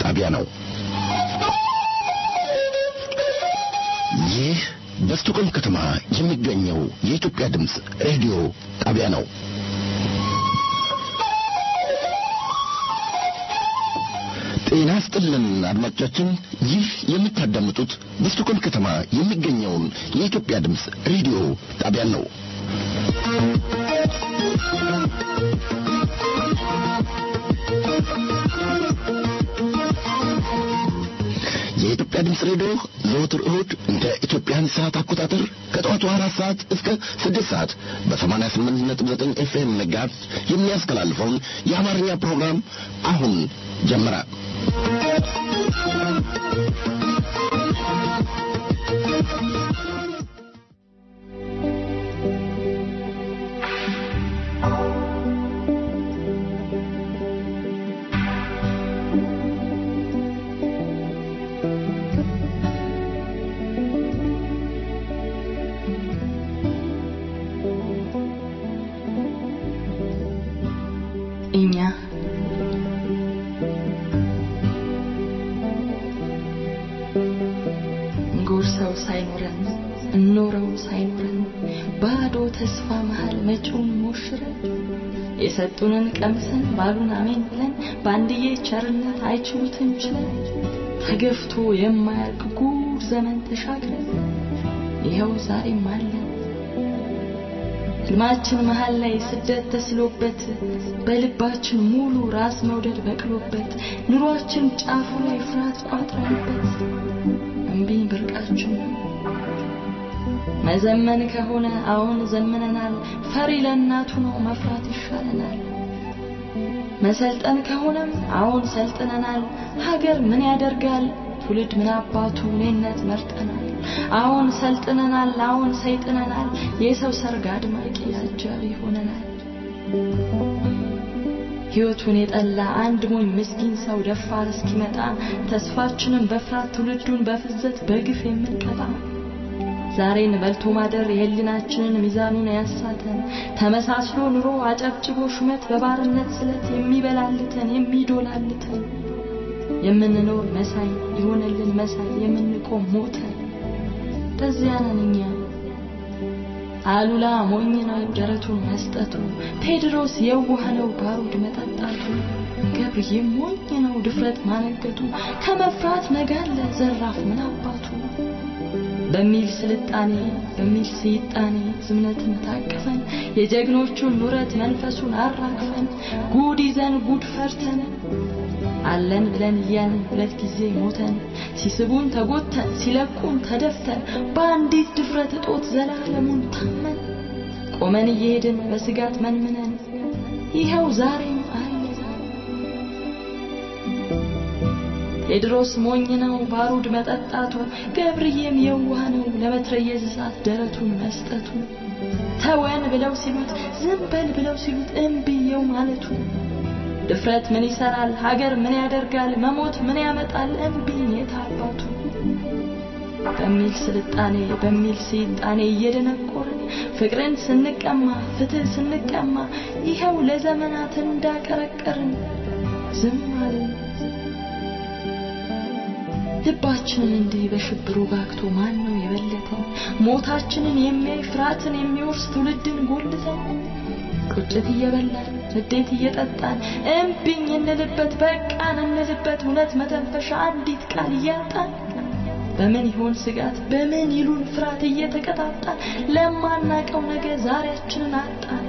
ጣቢያ ነው። ይህ በስቶኮልም ከተማ የሚገኘው የኢትዮጵያ ድምፅ ሬዲዮ ጣቢያ ነው። ጤና ስጥልን አድማጮቻችን፣ ይህ የምታዳምጡት በስቶኮልም ከተማ የሚገኘውን የኢትዮጵያ ድምፅ ሬዲዮ ጣቢያን ነው። የኢትዮጵያ ድምፅ ሬዲዮ ዘወትር እሁድ እንደ ኢትዮጵያን ሰዓት አቆጣጠር ከጠዋቱ አራት ሰዓት እስከ ስድስት ሰዓት በሰማንያ ስምንት ነጥብ ዘጠኝ ኤፍኤም መጋዝ የሚያስተላልፈውን የአማርኛ ፕሮግራም አሁን ጀመረ። እኛ ጎርሰው ሳይኖረን እኖረው ሳይኖረን ባዶ ተስፋ መሃል መጪውን ሞሽረን የሰጡንን ቀምሰን ባሉን አሜን ብለን በአንድዬ ቸርነት አይችሉትም ችለን ተገፍቶ የማያልቅ ጉድ ዘመን ተሻግረን ይኸው ዛሬም አለን። ህልማችን መሃል ላይ ስደት ተስሎበት በልባችን ሙሉ ራስ መውደድ በቅሎበት ኑሯችን ጫፉ ላይ ፍርሃት ቋጥረንበት እምቢኝ ብርቃችን መዘመን ከሆነ አሁን ዘምነናል። ፈሪ ለእናቱ ነው መፍራት ይሻለናል። መሰልጠን ከሆነም አሁን ሰልጥነናል። ሀገር ምን ያደርጋል ትውልድ ምን አባቱ እኔነት መርጠናል። አሁን ሰልጥነናል፣ አሁን ሰይጥነናል። የሰው ሰርግ አድማቂ አጃቢ ሆነናል። ሕይወቱን የጠላ አንድ ሞኝ ምስኪን ሰው ደፋር እስኪመጣ ተስፋችንን በፍርሃት ትውልዱን በፍዘት በግፍ የምንቀጣ ዛሬን በልቶ ማደር የህሊናችንን ሚዛኑን ያሳተን ተመሳስሎ ኑሮ አጨብጭቦ ሹመት በባርነት ስለት የሚበላልተን የሚዶላልተን የምንኖር መሳይ የሆነልን መሳይ የምንቆም ሞተን በዚያ ነን እኛ። አሉላ ሞኝ ነው ደረቱን መስጠቱ፣ ቴድሮስ የዋህ ነው ባሩድ መጠጣቱ፣ ገብርዬ ሞኝ ነው ድፍረት ማነገቱ፣ ከመፍራት ነጋለ ዘራፍ ምን አባቱ በሚል ስልጣኔ በሚል ስይጣኔ ዝምነትን ታቅፈን የጀግኖቹን ኑረት መንፈሱን አራግፈን ጉድ ይዘን ጉድ ፈርተን አለን ብለን እያልን ሁለት ጊዜ ሞተን ሲስቡን ተጎተን ሲለቁን ተደፍተን በአንዲት ድፍረት እጦት ዘላለሙን ታመን ቆመን እየሄድን በስጋት መንምነን ይኸው ዛሬም አለ። ቴድሮስ ሞኝ ነው ባሩድ መጠጣቱ፣ ገብርዬም የዋህ ነው ለመትረየዝ እሳት ደረቱን መስጠቱ፣ ተወን ብለው ሲሉት ዝም በል ብለው ሲሉት እምብየው ማለቱ ድፍረት ምን ይሰራል? ሀገር ምን ያደርጋል? መሞት ምን ያመጣል? እምቢኝ የታባቱ በሚል ስልጣኔ በሚል ስልጣኔ እየደነቆርን ፍቅርን ስንቀማ ፍትህ ስንቀማ ይኸው ለዘመናት እንዳቀረቀርን ዝም አልን። ልባችንን እንዲህ በሽብሩ ጋግቶ ማን ነው የበለጠን? ሞታችንን የሚያይ ፍርሃትን የሚወርስ ትውልድን ጎልተን ቁጭት እየበላን ንዴት እየጠጣን እምቢኝ እንልበት በቃን እንልበት እውነት መተንፈሻ አንዲት ቃል እያጣን በምን ይሆን ስጋት በምን ይሉን ፍርሃት እየተቀጣጣን ለማናቀው ነገ ዛሬያችንን አጣን።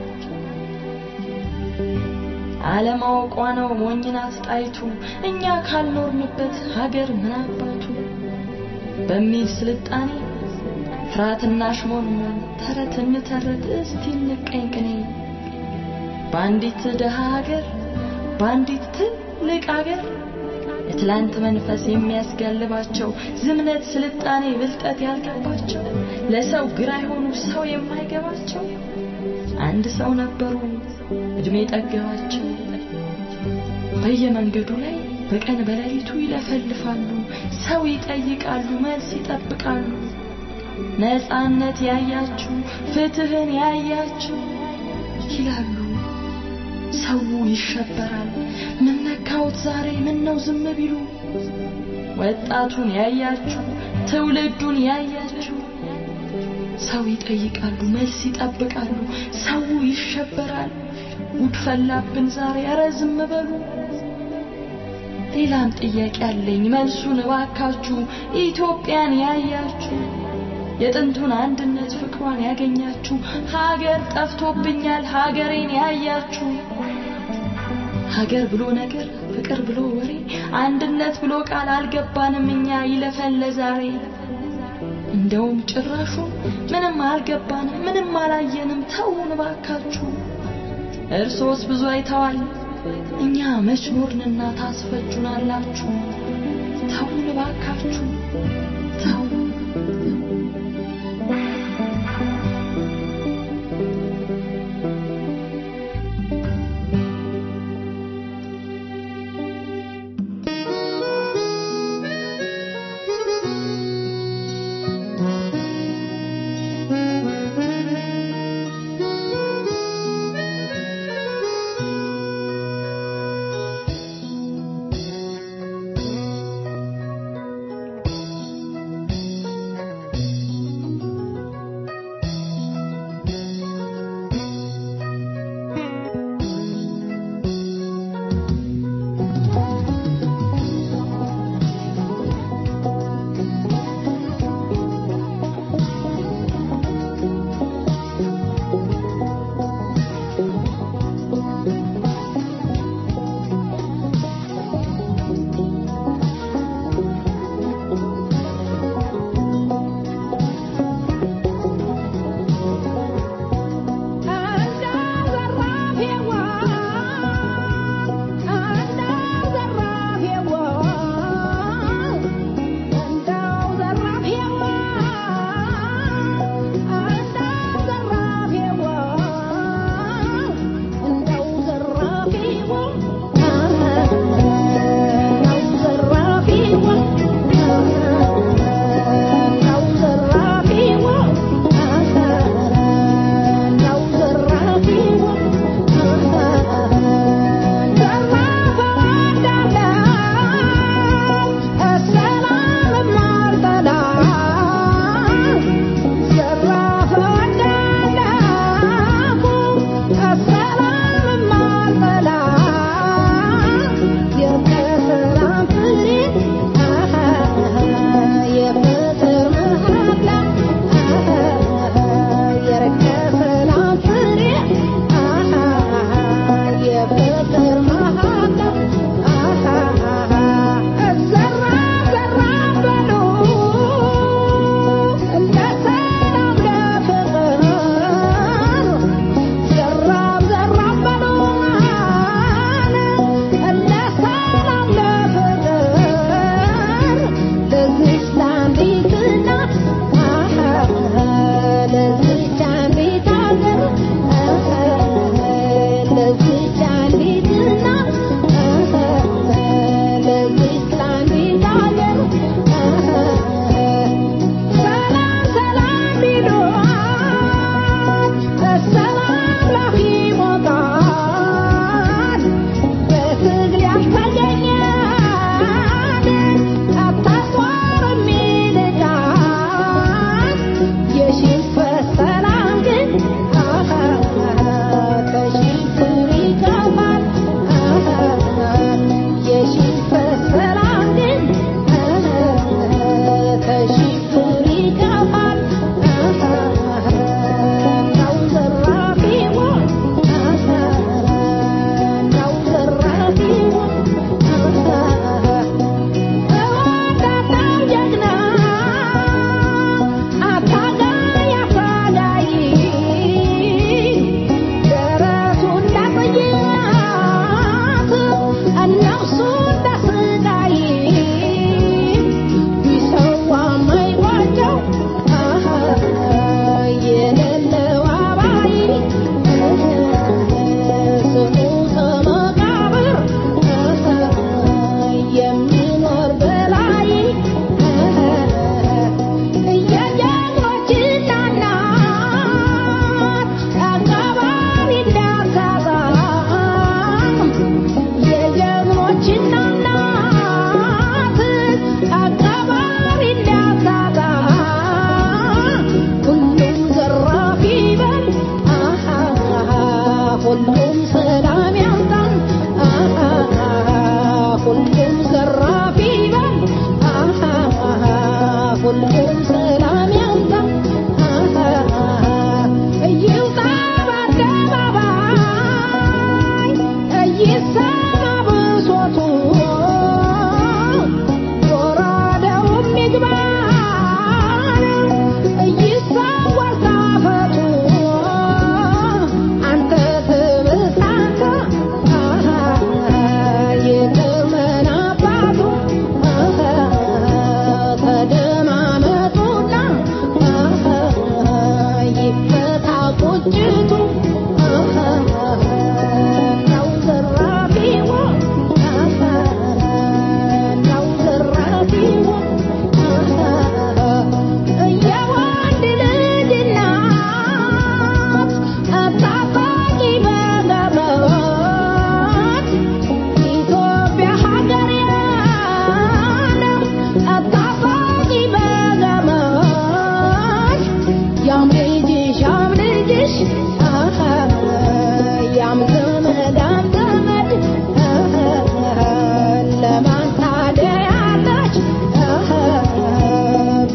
አለማወቋ ነው ሞኝናት ጣይቱ እኛ ካልኖርንበት ሀገር ምን አባቱ በሚል ስልጣኔ ፍርሃትና ሽሞንሞን ተረት እንተረት እስቲ እንቀኝ ቅኔ በአንዲት ደሃ ሀገር በአንዲት ትልቅ ሀገር የትላንት መንፈስ የሚያስጋልባቸው ዝምነት፣ ስልጣኔ፣ ብልጠት ያልገባቸው ለሰው ግራ የሆኑ ሰው የማይገባቸው አንድ ሰው ነበሩ እድሜ ጠገባቸው። በየመንገዱ ላይ በቀን በሌሊቱ ይለፈልፋሉ፣ ሰው ይጠይቃሉ፣ መልስ ይጠብቃሉ። ነፃነት ያያችሁ ፍትህን ያያችሁ ይላሉ። ሰው ይሸበራል። ምን ነካውት ዛሬ ምን ነው ዝም ቢሉ? ወጣቱን ያያችሁ ትውልዱን ያያችሁ ሰው ይጠይቃሉ፣ መልስ ይጠብቃሉ። ሰው ይሸበራል። ጉድ ፈላብን ዛሬ፣ ኧረ ዝም በሉ። ሌላም ጥያቄ አለኝ መልሱን እባካችሁ። ኢትዮጵያን ያያችሁ የጥንቱን አንድነት ፍቅሯን ያገኛችሁ ሀገር ጠፍቶብኛል ሀገሬን ያያችሁ ሀገር ብሎ ነገር ፍቅር ብሎ ወሬ አንድነት ብሎ ቃል አልገባንም እኛ ይለፈን ለዛሬ እንደውም ጭራሹ ምንም አልገባንም ምንም አላየንም ተውን ባካችሁ እርሶስ ብዙ አይተዋል እኛ መች ኖርንና ታስፈጁናላችሁ ተውን ባካችሁ ተው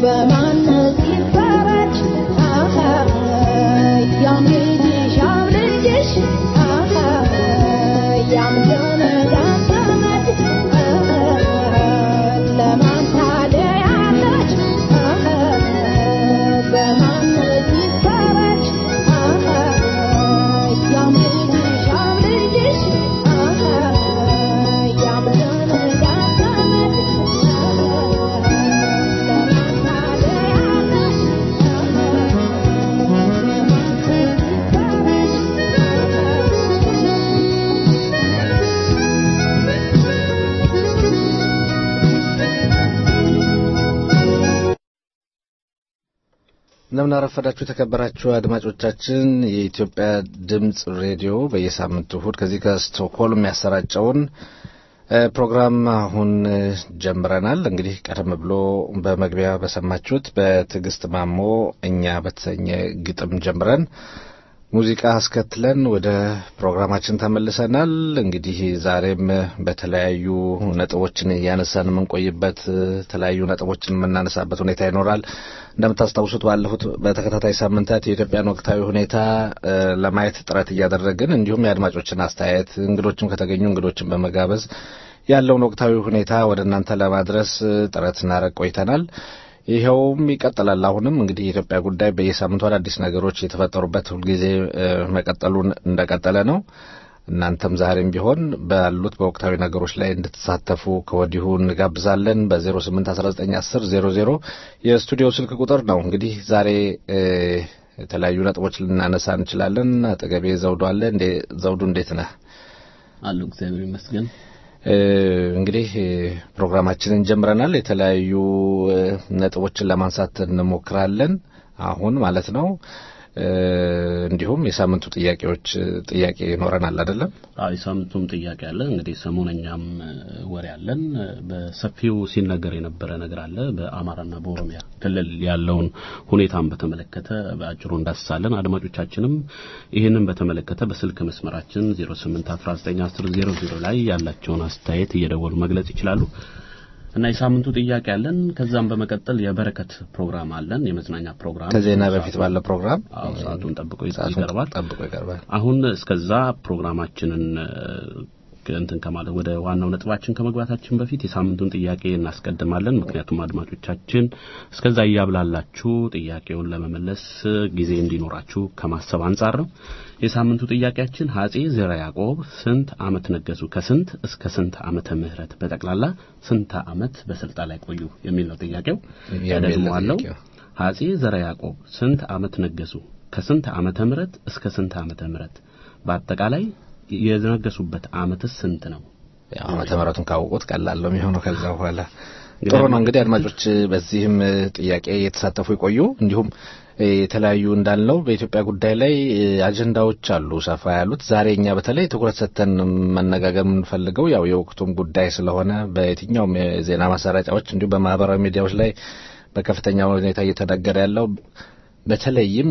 እንደምን አረፈዳችሁ የተከበራችሁ አድማጮቻችን። የኢትዮጵያ ድምፅ ሬዲዮ በየሳምንቱ እሁድ ከዚህ ከስቶክሆልም የሚያሰራጨውን ፕሮግራም አሁን ጀምረናል። እንግዲህ ቀደም ብሎ በመግቢያ በሰማችሁት በትዕግስት ማሞ እኛ በተሰኘ ግጥም ጀምረን ሙዚቃ አስከትለን ወደ ፕሮግራማችን ተመልሰናል። እንግዲህ ዛሬም በተለያዩ ነጥቦችን እያነሳን የምንቆይበት የተለያዩ ነጥቦችን የምናነሳበት ሁኔታ ይኖራል። እንደምታስታውሱት ባለፉት በተከታታይ ሳምንታት የኢትዮጵያን ወቅታዊ ሁኔታ ለማየት ጥረት እያደረግን እንዲሁም የአድማጮችን አስተያየት እንግዶችም ከተገኙ እንግዶችን በመጋበዝ ያለውን ወቅታዊ ሁኔታ ወደ እናንተ ለማድረስ ጥረት እናደርግ ቆይተናል። ይኸውም ይቀጥላል። አሁንም እንግዲህ የኢትዮጵያ ጉዳይ በየሳምንቱ አዳዲስ ነገሮች የተፈጠሩበት ሁልጊዜ መቀጠሉን እንደቀጠለ ነው። እናንተም ዛሬም ቢሆን ባሉት በወቅታዊ ነገሮች ላይ እንድትሳተፉ ከወዲሁ እንጋብዛለን። በ08191000 የስቱዲዮ ስልክ ቁጥር ነው። እንግዲህ ዛሬ የተለያዩ ነጥቦች ልናነሳ እንችላለን። አጠገቤ ዘውዱ አለ። ዘውዱ እንዴት ነህ? አሉ እግዚአብሔር ይመስገን። እንግዲህ ፕሮግራማችንን ጀምረናል። የተለያዩ ነጥቦችን ለማንሳት እንሞክራለን አሁን ማለት ነው። እንዲሁም የሳምንቱ ጥያቄዎች ጥያቄ ይኖረናል አይደለም? አዎ የሳምንቱም ጥያቄ አለ። እንግዲህ ሰሞነኛም ወሬ አለን። በሰፊው ሲነገር የነበረ ነገር አለ። በአማራና በኦሮሚያ ክልል ያለውን ሁኔታን በተመለከተ በአጭሩ እንዳስሳለን። አድማጮቻችንም ይህንን በተመለከተ በስልክ መስመራችን 08191000 ላይ ያላቸውን አስተያየት እየደወሉ መግለጽ ይችላሉ። እና የሳምንቱ ጥያቄ አለን። ከዛም በመቀጠል የበረከት ፕሮግራም አለን፣ የመዝናኛ ፕሮግራም ከዜና በፊት ባለው ፕሮግራም አዎ፣ ሰዓቱን ጠብቆ ይቀርባል። ጠብቆ ይቀርባል። አሁን እስከዛ ፕሮግራማችንን እንትን ከማለት ወደ ዋናው ነጥባችን ከመግባታችን በፊት የሳምንቱን ጥያቄ እናስቀድማለን። ምክንያቱም አድማጮቻችን እስከዛ እያብላላችሁ ጥያቄውን ለመመለስ ጊዜ እንዲኖራችሁ ከማሰብ አንጻር ነው። የሳምንቱ ጥያቄያችን አጼ ዘርዓ ያዕቆብ ስንት ዓመት ነገሱ? ከስንት እስከ ስንት ዓመተ ምህረት በጠቅላላ ስንት ዓመት በስልጣን ላይ ቆዩ የሚል ነው ጥያቄው። ያደግመዋለሁ። አጼ ዘርዓ ያዕቆብ ስንት ዓመት ነገሱ? ከስንት ዓመተ ምህረት እስከ ስንት ዓመተ ምህረት በአጠቃላይ የነገሱበት ዓመትስ ስንት ነው? ያው ዓመተ ምህረቱን ካወቁት ቀላል ነው የሚሆነው። ከዛ በኋላ ጥሩ ነው እንግዲህ አድማጮች በዚህም ጥያቄ የተሳተፉ ይቆዩ። እንዲሁም የተለያዩ እንዳልነው በኢትዮጵያ ጉዳይ ላይ አጀንዳዎች አሉ ሰፋ ያሉት። ዛሬ እኛ በተለይ ትኩረት ሰጥተን መነጋገር የምንፈልገው ያው የወቅቱም ጉዳይ ስለሆነ በየትኛውም የዜና ማሰራጫዎች እንዲሁም በማህበራዊ ሚዲያዎች ላይ በከፍተኛ ሁኔታ እየተነገረ ያለው በተለይም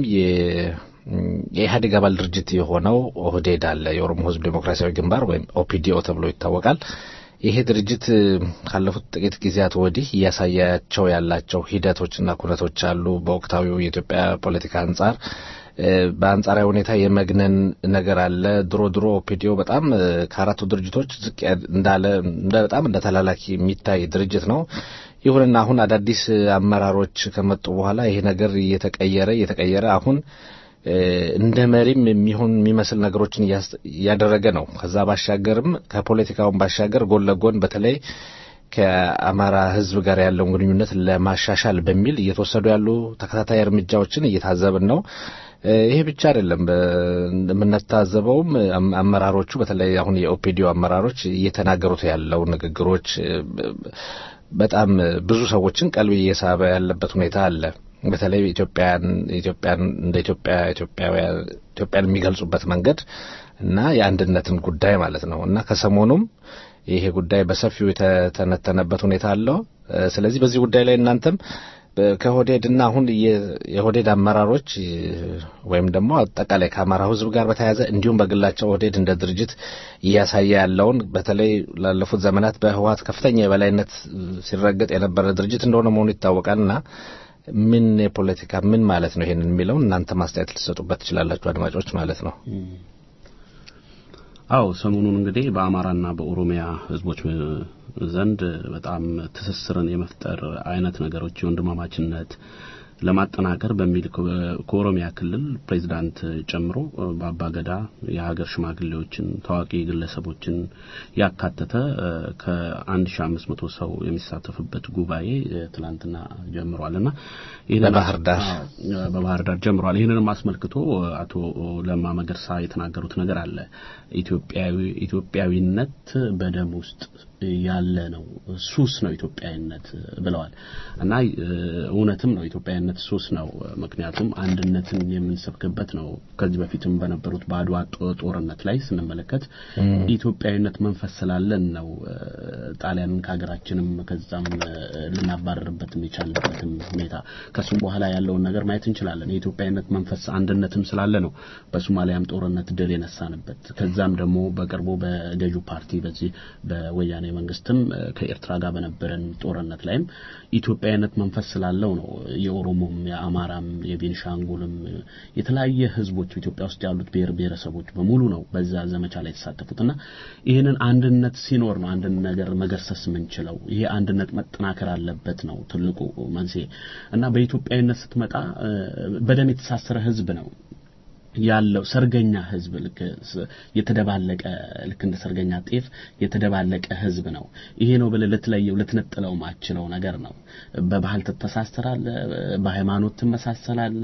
የኢህአዴግ አባል ድርጅት የሆነው ኦህዴድ አለ። የኦሮሞ ሕዝብ ዴሞክራሲያዊ ግንባር ወይም ኦፒዲኦ ተብሎ ይታወቃል። ይሄ ድርጅት ካለፉት ጥቂት ጊዜያት ወዲህ እያሳያቸው ያላቸው ሂደቶችና ኩነቶች አሉ። በወቅታዊው የኢትዮጵያ ፖለቲካ አንጻር በአንጻራዊ ሁኔታ የመግነን ነገር አለ። ድሮ ድሮ ኦፒዲኦ በጣም ከአራቱ ድርጅቶች ዝቅ እንዳለ በጣም እንደ ተላላኪ የሚታይ ድርጅት ነው። ይሁንና አሁን አዳዲስ አመራሮች ከመጡ በኋላ ይሄ ነገር እየተቀየረ እየተቀየረ አሁን እንደ መሪም የሚሆን የሚመስል ነገሮችን እያደረገ ነው። ከዛ ባሻገርም ከፖለቲካውን ባሻገር ጎን ለጎን በተለይ ከአማራ ሕዝብ ጋር ያለውን ግንኙነት ለማሻሻል በሚል እየተወሰዱ ያሉ ተከታታይ እርምጃዎችን እየታዘብን ነው። ይሄ ብቻ አይደለም። የምንታዘበውም አመራሮቹ በተለይ አሁን የኦፒዲዮ አመራሮች እየተናገሩት ያለው ንግግሮች በጣም ብዙ ሰዎችን ቀልብ እየሳበ ያለበት ሁኔታ አለ። በተለይ ኢትዮጵያን ኢትዮጵያን እንደ ኢትዮጵያ ኢትዮጵያውያን ኢትዮጵያን የሚገልጹበት መንገድ እና የአንድነትን ጉዳይ ማለት ነው እና ከሰሞኑም ይሄ ጉዳይ በሰፊው የተተነተነበት ሁኔታ አለው። ስለዚህ በዚህ ጉዳይ ላይ እናንተም ከኦህዴድ እና አሁን የኦህዴድ አመራሮች ወይም ደግሞ አጠቃላይ ከአማራው ሕዝብ ጋር በተያያዘ እንዲሁም በግላቸው ኦህዴድ እንደ ድርጅት እያሳየ ያለውን በተለይ ላለፉት ዘመናት በህወሓት ከፍተኛ የበላይነት ሲረገጥ የነበረ ድርጅት እንደሆነ መሆኑ ይታወቃልና ምን የፖለቲካ ምን ማለት ነው ይሄንን የሚለውን እናንተ ማስተያየት ልትሰጡበት ትችላላችሁ፣ አድማጮች ማለት ነው። አው ሰሞኑን እንግዲህ በአማራና በኦሮሚያ ህዝቦች ዘንድ በጣም ትስስርን የመፍጠር አይነት ነገሮች የወንድማማችነት ለማጠናከር በሚል ከኦሮሚያ ክልል ፕሬዚዳንት ጨምሮ በአባገዳ የሀገር ሽማግሌዎችን ታዋቂ ግለሰቦችን ያካተተ ከ1500 ሰው የሚሳተፍበት ጉባኤ ትላንትና ጀምሯልና በባህር ዳር በባህር ዳር ጀምሯል። ይህንንም አስመልክቶ አቶ ለማ መገርሳ የተናገሩት ነገር አለ። ኢትዮጵያዊ ኢትዮጵያዊነት በደም ውስጥ ያለ ነው፣ ሱስ ነው ኢትዮጵያዊነት ብለዋል እና እውነትም ነው ኢትዮጵያዊነት ሱስ ነው። ምክንያቱም አንድነትን የምንሰብክበት ነው። ከዚህ በፊትም በነበሩት በአድዋ ጦርነት ላይ ስንመለከት ኢትዮጵያዊነት መንፈስ ስላለን ነው ጣሊያንን ከሀገራችንም ከዛም ልናባረርበት የቻልንበትም ሁኔታ ከሱም በኋላ ያለውን ነገር ማየት እንችላለን። የኢትዮጵያዊነት መንፈስ አንድነትም ስላለ ነው በሶማሊያም ጦርነት ድል የነሳንበት። ከዛም ደግሞ በቅርቡ በገዢው ፓርቲ በዚህ በወያኔ መንግስትም ከኤርትራ ጋር በነበረን ጦርነት ላይም ኢትዮጵያዊነት መንፈስ ስላለው ነው የኦሮሞም፣ የአማራም፣ የቤኒሻንጉልም የተለያየ ህዝቦች ኢትዮጵያ ውስጥ ያሉት ብሔር ብሔረሰቦች በሙሉ ነው በዛ ዘመቻ ላይ የተሳተፉትና ይህንን አንድነት ሲኖር ነው አንድን ነገር መገርሰስ የምንችለው። ይሄ አንድነት መጠናከር አለበት ነው ትልቁ መንስኤ እና በኢትዮጵያዊነት ስትመጣ በደም የተሳሰረ ህዝብ ነው ያለው ሰርገኛ ህዝብ ልክ የተደባለቀ ልክ እንደ ሰርገኛ ጤፍ የተደባለቀ ህዝብ ነው። ይሄ ነው ብለህ ልትለየው ልትነጥለው ማችለው ነገር ነው። በባህል ትተሳሰራለ፣ በሃይማኖት ትመሳሰላለ፣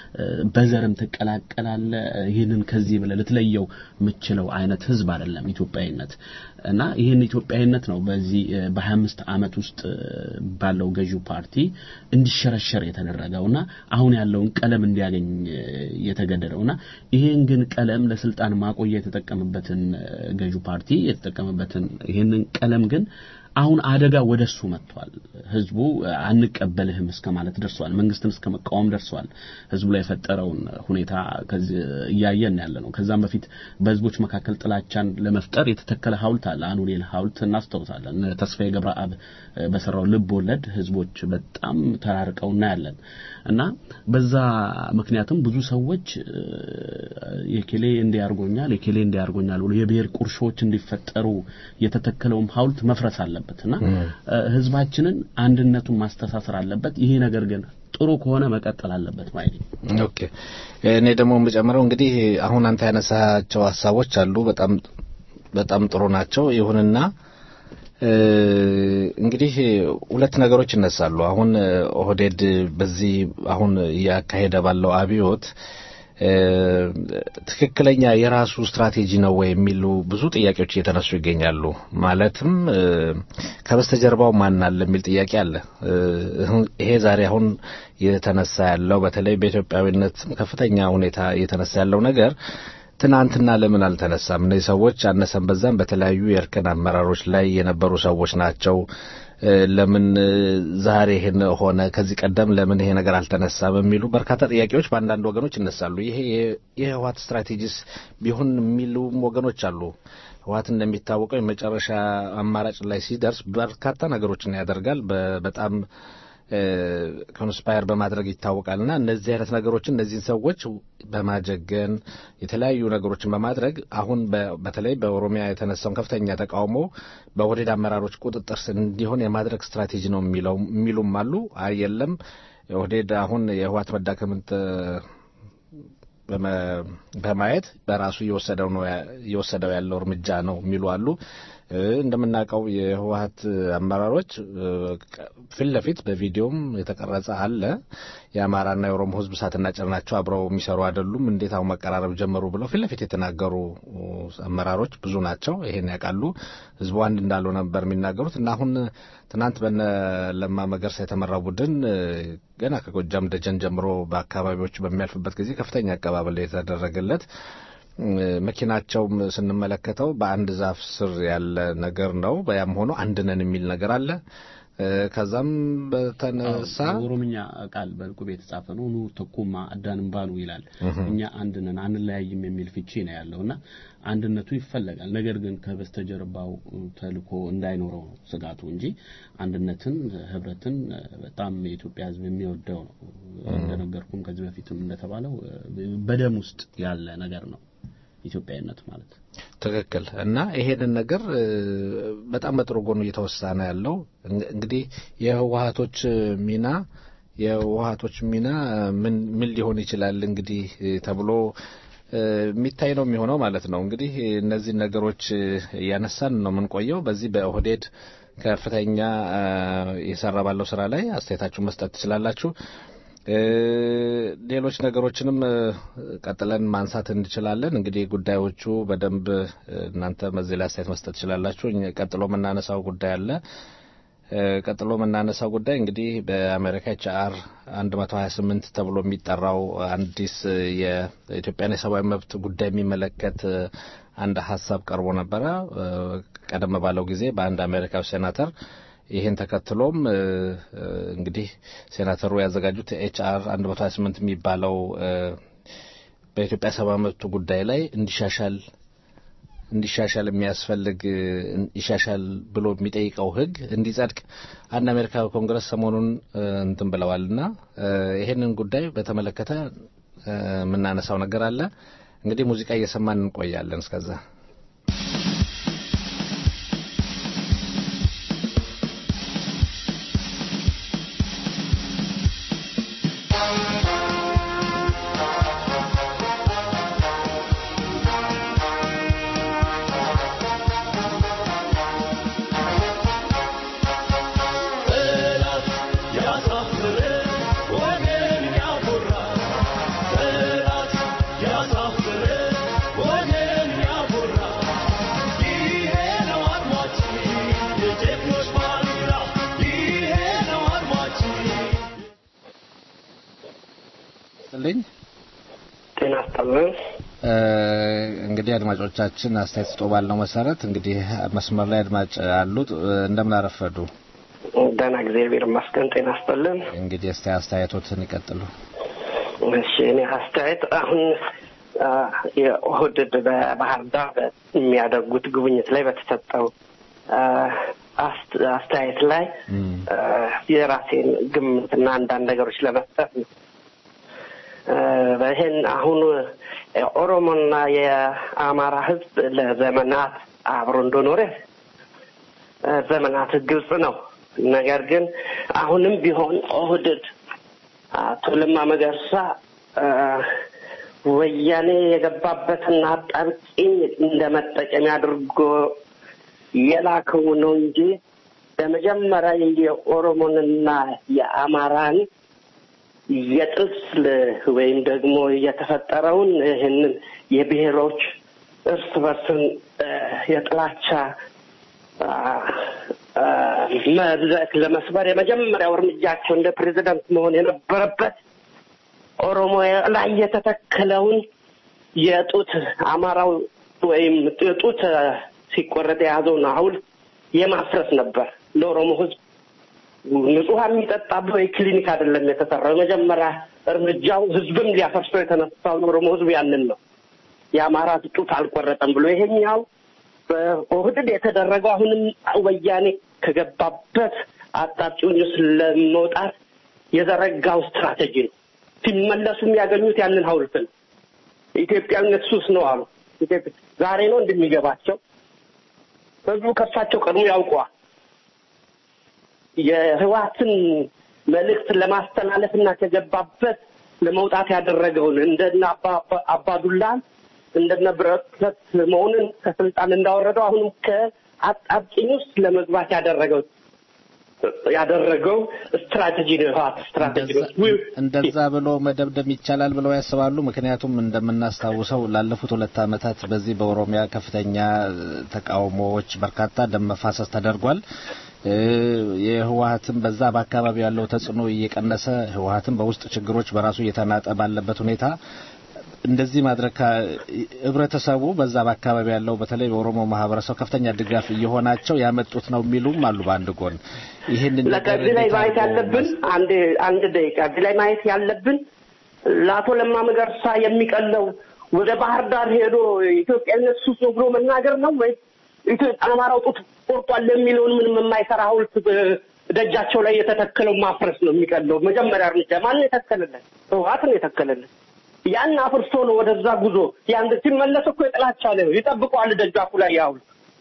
በዘርም ትቀላቀላለ። ይህንን ከዚህ ብለህ ልትለየው የምችለው አይነት ህዝብ አይደለም ኢትዮጵያዊነት እና ይህን ኢትዮጵያዊነት ነው በዚህ በሀያ አምስት ዓመት ውስጥ ባለው ገዢው ፓርቲ እንዲሸረሸር የተደረገውና አሁን ያለውን ቀለም እንዲያገኝ የተገደደውና ይህን ግን ቀለም ለስልጣን ማቆያ የተጠቀመበትን ገዢው ፓርቲ የተጠቀመበትን ይህንን ቀለም ግን አሁን አደጋ ወደሱ መጥቷል። ህዝቡ አንቀበልህም እስከ ማለት ደርሷል። መንግስትን እስከ መቃወም ደርሷል። ህዝቡ ላይ የፈጠረውን ሁኔታ እያየን ያለ ነው። ከዛም በፊት በህዝቦች መካከል ጥላቻን ለመፍጠር የተተከለ ሐውልት አለ። አኑኤል ሐውልት እናስታውሳለን። ተስፋዬ ገብረአብ በሰራው ልብ ወለድ ህዝቦች በጣም ተራርቀው እናያለን እና በዛ ምክንያትም ብዙ ሰዎች የኬሌ እንዲያርጎኛል የኬሌ እንዲያርጎኛል ብሎ የብሔር ቁርሾች እንዲፈጠሩ የተተከለውም ሐውልት መፍረስ አለበት እና ህዝባችንን አንድነቱን ማስተሳሰር አለበት። ይሄ ነገር ግን ጥሩ ከሆነ መቀጠል አለበት ማለት ነው። ኦኬ እኔ ደግሞ የምጨምረው እንግዲህ አሁን አንተ ያነሳቸው ሀሳቦች አሉ። በጣም በጣም ጥሩ ናቸው። ይሁንና እንግዲህ ሁለት ነገሮች ይነሳሉ። አሁን ኦህዴድ በዚህ አሁን እያካሄደ ባለው አብዮት ትክክለኛ የራሱ ስትራቴጂ ነው ወይ የሚሉ ብዙ ጥያቄዎች እየተነሱ ይገኛሉ። ማለትም ከበስተጀርባው ማን አለ የሚል ጥያቄ አለ። ይሄ ዛሬ አሁን እየተነሳ ያለው በተለይ በኢትዮጵያዊነት ከፍተኛ ሁኔታ እየተነሳ ያለው ነገር ትናንትና ለምን አልተነሳም? እነዚህ ሰዎች አነሰን በዛም በተለያዩ የእርከን አመራሮች ላይ የነበሩ ሰዎች ናቸው። ለምን ዛሬ ይሄን ሆነ? ከዚህ ቀደም ለምን ይሄ ነገር አልተነሳም? የሚሉ በርካታ ጥያቄዎች በአንዳንድ ወገኖች ይነሳሉ። ይሄ የህወሓት ስትራቴጂስ ቢሆን የሚሉም ወገኖች አሉ። ህወሓት እንደሚታወቀው የመጨረሻ አማራጭ ላይ ሲደርስ በርካታ ነገሮችን ያደርጋል። በጣም ኮንስፓየር በማድረግ ይታወቃልና እነዚህ አይነት ነገሮችን እነዚህን ሰዎች በማጀገን የተለያዩ ነገሮችን በማድረግ አሁን በተለይ በኦሮሚያ የተነሳውን ከፍተኛ ተቃውሞ በኦህዴድ አመራሮች ቁጥጥር ስር እንዲሆን የማድረግ ስትራቴጂ ነው የሚለው የሚሉም አሉ። አይ የለም ኦህዴድ አሁን የህወሓት መዳከምን በማየት በራሱ እየወሰደው ነው እየወሰደው ያለው እርምጃ ነው የሚሉ አሉ። እንደምናውቀው የህወሓት አመራሮች ፊት ለፊት በቪዲዮም የተቀረጸ አለ። የአማራና የኦሮሞ ህዝብ እሳትና ጭድ ናቸው፣ አብረው የሚሰሩ አይደሉም፣ እንዴት አሁን መቀራረብ ጀመሩ ብለው ፊት ለፊት የተናገሩ አመራሮች ብዙ ናቸው። ይሄን ያውቃሉ። ህዝቡ አንድ እንዳልሆነ ነበር የሚናገሩት እና አሁን ትናንት በነ ለማ መገርሳ የተመራው ቡድን ገና ከጎጃም ደጀን ጀምሮ በአካባቢዎቹ በሚያልፍበት ጊዜ ከፍተኛ አቀባበል የተደረገለት መኪናቸውም ስንመለከተው በአንድ ዛፍ ስር ያለ ነገር ነው። ያም ሆኖ አንድ ነን የሚል ነገር አለ። ከዛም በተነሳ ኦሮምኛ ቃል በዕቁብ የተጻፈ ነው። ኑ ተኩማ አዳንም ባኑ ይላል። እኛ አንድ ነን አንለያይም የሚል ፍቺ ነው ያለውና አንድነቱ ይፈለጋል። ነገር ግን ከበስተጀርባው ተልኮ እንዳይኖረው ነው ስጋቱ እንጂ አንድነትን፣ ህብረትን በጣም የኢትዮጵያ ሕዝብ የሚወደው ነው። እንደነገርኩም ከዚህ በፊትም እንደተባለው በደም ውስጥ ያለ ነገር ነው ኢትዮጵያዊነት ማለት ትክክል እና ይሄንን ነገር በጣም በጥሩ ጎኑ እየተወሳ ነው ያለው። እንግዲህ የህወሀቶች ሚና የህወሀቶች ሚና ምን ምን ሊሆን ይችላል እንግዲህ ተብሎ የሚታይ ነው የሚሆነው ማለት ነው። እንግዲህ እነዚህ ነገሮች እያነሳን ነው የምንቆየው። በዚህ በኦህዴድ ከፍተኛ የሰራ ባለው ስራ ላይ አስተያየታችሁን መስጠት ትችላላችሁ። ሌሎች ነገሮችንም ቀጥለን ማንሳት እንችላለን። እንግዲህ ጉዳዮቹ በደንብ እናንተ በዚህ ላይ አስተያየት መስጠት ትችላላችሁ። ቀጥሎ የምናነሳው ጉዳይ አለ። ቀጥሎ የምናነሳው ጉዳይ እንግዲህ በአሜሪካ ኤች አር 128 ተብሎ የሚጠራው አዲስ የኢትዮጵያን የሰብአዊ መብት ጉዳይ የሚመለከት አንድ ሀሳብ ቀርቦ ነበረ ቀደም ባለው ጊዜ በአንድ አሜሪካዊ ሴናተር ይህን ተከትሎም እንግዲህ ሴናተሩ ያዘጋጁት ኤች አር 128 የሚባለው በኢትዮጵያ ሰብአዊ መብት ጉዳይ ላይ እንዲሻሻል እንዲሻሻል የሚያስፈልግ ይሻሻል ብሎ የሚጠይቀው ሕግ እንዲጸድቅ አንድ አሜሪካዊ ኮንግረስ ሰሞኑን እንትን ብለዋልና ይሄንን ጉዳይ በተመለከተ የምናነሳው ነገር አለ። እንግዲህ ሙዚቃ እየሰማን እንቆያለን እስከዛ ልኝ ጤና ይስጥልን። እንግዲህ አድማጮቻችን አስተያየት ስጦ ባለው መሰረት እንግዲህ መስመር ላይ አድማጭ አሉት። እንደምን አረፈዱ? ደህና እግዚአብሔር ይመስገን። ጤና ይስጥልን። እንግዲህ እስቲ አስተያየቶትን ይቀጥሉ። እሺ፣ እኔ አስተያየት አሁን የኦህዴድ በባህር ዳር የሚያደርጉት ጉብኝት ላይ በተሰጠው አስተያየት ላይ የራሴን ግምትና አንዳንድ ነገሮች ለመስጠት ነው። ይህን አሁን ኦሮሞና የአማራ ሕዝብ ለዘመናት አብሮ እንደኖረ ዘመናት ግልጽ ነው። ነገር ግን አሁንም ቢሆን ኦህዴድ አቶ ለማ መገርሳ ወያኔ የገባበትን አጣብቂኝ እንደ መጠቀሚያ አድርጎ የላከው ነው እንጂ በመጀመሪያ የኦሮሞንና የአማራን የጥል ወይም ደግሞ የተፈጠረውን ይህንን የብሔሮች እርስ በርስን የጥላቻ መድረክ ለመስበር የመጀመሪያው እርምጃቸው እንደ ፕሬዚዳንት መሆን የነበረበት ኦሮሞ ላይ የተተከለውን የጡት አማራው ወይም ጡት ሲቆረጥ የያዘውን ሐውልት የማፍረስ ነበር። ለኦሮሞ ሕዝብ ንጹህ የሚጠጣበት ወይ ክሊኒክ አይደለም የተሰራው። የመጀመሪያ እርምጃው ሕዝብም ሊያፈርሰው የተነሳውን ኦሮሞ ሕዝብ ያንን ነው የአማራ ጡት አልቆረጠም ብሎ ይሄኛው በኦህዴድ የተደረገው አሁንም ወያኔ ከገባበት አጣብቂኝ ውስጥ ለመውጣት የዘረጋው ስትራቴጂ ነው። ሲመለሱ የሚያገኙት ያንን ሐውልት ነው። ኢትዮጵያዊነት ሱስ ነው አሉ። ዛሬ ነው እንደሚገባቸው ህዝቡ ከሳቸው ቀድሞ ያውቀዋል። የህወሓትን መልእክት ለማስተላለፍ እና ከገባበት ለመውጣት ያደረገውን እንደነ አባዱላን እንደነ ብረት መሆንን ከስልጣን እንዳወረደው አሁንም ከአጣብቂኝ ውስጥ ለመግባት ያደረገው ያደረገው ስትራቴጂ ነው። የህወሓት ስትራቴጂ ነው። እንደዛ ብሎ መደብደብ ይቻላል ብለው ያስባሉ? ምክንያቱም እንደምናስታውሰው ላለፉት ሁለት ዓመታት በዚህ በኦሮሚያ ከፍተኛ ተቃውሞዎች፣ በርካታ ደም መፋሰስ ተደርጓል። የህወሓትም በዛ በአካባቢ ያለው ተጽዕኖ እየቀነሰ ህወሓትም በውስጥ ችግሮች በራሱ እየተናጠ ባለበት ሁኔታ እንደዚህ ማድረግ ህብረተሰቡ በዛ በአካባቢ ያለው በተለይ በኦሮሞ ማህበረሰብ ከፍተኛ ድጋፍ እየሆናቸው ያመጡት ነው የሚሉም አሉ። በአንድ ጎን ይህንን ነገር እዚህ ላይ እንዴት ማየት አድርጎ ያለብን አንድ አንድ ደቂቃ እዚህ ላይ ማየት ያለብን ለአቶ ለማ መገርሳ የሚቀለው ወደ ባህር ዳር ሄዶ ኢትዮጵያዊነት ሱስ ነው ብሎ መናገር ነው ወይ ኢትዮጵያ አማራው ጡት ቆርጧል የሚለውን ምንም የማይሰራ ሐውልት ደጃቸው ላይ የተተከለው ማፍረስ ነው የሚቀለው። መጀመሪያ እርምጃ ማን የተከለለን? ህወሓት ነው የተከለለን። ያን አፍርሶ ነው ወደዛ ጉዞ ያን ሲመለስ እኮ የጥላቻ ነው ይጠብቀዋል ደጃፉ ላይ ያውል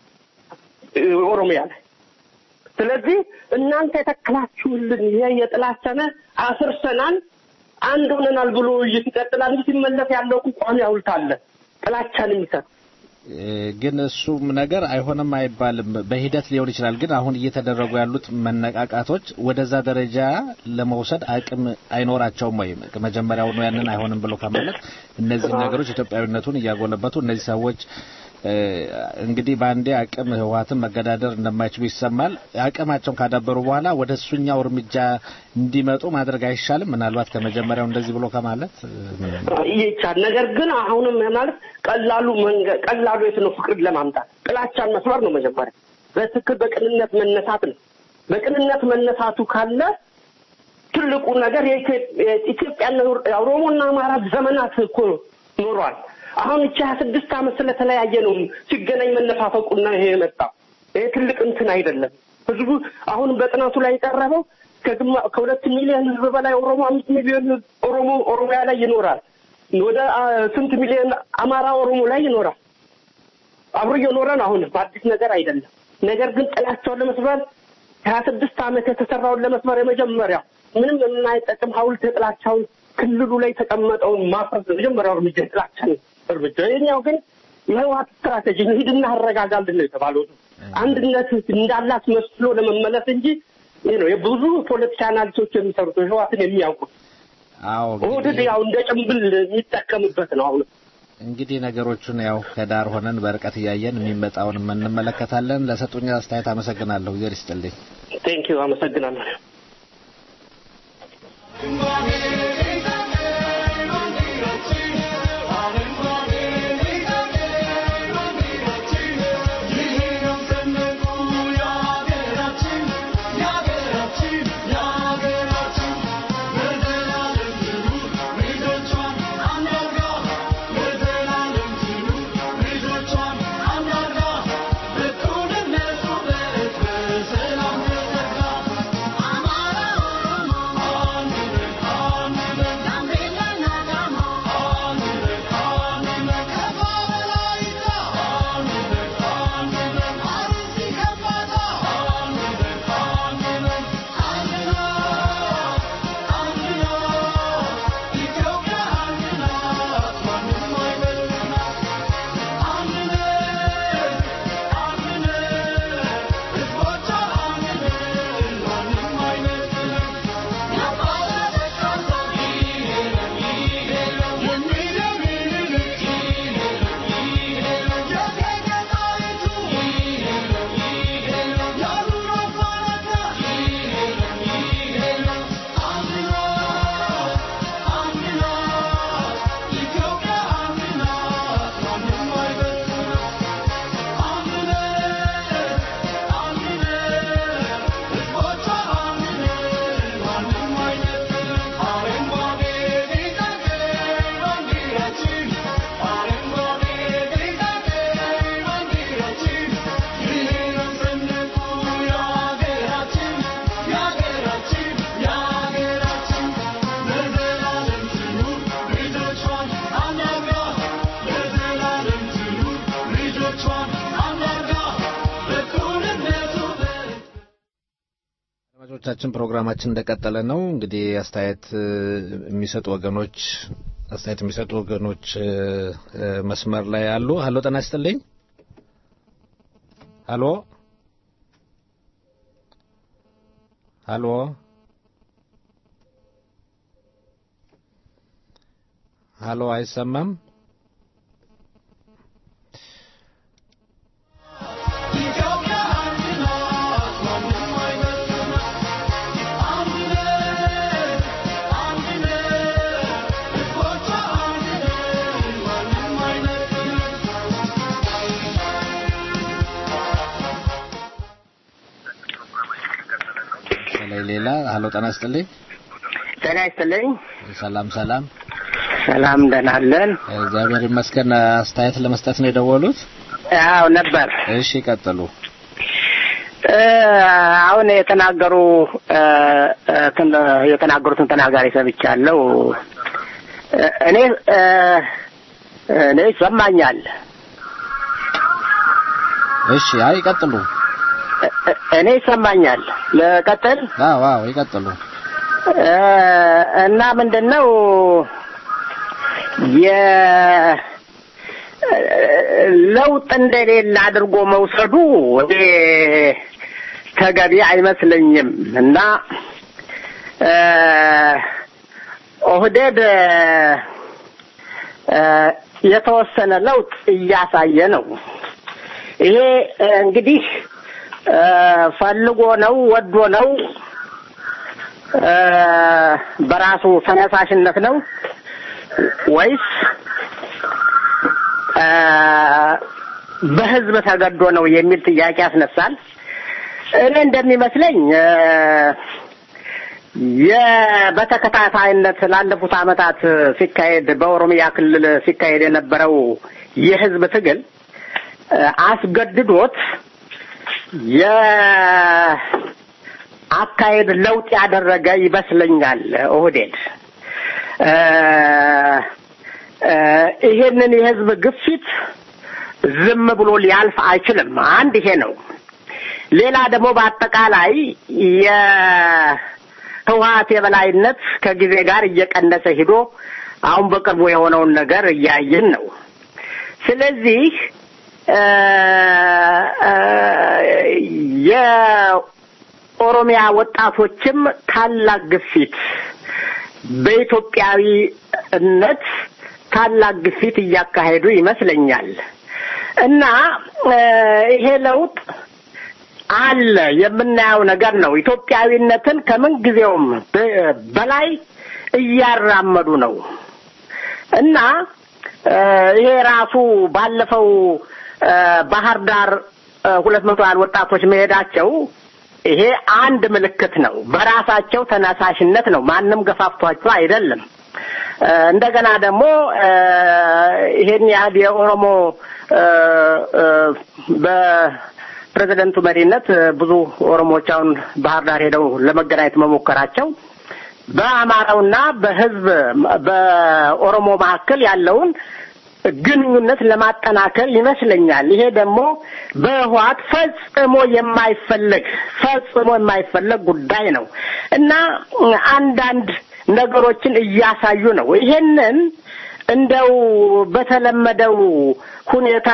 ኦሮሚያ ላይ ስለዚህ እናንተ የተከላችሁልን ይሄ የጥላቻ ነ አፍርሰናል አንድ ሆነናል ብሎ ውይይት ይቀጥላል እንጂ ሲመለስ ያለው እኮ ቋሚ ሐውልት አለ ጥላቻን የሚሰጥ እ፣ ግን እሱም ነገር አይሆንም አይባልም። በሂደት ሊሆን ይችላል። ግን አሁን እየተደረጉ ያሉት መነቃቃቶች ወደዛ ደረጃ ለመውሰድ አቅም አይኖራቸውም ወይም መጀመሪያውኑ ያንን አይሆንም ብሎ ከማለት እነዚህ ነገሮች ኢትዮጵያዊነቱን እያጎለበቱ እነዚህ ሰዎች እ፣ እንግዲህ በአንዴ አቅም ህወሓትን መገዳደር እንደማይችሉ ይሰማል። አቅማቸውን ካዳበሩ በኋላ ወደ እሱኛው እርምጃ እንዲመጡ ማድረግ አይሻልም? ምናልባት ከመጀመሪያው እንደዚህ ብሎ ከማለት እ፣ ይቻል ነገር ግን አሁንም ማለት ቀላሉ መንገድ ቀላሉ የት ነው? ፍቅርን ለማምጣት ጥላቻን መስበር ነው መጀመሪያ። በትክክል በቅንነት መነሳት ነው። በቅንነት መነሳቱ ካለ ትልቁ ነገር የኢትዮጵያና ኦሮሞና አማራ ዘመናት እኮ ኖሯል። አሁን እቺ ሀያ ስድስት ዓመት ስለተለያየ ነው ሲገናኝ መነፋፈቁና ይሄ የመጣው ይሄ ትልቅ እንትን አይደለም። ህዝቡ አሁን በጥናቱ ላይ የቀረበው ከግማ- ከሁለት ሚሊዮን ህዝብ በላይ ኦሮሞ አምስት ሚሊዮን ህዝብ ኦሮሞ ኦሮሚያ ላይ ይኖራል። ወደ አ፣ ስንት ሚሊዮን አማራ ኦሮሞ ላይ ይኖራል። አብሮ እየኖረ ነው። አሁን በአዲስ ነገር አይደለም። ነገር ግን ጥላቸውን ለመስበር ሀያ ስድስት ዓመት የተሰራውን ለመስበር የመጀመሪያው ምንም የማይጠቅም ሐውልት የጥላቻውን ክልሉ ላይ የተቀመጠውን ማፍረስ ነው የመጀመሪያው እርምጃ የጥላቻን እርምጃ። የኛው ግን የህወሓት ስትራቴጂ ነው። ሂድና አረጋጋልን ነው የተባለው። አንድነት እንዳላት መስሎ ለመመለስ እንጂ ይህ ነው የብዙ ፖለቲካ አናሊስቶች የሚሰሩት ህወሓትን የሚያውቁት አዎ ኦህዴድ እንግዲህ ያው እንደ ጭንብል የሚጠቀምበት ነው አሁን እንግዲህ ነገሮቹን ያው ከዳር ሆነን በርቀት እያየን የሚመጣውን እንመለከታለን። ለሰጡኝ አስተያየት አመሰግናለሁ። እግዚአብሔር ይስጥልኝ። ቴንኪዩ አመሰግናለሁ። አድማጮቻችን ፕሮግራማችን እንደቀጠለ ነው። እንግዲህ አስተያየት እ፣ የሚሰጡ ወገኖች አስተያየት የሚሰጡ ወገኖች እ፣ እ፣ መስመር ላይ አሉ። ሀሎ ጤና ይስጥልኝ። ሀሎ ሀሎ ሀሎ አይሰማም። ሌላ ሀሎ ጤና ይስጥልኝ ጤና ይስጥልኝ። ሰላም ሰላም ሰላም ደህና አለን። እግዚአብሔር ይመስገን አስተያየት ለመስጠት ነው የደወሉት አዎ ነበር። እሺ ቀጥሉ እ፣ አሁን የተናገሩ እ፣ እ፣ ትን- የተናገሩትን ተናጋሪ ሰምቻለሁ። እ፣ እኔ እ፣ እኔ ይሰማኛል። እሺ አይ ይቀጥሉ እ- እ- እኔ ይሰማኛል። ልቀጥል አዎ አዎ ይቀጥሉ እ፣ እና ምንድን ነው የ ለውጥ እንደሌለ አድርጎ መውሰዱ እኔ ተገቢ አይመስለኝም እና እ፣ ኦህዴድ እ፣ የተወሰነ ለውጥ እያሳየ ነው። ይሄ እ፣ እንግዲህ እ፣ ፈልጎ ነው ወዶ ነው እ፣ በራሱ ተነሳሽነት ነው ወይስ እ፣ በህዝብ ተገዶ ነው የሚል ጥያቄ ያስነሳል። እኔ እንደሚመስለኝ እ፣ የ- በተከታታይነት ላለፉት ዓመታት ሲካሄድ በኦሮሚያ ክልል ሲካሄድ የነበረው የህዝብ ትግል እ፣ አስገድዶት የአካሄድ ለውጥ ያደረገ ይመስለኛል ኦህዴድ እ፣ እ፣ ይሄንን የህዝብ ግፊት ዝም ብሎ ሊያልፍ አይችልም። አንድ ይሄ ነው። ሌላ ደግሞ በአጠቃላይ የህወሀት የበላይነት ከጊዜ ጋር እየቀነሰ ሂዶ አሁን በቅርቡ የሆነውን ነገር እያየን ነው። ስለዚህ እ፣ እ፣ የኦሮሚያ ወጣቶችም ታላቅ ግፊት በኢትዮጵያዊነት ታላቅ ግፊት እያካሄዱ ይመስለኛል እና እ፣ ይሄ ለውጥ አለ የምናየው ነገር ነው። ኢትዮጵያዊነትን ከምን ጊዜውም በ- በላይ እያራመዱ ነው እና እ፣ ይሄ ራሱ ባለፈው እ፣ ባህር ዳር ሁለት መቶ ያህል ወጣቶች መሄዳቸው ይሄ አንድ ምልክት ነው። በራሳቸው ተነሳሽነት ነው። ማንም ገፋፍቷቸው አይደለም። እ፣ እንደገና ደግሞ እ፣ ይሄን ያህል የኦሮሞ እ፣ እ፣ በፕሬዝደንቱ መሪነት እ፣ ብዙ ኦሮሞዎች አሁን ባህር ዳር ሄደው ለመገናኘት መሞከራቸው በአማራውና በሕዝብ በኦሮሞ መካከል ያለውን ግንኙነት ለማጠናከር ይመስለኛል። ይሄ ደግሞ በህወሓት ፈጽሞ የማይፈለግ ፈጽሞ የማይፈለግ ጉዳይ ነው እና አንዳንድ ነገሮችን እያሳዩ ነው። ይሄንን እንደው በተለመደው ሁኔታ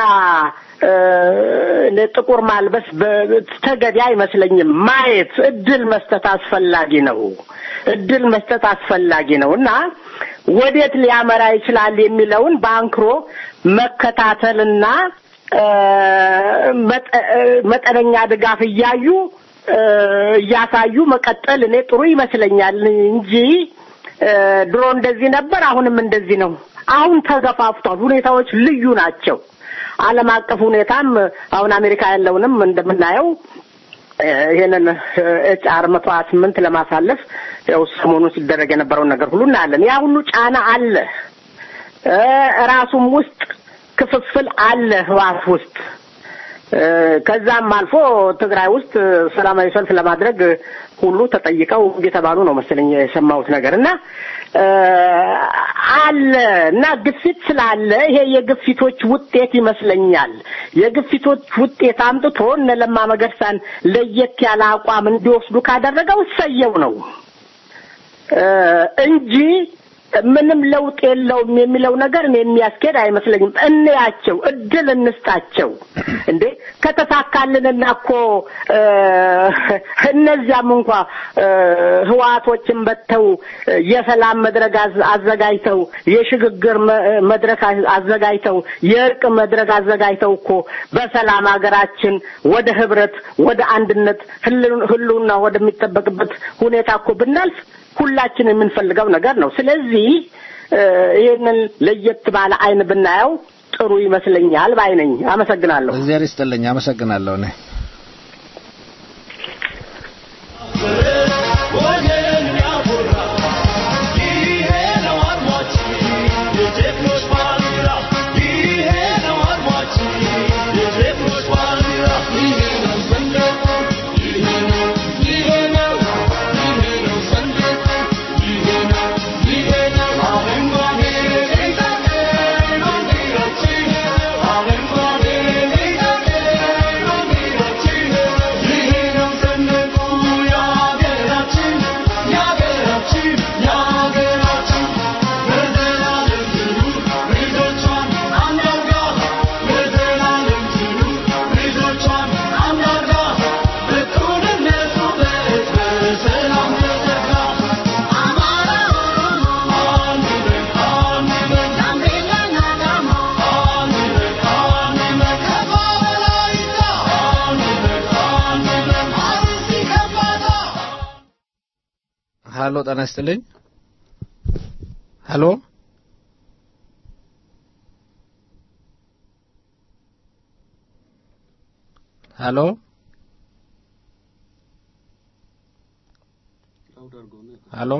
እ፣ ጥቁር ማልበስ በ- ተገቢ አይመስለኝም። ማየት እድል መስጠት አስፈላጊ ነው። እድል መስጠት አስፈላጊ ነው እና ወዴት ሊያመራ ይችላል የሚለውን በአንክሮ መከታተልና እ፣ መጠ- እ፣ መጠነኛ ድጋፍ እያዩ እ፣ እያሳዩ መቀጠል እኔ ጥሩ ይመስለኛል እንጂ እ፣ ድሮ እንደዚህ ነበር፣ አሁንም እንደዚህ ነው። አሁን ተገፋፍቷል። ሁኔታዎች ልዩ ናቸው። ዓለም አቀፍ ሁኔታም አሁን አሜሪካ ያለውንም እንደምናየው እ፣ ይሄንን ኤች አር መቶ ሀያ ስምንት ለማሳለፍ ያው ሰሞኑን ሲደረግ የነበረውን ነገር ሁሉ እናያለን። ያ ሁሉ ጫና አለ። እ፣ ራሱም ውስጥ ክፍፍል አለ ህዋት ውስጥ እ፣ ከዛም አልፎ ትግራይ ውስጥ ሰላማዊ ሰልፍ ለማድረግ ሁሉ ተጠይቀው እየተባሉ ነው መሰለኝ የሰማሁት ነገር እና እ፣ አለ እና ግፊት ስላለ ይሄ የግፊቶች ውጤት ይመስለኛል። የግፊቶች ውጤት አምጥቶ እነ ለማ መገርሳን ለየት ያለ አቋም እንዲወስዱ ካደረገው እሰየው ነው እ፣ እንጂ ምንም ለውጥ የለውም የሚለው ነገር እኔ የሚያስኬድ አይመስለኝም። እንያቸው፣ እድል እንስጣቸው። እንዴ ከተሳካልንና እኮ እ፣ እነዚያም እንኳ እ፣ ህወሓቶችን በተው የሰላም መድረክ አዝ- አዘጋጅተው የሽግግር መ- መድረክ አዝ- አዘጋጅተው የእርቅ መድረክ አዘጋጅተው እኮ በሰላም ሀገራችን ወደ ህብረት ወደ አንድነት ህልው- ህልውና ወደሚጠበቅበት ሁኔታ እኮ ብናልፍ ሁላችን የምንፈልገው ነገር ነው። ስለዚህ እ፣ ይህንን ለየት ባለ አይን ብናየው ጥሩ ይመስለኛል ባይ ነኝ። አመሰግናለሁ። እግዚአብሔር ይስጥልኝ። አመሰግናለሁ እኔ ሀሎ ጤና ይስጥልኝ ሀሎ ሀሎ ሀሎ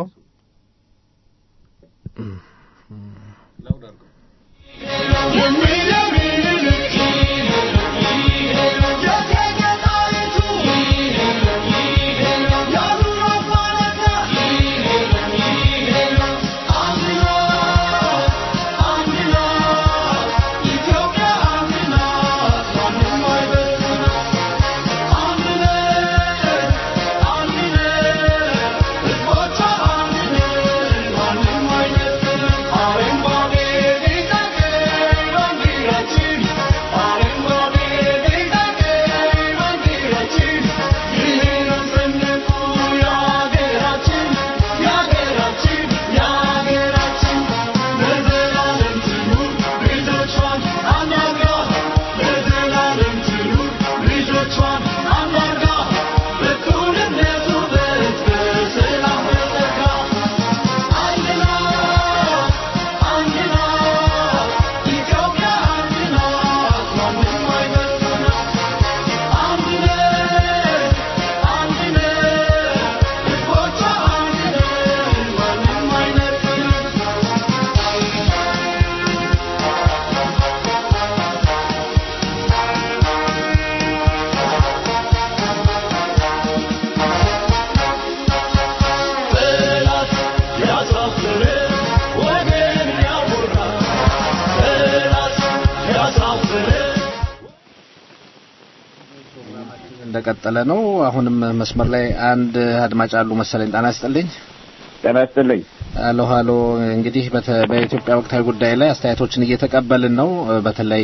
እንደቀጠለ ነው። አሁንም መስመር ላይ አንድ አድማጭ አሉ መሰለኝ። ጤና ይስጥልኝ። ጤና ይስጥልኝ። አሎ ሀሎ። እንግዲህ በተ- በኢትዮጵያ ወቅታዊ ጉዳይ ላይ አስተያየቶችን እየተቀበልን ነው። በተለይ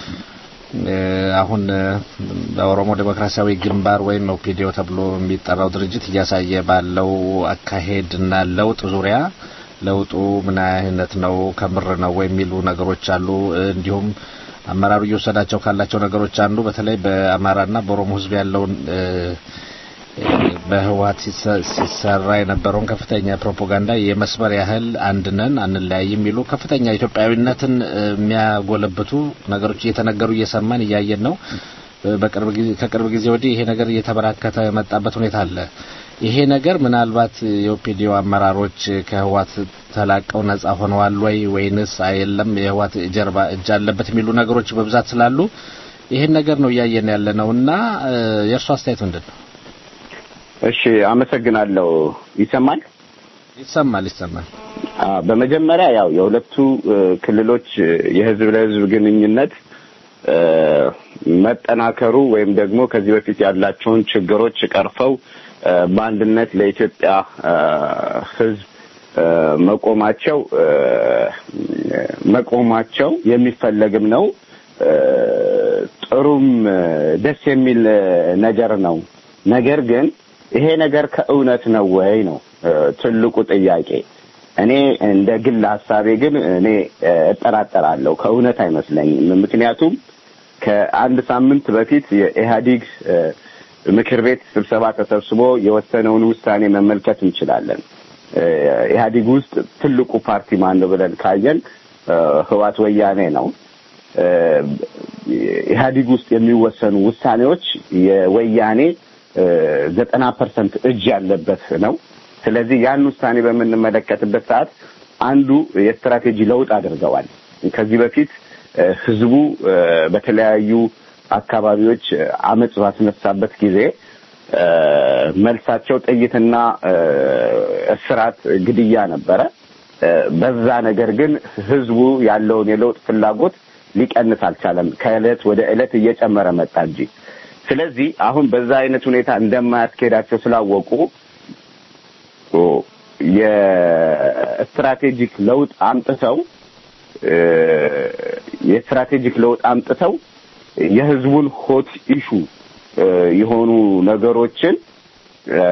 እ፣ አሁን እ፣ በኦሮሞ ዴሞክራሲያዊ ግንባር ወይም ኦፒዲዮ ተብሎ የሚጠራው ድርጅት እያሳየ ባለው አካሄድና ለውጥ ዙሪያ ለውጡ ምን አይነት ነው ከምር ነው የሚሉ ነገሮች አሉ። እንዲሁም አመራሩ እየወሰዳቸው ካላቸው ነገሮች አንዱ በተለይ በአማራና በኦሮሞ ሕዝብ ያለውን እ፣ እ፣ በህወሀት ሲሰ- ሲሰራ የነበረውን ከፍተኛ ፕሮፓጋንዳ የመስበር ያህል አንድነን አንለያይ የሚሉ ከፍተኛ ኢትዮጵያዊነትን እ፣ የሚያጎለብቱ ነገሮች እየተነገሩ እየሰማን እያየን ነው። እ፣ በቅርብ ጊዜ ከቅርብ ጊዜ ወዲህ ይሄ ነገር እየተበራከተ የመጣበት ሁኔታ አለ። ይሄ ነገር ምናልባት የኦፒዲዮ አመራሮች ከህዋት ተላቀው ነጻ ሆነዋል ወይ ወይንስ አየለም የህዋት ጀርባ እጅ አለበት የሚሉ ነገሮች በብዛት ስላሉ ይሄን ነገር ነው እያየን ያለ ነው እና እ፣ የእርሱ አስተያየት ምንድን ነው? እሺ፣ አመሰግናለሁ። ይሰማል? ይሰማል ይሰማል። አ፣ በመጀመሪያ ያው የሁለቱ እ፣ ክልሎች እ፣ የህዝብ ለህዝብ ግንኙነት እ፣ መጠናከሩ ወይም ደግሞ ከዚህ በፊት ያላቸውን ችግሮች ቀርፈው እ፣ በአንድነት ለኢትዮጵያ እ፣ ህዝብ እ፣ መቆማቸው እ፣ መቆማቸው የሚፈለግም ነው። እ፣ ጥሩም እ፣ ደስ የሚል እ፣ ነገር ነው። ነገር ግን ይሄ ነገር ከእውነት ነው ወይ ነው እ፣ ትልቁ ጥያቄ። እኔ እንደ ግል ሀሳቤ ግን እኔ እ፣ እጠራጠራለሁ። ከእውነት አይመስለኝም። ምክንያቱም ከአንድ ሳምንት በፊት የኢህአዲግ እ፣ ምክር ቤት ስብሰባ ተሰብስቦ የወሰነውን ውሳኔ መመልከት እንችላለን። እ፣ ኢህአዲግ ውስጥ ትልቁ ፓርቲ ማን ነው ብለን ካየን እ፣ ህዋት ወያኔ ነው። እ፣ ኢህአዲግ ውስጥ የሚወሰኑ ውሳኔዎች የወያኔ ዘጠና ፐርሰንት እጅ ያለበት ነው። ስለዚህ ያን ውሳኔ በምንመለከትበት ሰዓት አንዱ የስትራቴጂ ለውጥ አድርገዋል። ከዚህ በፊት እ፣ ህዝቡ እ፣ በተለያዩ አካባቢዎች እ፣ አመጽ ባስነሳበት ጊዜ እ፣ መልሳቸው ጥይትና እ፣ እስራት፣ ግድያ ነበረ። እ፣ በዛ ነገር ግን ህዝቡ ያለውን የለውጥ ፍላጎት ሊቀንስ አልቻለም። ከእለት ወደ እለት እየጨመረ መጣ እንጂ። ስለዚህ አሁን በዛ አይነት ሁኔታ እንደማያስኬዳቸው ስላወቁ ኦ፣ የስትራቴጂክ ለውጥ አምጥተው እ፣ የስትራቴጂክ ለውጥ አምጥተው የህዝቡን ሆት ኢሹ እ፣ የሆኑ ነገሮችን እ፣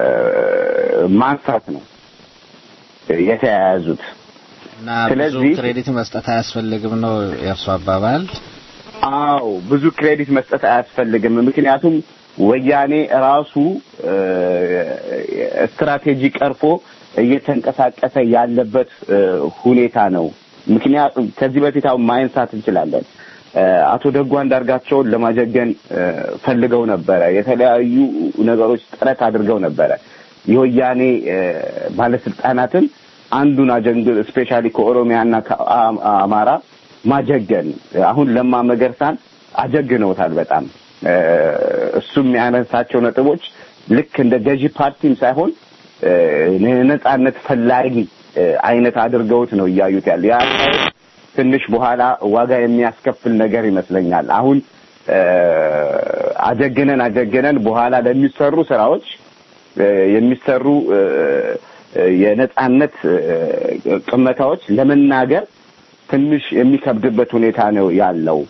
ማንሳት ነው የተያያዙት። እና ብዙ ስለዚህ- ክሬዲት መስጠት አያስፈልግም ነው የእርሱ አባባል። አዎ ብዙ ክሬዲት መስጠት አያስፈልግም። ምክንያቱም ወያኔ ራሱ እ፣ ስትራቴጂ ቀርፎ እየተንቀሳቀሰ ያለበት ሁኔታ ነው። ምክንያቱም ከዚህ በፊት አሁን ማንሳት እንችላለን። አቶ ደጉ አንዳርጋቸውን ለማጀገን ፈልገው ነበረ። የተለያዩ ነገሮች ጥረት አድርገው ነበረ። የወያኔ ባለስልጣናትን አንዱን አጀንግ ስፔሻሊ ከኦሮሚያና ከአማራ ማጀገን አሁን ለማ መገርሳን አጀግነውታል በጣም እሱ የሚያነሳቸው ነጥቦች ልክ እንደ ገዢ ፓርቲም ሳይሆን ነጻነት ፈላጊ አይነት አድርገውት ነው እያዩት ያለ ያ ትንሽ በኋላ ዋጋ የሚያስከፍል ነገር ይመስለኛል። አሁን አጀግነን አጀግነን በኋላ ለሚሰሩ ስራዎች የሚሰሩ የነጻነት ቅመታዎች ለመናገር ትንሽ የሚከብድበት ሁኔታ ነው ያለው።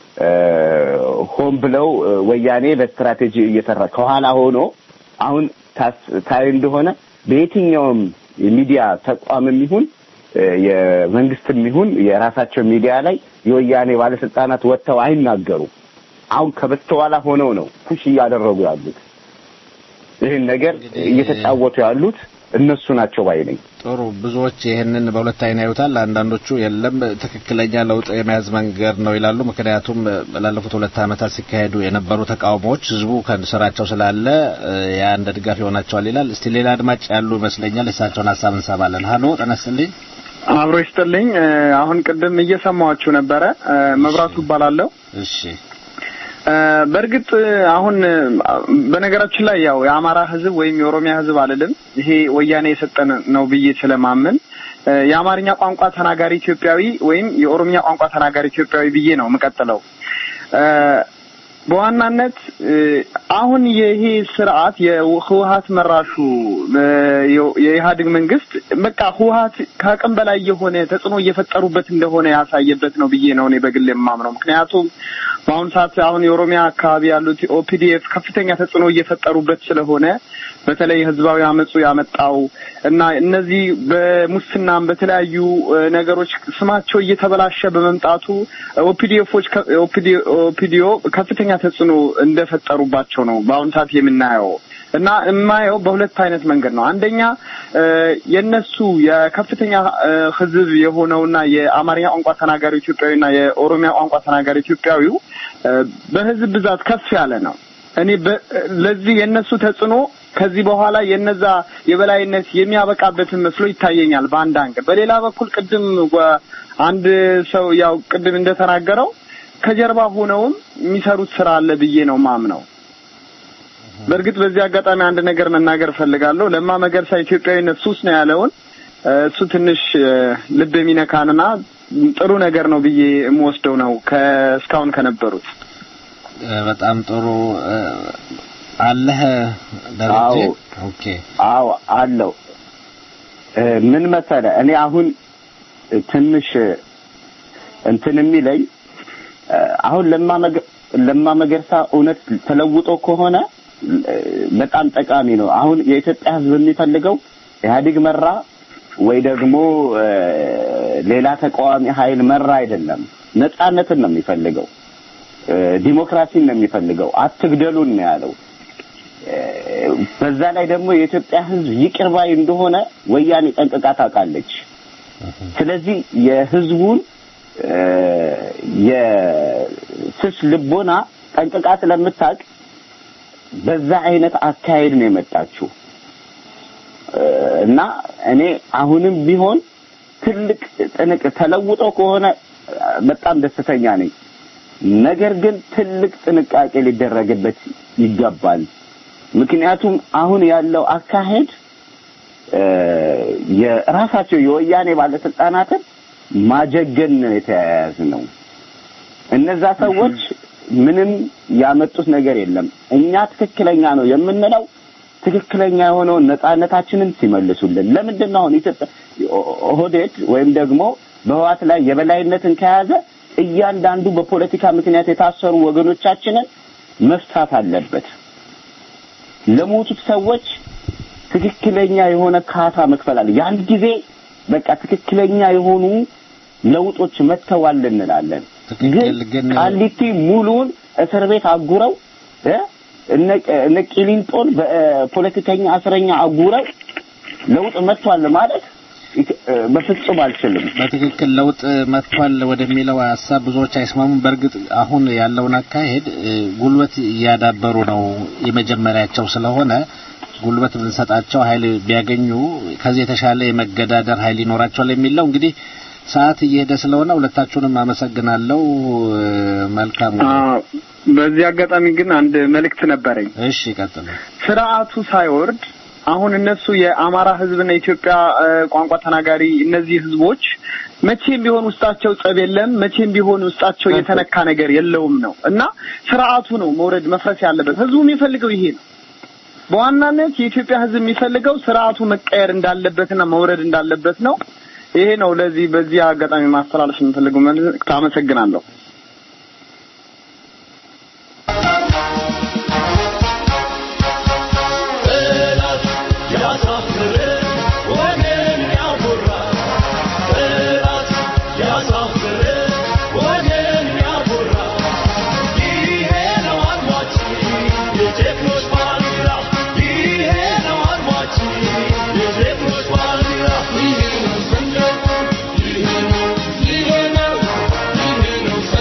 ሆን ብለው ወያኔ በስትራቴጂ እየሰራ ከኋላ ሆኖ አሁን ታይ እንደሆነ በየትኛውም የሚዲያ ተቋምም ይሁን የመንግስትም ይሁን የራሳቸው ሚዲያ ላይ የወያኔ ባለስልጣናት ወጥተው አይናገሩም። አሁን ከበስተኋላ ሆነው ነው ፑሽ እያደረጉ ያሉት። ይህን ነገር እየተጫወቱ ያሉት እነሱ ናቸው ባይ ነኝ። ጥሩ ብዙዎች ይህንን በሁለት አይን ያዩታል። አንዳንዶቹ የለም ትክክለኛ ለውጥ የመያዝ መንገድ ነው ይላሉ። ምክንያቱም ላለፉት ሁለት ዓመታት ሲካሄዱ የነበሩ ተቃውሞዎች ህዝቡ ከስራቸው ስላለ ያ እንደ ድጋፍ ይሆናቸዋል ይላል። እስቲ ሌላ አድማጭ ያሉ ይመስለኛል። የእሳቸውን ሀሳብ እንሰማለን። ሀሎ ጤና ይስጥልኝ። አብሮ ይስጥልኝ። አሁን ቅድም እየሰማኋችሁ ነበረ። መብራቱ እባላለሁ። እሺ በእርግጥ አሁን በነገራችን ላይ ያው የአማራ ህዝብ ወይም የኦሮሚያ ህዝብ አልልም። ይሄ ወያኔ የሰጠን ነው ብዬ ስለማምን የአማርኛ ቋንቋ ተናጋሪ ኢትዮጵያዊ ወይም የኦሮሚያ ቋንቋ ተናጋሪ ኢትዮጵያዊ ብዬ ነው የምቀጥለው። በዋናነት አሁን ይሄ ስርዓት የህወሀት መራሹ የኢህአዴግ መንግስት በቃ ህወሀት ከአቅም በላይ የሆነ ተጽዕኖ እየፈጠሩበት እንደሆነ ያሳየበት ነው ብዬ ነው እኔ በግል የማምነው። ምክንያቱም በአሁኑ ሰዓት አሁን የኦሮሚያ አካባቢ ያሉት ኦፒዲኤፍ ከፍተኛ ተጽዕኖ እየፈጠሩበት ስለሆነ በተለይ ህዝባዊ አመፁ ያመጣው እና እነዚህ በሙስናም በተለያዩ ነገሮች ስማቸው እየተበላሸ በመምጣቱ ኦፒዲኤፎች ኦፒዲዮ ከፍተኛ ተጽዕኖ እንደፈጠሩባቸው ነው በአሁኑ ሰዓት የምናየው እና የማየው በሁለት አይነት መንገድ ነው። አንደኛ የነሱ የከፍተኛ ህዝብ የሆነውና የአማርኛ ቋንቋ ተናጋሪ ኢትዮጵያዊና የኦሮሚያ ቋንቋ ተናጋሪ ኢትዮጵያዊው በህዝብ ብዛት ከፍ ያለ ነው። እኔ ለዚህ የነሱ ተጽዕኖ ከዚህ በኋላ የነዛ የበላይነት የሚያበቃበትን መስሎ ይታየኛል በአንድ አንግል። በሌላ በኩል ቅድም አንድ ሰው ያው ቅድም እንደተናገረው ከጀርባ ሆነውም የሚሰሩት ስራ አለ ብዬ ነው ማምነው። በእርግጥ በዚህ አጋጣሚ አንድ ነገር መናገር እፈልጋለሁ። ለማ መገርሳ ኢትዮጵያዊነት ሱስ ነው ያለውን እሱ ትንሽ ልብ የሚነካንና ጥሩ ነገር ነው ብዬ የምወስደው ነው ከእስካሁን ከነበሩት። በጣም ጥሩ አለህ ደረጀ? ኦኬ አዎ አለው። ምን መሰለ እኔ አሁን ትንሽ እንትን የሚለኝ አሁን ለማ መገርሳ እውነት ተለውጦ ከሆነ በጣም ጠቃሚ ነው። አሁን የኢትዮጵያ ሕዝብ የሚፈልገው ኢህአዴግ መራ ወይ ደግሞ ሌላ ተቃዋሚ ኃይል መራ አይደለም። ነጻነትን ነው የሚፈልገው። ዲሞክራሲን ነው የሚፈልገው። አትግደሉን ነው ያለው። በዛ ላይ ደግሞ የኢትዮጵያ ሕዝብ ይቅር ባይ እንደሆነ ወያኔ ጠንቅቃ ታውቃለች። ስለዚህ የህዝቡን የስስ ልቦና ጠንቅቃ ስለምታውቅ በዛ አይነት አካሄድ ነው የመጣችው እና እኔ አሁንም ቢሆን ትልቅ ጥንቅ ተለውጦ ከሆነ በጣም ደስተኛ ነኝ። ነገር ግን ትልቅ ጥንቃቄ ሊደረግበት ይገባል። ምክንያቱም አሁን ያለው አካሄድ የራሳቸው የወያኔ ባለስልጣናትን ማጀገን ነው የተያያዝ ነው። እነዛ ሰዎች ምንም ያመጡት ነገር የለም። እኛ ትክክለኛ ነው የምንለው ትክክለኛ የሆነውን ነጻነታችንን ሲመልሱልን። ለምንድን ነው አሁን ኢትዮጵያ ኦህዴድ ወይም ደግሞ በህዋት ላይ የበላይነትን ከያዘ እያንዳንዱ በፖለቲካ ምክንያት የታሰሩ ወገኖቻችንን መፍታት አለበት። ለሞቱት ሰዎች ትክክለኛ የሆነ ካሳ መክፈል አለ። ያን ጊዜ በቃ ትክክለኛ የሆኑ ለውጦች መጥተዋል እንላለን። ግን ቃሊቲ ሙሉውን እስር ቤት አጉረው እነ ቂሊንጦን በፖለቲከኛ እስረኛ አጉረው ለውጥ መጥቷል ማለት በፍጹም አልችልም። በትክክል ለውጥ መጥቷል ወደሚለው ሀሳብ ብዙዎች አይስማሙም። በእርግጥ አሁን ያለውን አካሄድ ጉልበት እያዳበሩ ነው የመጀመሪያቸው ስለሆነ ጉልበት ብንሰጣቸው ኃይል ቢያገኙ ከዚህ የተሻለ የመገዳደር ኃይል ይኖራቸዋል የሚለው እንግዲህ ሰዓት እየሄደ ስለሆነ ሁለታችሁንም አመሰግናለሁ። መልካም በዚህ አጋጣሚ ግን አንድ መልእክት ነበረኝ። እሺ ቀጥሉ። ስርዓቱ ሳይወርድ አሁን እነሱ የአማራ ህዝብና የኢትዮጵያ ቋንቋ ተናጋሪ እነዚህ ህዝቦች መቼም ቢሆን ውስጣቸው ጸብ የለም፣ መቼም ቢሆን ውስጣቸው የተነካ ነገር የለውም ነው እና ስርዓቱ ነው መውረድ መፍረስ ያለበት። ህዝቡ የሚፈልገው ይሄ ነው። በዋናነት የኢትዮጵያ ህዝብ የሚፈልገው ስርዓቱ መቀየር እንዳለበትና መውረድ እንዳለበት ነው። ይሄ ነው ለዚህ በዚህ አጋጣሚ ማስተላለፍ የምፈልገው መልእክት። አመሰግናለሁ። Yeah.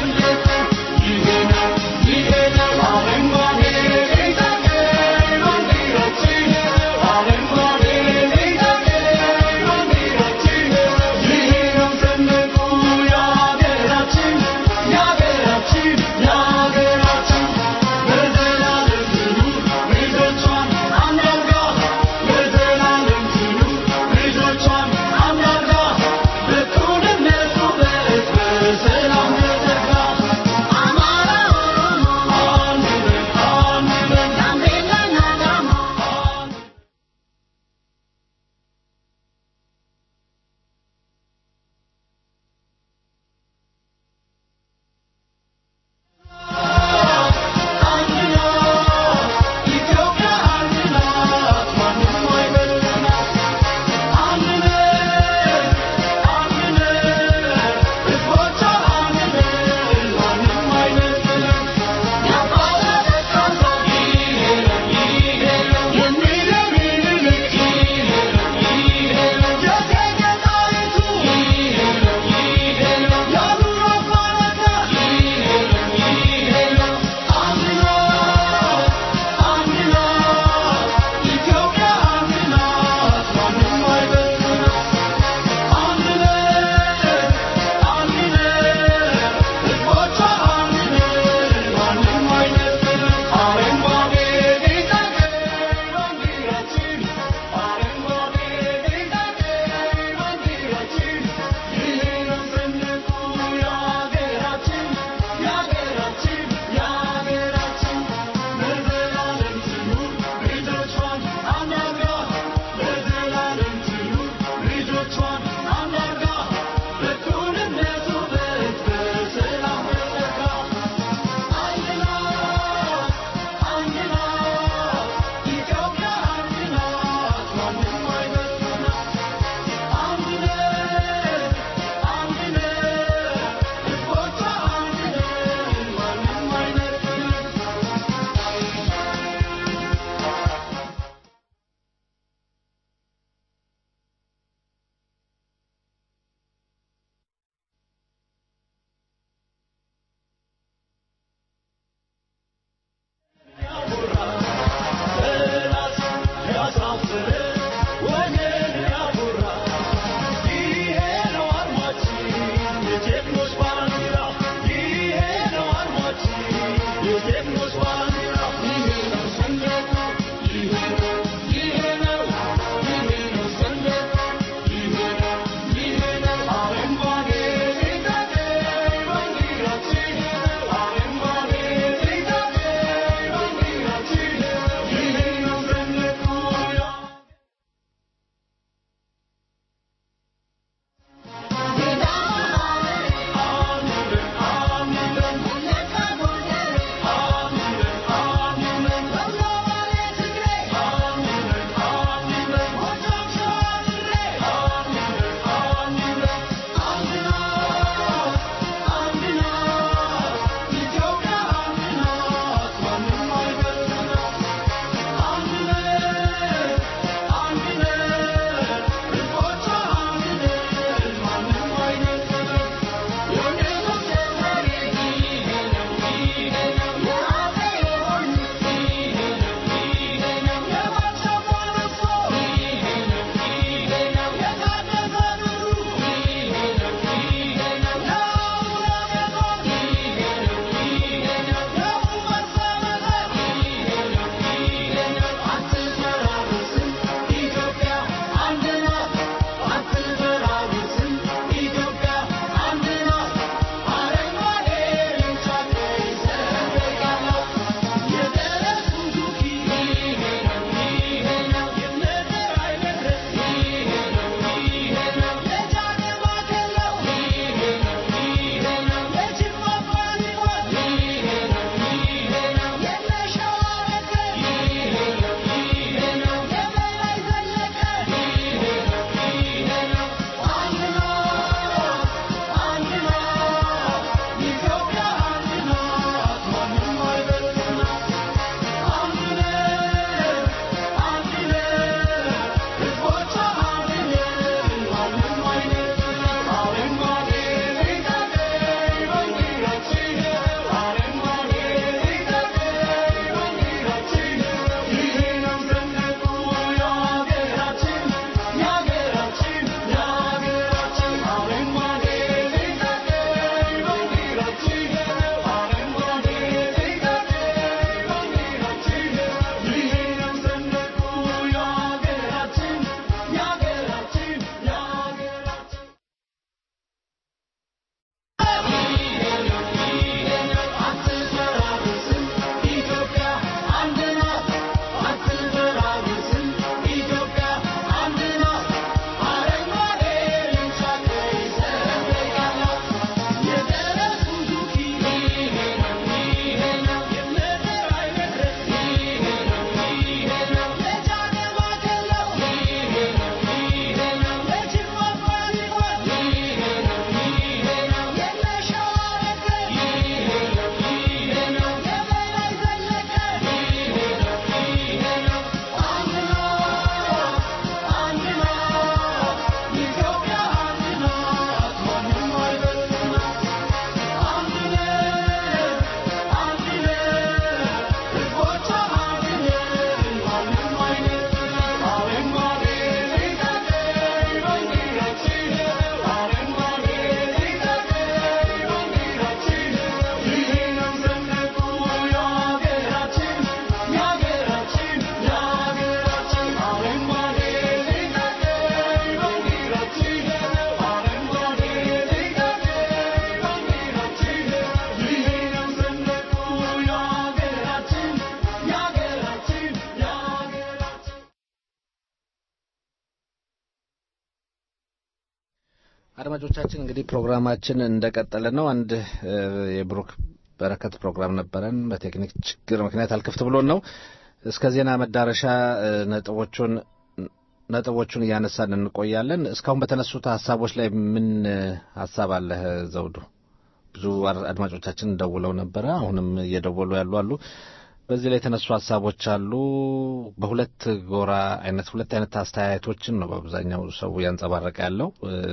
አድማጮቻችን እንግዲህ ፕሮግራማችን እንደቀጠለ ነው። አንድ የብሩክ በረከት ፕሮግራም ነበረን። በቴክኒክ ችግር ምክንያት አልክፍት ብሎን ነው። እስከ ዜና መዳረሻ ነጥቦቹን ነጥቦቹን እያነሳን እንቆያለን። እስካሁን በተነሱት ሀሳቦች ላይ ምን ሀሳብ አለህ ዘውዱ? ብዙ አድማጮቻችን ደውለው ነበረ። አሁንም እየደወሉ ያሉ አሉ። በዚህ ላይ የተነሱ ሀሳቦች አሉ። በሁለት ጎራ አይነት ሁለት አይነት አስተያየቶችን ነው በአብዛኛው ሰው ያንጸባረቀ ያለው።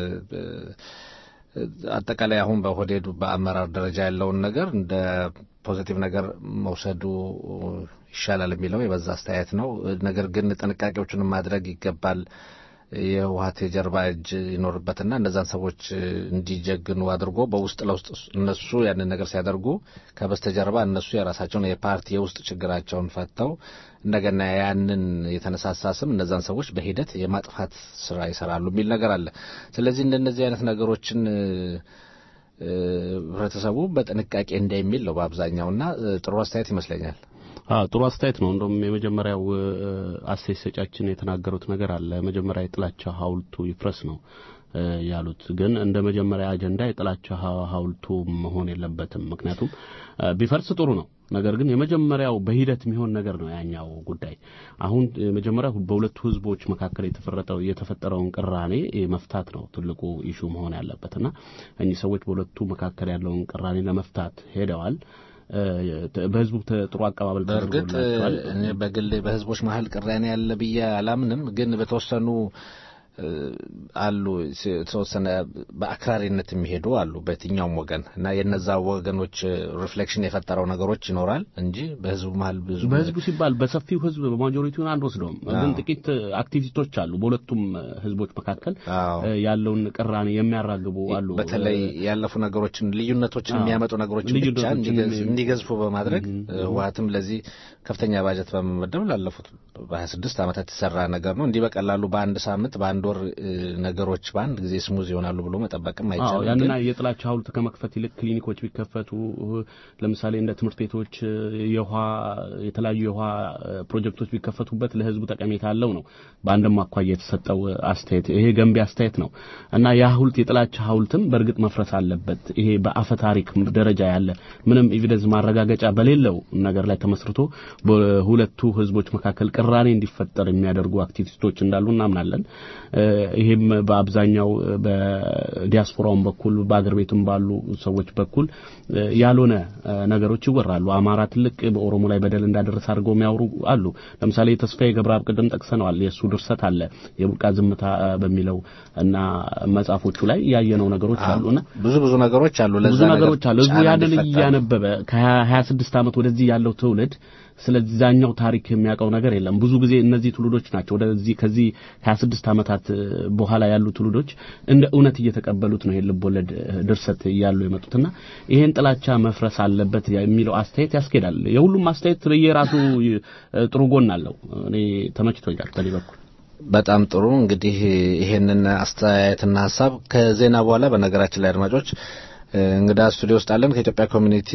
አጠቃላይ አሁን በሆዴዱ በአመራር ደረጃ ያለውን ነገር እንደ ፖዚቲቭ ነገር መውሰዱ ይሻላል የሚለው የበዛ አስተያየት ነው። ነገር ግን ጥንቃቄዎቹንም ማድረግ ይገባል። የህወሀት የጀርባ እጅ ይኖርበትና እነዛን ሰዎች እንዲጀግኑ አድርጎ በውስጥ ለውስጥ እነሱ ያንን ነገር ሲያደርጉ ከበስተጀርባ እነሱ የራሳቸውን የፓርቲ የውስጥ ችግራቸውን ፈተው እንደገና ያንን የተነሳሳ ስም እነዛን ሰዎች በሂደት የማጥፋት ስራ ይሰራሉ የሚል ነገር አለ። ስለዚህ እንደነዚህ አይነት ነገሮችን ህብረተሰቡ በጥንቃቄ እንዳይሚል ነው በአብዛኛውና ጥሩ አስተያየት ይመስለኛል። ጥሩ አስተያየት ነው። እንደውም የመጀመሪያው አስተያየት ሰጫችን የተናገሩት ነገር አለ። መጀመሪያ የጥላቻ ሐውልቱ ይፍረስ ነው ያሉት። ግን እንደ መጀመሪያ አጀንዳ የጥላቻ ሐውልቱ መሆን የለበትም። ምክንያቱም ቢፈርስ ጥሩ ነው። ነገር ግን የመጀመሪያው በሂደት የሚሆን ነገር ነው ያኛው ጉዳይ። አሁን የመጀመሪያው በሁለቱ ህዝቦች መካከል የተፈረጠው የተፈጠረውን ቅራኔ መፍታት ነው ትልቁ ኢሹ መሆን ያለበትና እኚህ ሰዎች በሁለቱ መካከል ያለውን ቅራኔ ለመፍታት ሄደዋል። በህዝቡ ጥሩ አቀባበል በእርግጥ እኔ በግሌ በህዝቦች መሀል ቅራኔ ያለ ብዬ አላምንም። ግን በተወሰኑ አሉ የተወሰነ በአክራሪነት የሚሄዱ አሉ በየትኛውም ወገን እና የነዛ ወገኖች ሪፍሌክሽን የፈጠረው ነገሮች ይኖራል እንጂ በህዝቡ መሀል ብዙ በህዝቡ ሲባል በሰፊው ህዝብ በማጆሪቲውን አንወስደውም። ግን ጥቂት አክቲቪስቶች አሉ በሁለቱም ህዝቦች መካከል ያለውን ቅራኔ የሚያራግቡ አሉ። በተለይ ያለፉ ነገሮችን ልዩነቶችን የሚያመጡ ነገሮችን ብቻ እንዲገዝፉ በማድረግ ህወሀትም ለዚህ ከፍተኛ ባጀት በመመደብ ላለፉት በሀያ ስድስት ዓመታት የተሰራ ነገር ነው። እንዲህ በቀላሉ በአንድ ሳምንት በአንድ ወር ነገሮች በአንድ ጊዜ ስሙዝ ይሆናሉ ብሎ መጠበቅም አይቻልም። ያንና የጥላቻ ሐውልት ከመክፈት ይልቅ ክሊኒኮች ቢከፈቱ ለምሳሌ እንደ ትምህርት ቤቶች የውሃ የተለያዩ የውሃ ፕሮጀክቶች ቢከፈቱበት ለህዝቡ ጠቀሜታ አለው ነው በአንድም አኳያ የተሰጠው አስተያየት። ይሄ ገንቢ አስተያየት ነው እና ያ ሐውልት የጥላቻ ሐውልትም በእርግጥ መፍረስ አለበት። ይሄ በአፈ ታሪክ ደረጃ ያለ ምንም ኤቪደንስ ማረጋገጫ በሌለው ነገር ላይ ተመስርቶ በሁለቱ ህዝቦች መካከል ቅራኔ እንዲፈጠር የሚያደርጉ አክቲቪስቶች እንዳሉ እናምናለን። ይሄም በአብዛኛው በዲያስፖራውም በኩል በአገር ቤትም ባሉ ሰዎች በኩል ያልሆነ ነገሮች ይወራሉ። አማራ ትልቅ በኦሮሞ ላይ በደል እንዳደረሰ አድርገው የሚያወሩ አሉ። ለምሳሌ ተስፋዬ ገብረአብ ቅድም ጠቅሰነዋል። የእሱ ድርሰት አለ የቡቃ ዝምታ በሚለው እና መጽሐፎቹ ላይ ያየነው ነገሮች አሉና ብዙ ብዙ ነገሮች አሉ። ብዙ ነገሮች አሉ። ህዝቡ ያንን እያነበበ ከሀያ ስድስት ዓመት ወደዚህ ያለው ትውልድ ስለዛኛው ታሪክ የሚያውቀው ነገር የለም። ብዙ ጊዜ እነዚህ ትውልዶች ናቸው ወደዚህ ከዚህ 26 ዓመታት በኋላ ያሉ ትውልዶች እንደ እውነት እየተቀበሉት ነው ይሄን ልቦለድ ድርሰት እያሉ የመጡትና ይሄን ጥላቻ መፍረስ አለበት የሚለው አስተያየት ያስኬዳል። የሁሉም አስተያየት በየራሱ ጥሩ ጎን አለው። እኔ ተመችቶኛል በኔ በኩል። በጣም ጥሩ እንግዲህ ይሄንን አስተያየትና ሀሳብ ከዜና በኋላ በነገራችን ላይ አድማጮች እንግዳ ስቱዲዮ ውስጥ አለን ከኢትዮጵያ ኮሚኒቲ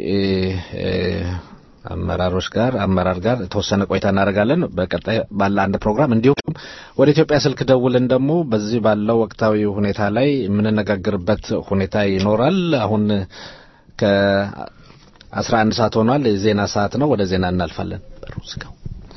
አመራሮች ጋር አመራር ጋር የተወሰነ ቆይታ እናደርጋለን። በቀጣይ ባለ አንድ ፕሮግራም እንዲሁም ወደ ኢትዮጵያ ስልክ ደውልን ደግሞ በዚህ ባለው ወቅታዊ ሁኔታ ላይ የምንነጋገርበት ሁኔታ ይኖራል። አሁን ከአስራ አንድ ሰዓት ሆኗል። የዜና ሰዓት ነው። ወደ ዜና እናልፋለን። በሩ ዝጋው።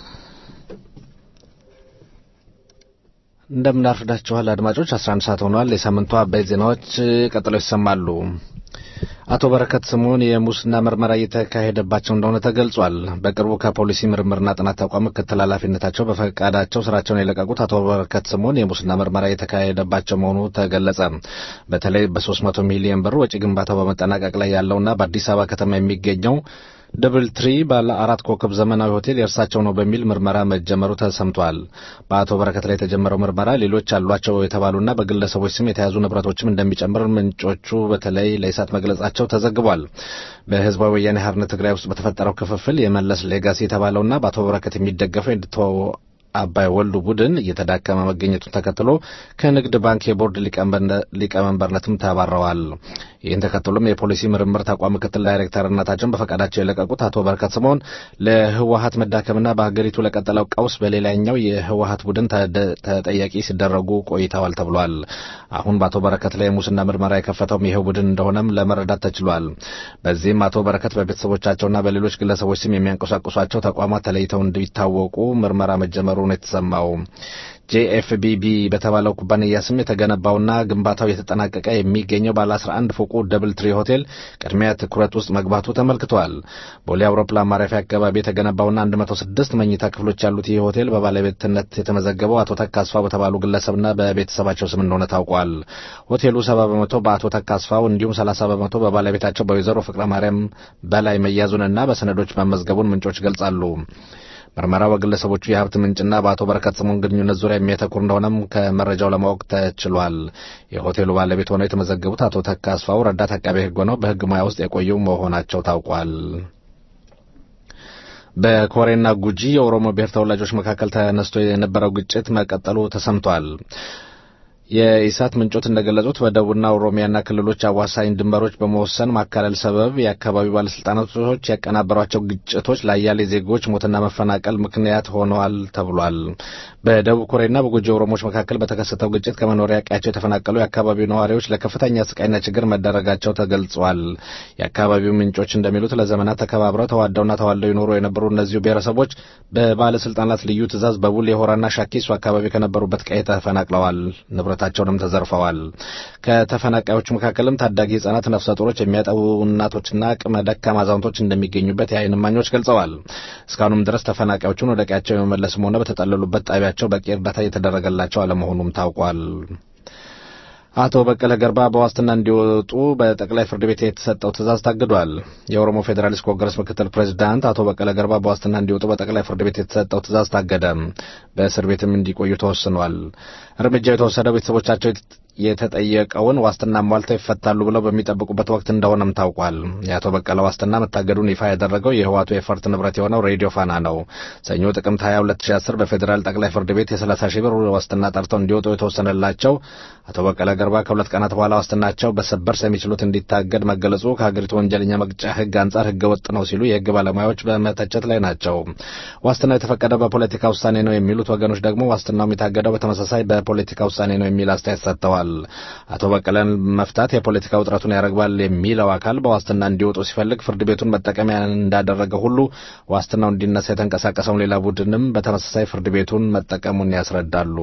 እንደምን አርፍዳችኋል አድማጮች። 11 ሰዓት ሆኗል። የሳምንቱ አበይት ዜናዎች ቀጥለው ይሰማሉ። አቶ በረከት ስምኦን የሙስና ምርመራ እየተካሄደባቸው እንደሆነ ተገልጿል። በቅርቡ ከፖሊሲ ምርምርና ጥናት ተቋም ምክትል ኃላፊነታቸው በፈቃዳቸው ስራቸውን የለቀቁት አቶ በረከት ስምኦን የሙስና ምርመራ እየተካሄደባቸው መሆኑ ተገለጸ። በተለይ በ300 ሚሊዮን ብር ወጪ ግንባታው በመጠናቀቅ ላይ ያለውና በአዲስ አበባ ከተማ የሚገኘው ደብል ትሪ ባለ አራት ኮከብ ዘመናዊ ሆቴል የእርሳቸው ነው በሚል ምርመራ መጀመሩ ተሰምቷል። በአቶ በረከት ላይ የተጀመረው ምርመራ ሌሎች አሏቸው የተባሉና በግለሰቦች ስም የተያዙ ንብረቶችም እንደሚጨምር ምንጮቹ በተለይ ለኢሳት መግለጻቸው ተዘግቧል። በህዝባዊ ወያኔ ሓርነት ትግራይ ውስጥ በተፈጠረው ክፍፍል የመለስ ሌጋሲ የተባለውና በአቶ በረከት የሚደገፈው አባይ ወልዱ ቡድን እየተዳከመ መገኘቱን ተከትሎ ከንግድ ባንክ የቦርድ ሊቀመንበርነትም ተባረዋል። ይህን ተከትሎም የፖሊሲ ምርምር ተቋም ምክትል ዳይሬክተርነታቸውን በፈቃዳቸው የለቀቁት አቶ በረከት ስምኦን ለህወሀት መዳከምና በሀገሪቱ ለቀጠለው ቀውስ በሌላኛው የህወሀት ቡድን ተጠያቂ ሲደረጉ ቆይተዋል ተብሏል። አሁን በአቶ በረከት ላይ የሙስና ምርመራ የከፈተውም ይኸው ቡድን እንደሆነም ለመረዳት ተችሏል። በዚህም አቶ በረከት በቤተሰቦቻቸውና በሌሎች ግለሰቦች ስም የሚያንቀሳቅሷቸው ተቋማት ተለይተው እንዲታወቁ ምርመራ መጀመሩ ነው የተሰማው። ጄኤፍቢቢ በተባለው ኩባንያ ስም የተገነባውና ግንባታው የተጠናቀቀ የሚገኘው ባለ 11 ፎቁ ደብል ትሪ ሆቴል ቅድሚያ ትኩረት ውስጥ መግባቱ ተመልክቷል። ቦሌ አውሮፕላን ማረፊያ አካባቢ የተገነባውና 106 መኝታ ክፍሎች ያሉት ይህ ሆቴል በባለቤትነት የተመዘገበው አቶ ተካስፋው በተባሉ ግለሰብና በቤተሰባቸው ስም እንደሆነ ታውቋል። ሆቴሉ 70 በመቶ በአቶ ተካስፋው እንዲሁም 30 በመቶ በባለቤታቸው በወይዘሮ ፍቅረ ማርያም በላይ መያዙንና በሰነዶች መመዝገቡን ምንጮች ገልጻሉ። ምርመራው በግለሰቦቹ የሀብት ምንጭና በአቶ በረከት ስምኦን ግንኙነት ዙሪያ የሚያተኩር እንደሆነም ከመረጃው ለማወቅ ተችሏል። የሆቴሉ ባለቤት ሆነው የተመዘገቡት አቶ ተካ አስፋው ረዳት አቃቤ ሕግ ሆነው በሕግ ሙያ ውስጥ የቆዩ መሆናቸው ታውቋል። በኮሬና ጉጂ የኦሮሞ ብሔር ተወላጆች መካከል ተነስቶ የነበረው ግጭት መቀጠሉ ተሰምቷል። የኢሳት ምንጮች እንደገለጹት በደቡብና ኦሮሚያና ክልሎች አዋሳኝ ድንበሮች በመወሰን ማካለል ሰበብ የአካባቢው ባለስልጣናቶች ያቀናበሯቸው ግጭቶች ለአያሌ ዜጎች ሞትና መፈናቀል ምክንያት ሆነዋል ተብሏል። በደቡብ ኮሬና በጉጂ ኦሮሞዎች መካከል በተከሰተው ግጭት ከመኖሪያ ቀያቸው የተፈናቀሉ የአካባቢው ነዋሪዎች ለከፍተኛ ስቃይና ችግር መደረጋቸው ተገልጿል። የአካባቢው ምንጮች እንደሚሉት ለዘመናት ተከባብረው ተዋደውና ተዋልደው ይኖሩ የነበሩ እነዚሁ ብሔረሰቦች በባለስልጣናት ልዩ ትዕዛዝ በቡሌ ሆራና ሻኪሱ አካባቢ ከነበሩበት ቀይ ተፈናቅለዋል። ንብረታቸውንም ተዘርፈዋል። ከተፈናቃዮቹ መካከልም ታዳጊ ህጻናት፣ ነፍሰ ጡሮች፣ የሚያጠቡ እናቶችና አቅመ ደካማ አዛውንቶች እንደሚገኙበት የዓይን እማኞች ገልጸዋል። እስካሁንም ድረስ ተፈናቃዮቹን ወደ ቀያቸው የመመለስም ሆነ በተጠለሉበት ጣቢያቸው በቂ እርዳታ እየተደረገላቸው አለመሆኑም ታውቋል። አቶ በቀለ ገርባ በዋስትና እንዲወጡ በጠቅላይ ፍርድ ቤት የተሰጠው ትዕዛዝ ታግዷል። የኦሮሞ ፌዴራሊስት ኮንግረስ ምክትል ፕሬዚዳንት አቶ በቀለ ገርባ በዋስትና እንዲወጡ በጠቅላይ ፍርድ ቤት የተሰጠው ትዕዛዝ ታገደ። በእስር ቤትም እንዲቆዩ ተወስኗል። እርምጃው የተወሰደው ቤተሰቦቻቸው የተጠየቀውን ዋስትና ሟልተው ይፈታሉ ብለው በሚጠብቁበት ወቅት እንደሆነም ታውቋል። የአቶ በቀለ ዋስትና መታገዱን ይፋ ያደረገው የህዋቱ የፈርት ንብረት የሆነው ሬዲዮ ፋና ነው። ሰኞ ጥቅምት 20 2010 በፌዴራል ጠቅላይ ፍርድ ቤት የ30 ሺህ ብር ዋስትና ጠርተው እንዲወጡ የተወሰነላቸው አቶ በቀለ ገርባ ከሁለት ቀናት በኋላ ዋስትናቸው በሰበር ሰሚ ችሎት እንዲታገድ መገለጹ ከሀገሪቱ ወንጀለኛ መቅጫ ህግ አንጻር ህገ ወጥ ነው ሲሉ የህግ ባለሙያዎች በመተቸት ላይ ናቸው። ዋስትናው የተፈቀደው በፖለቲካ ውሳኔ ነው የሚሉት ወገኖች ደግሞ ዋስትናው የታገደው በተመሳሳይ በፖለቲካ ውሳኔ ነው የሚል አስተያየት ሰጥተዋል። አቶ በቀለን መፍታት የፖለቲካ ውጥረቱን ያረግባል የሚለው አካል በዋስትና እንዲወጡ ሲፈልግ ፍርድ ቤቱን መጠቀሚያ እንዳደረገ ሁሉ ዋስትናው እንዲነሳ የተንቀሳቀሰውን ሌላ ቡድንም በተመሳሳይ ፍርድ ቤቱን መጠቀሙን ያስረዳሉ።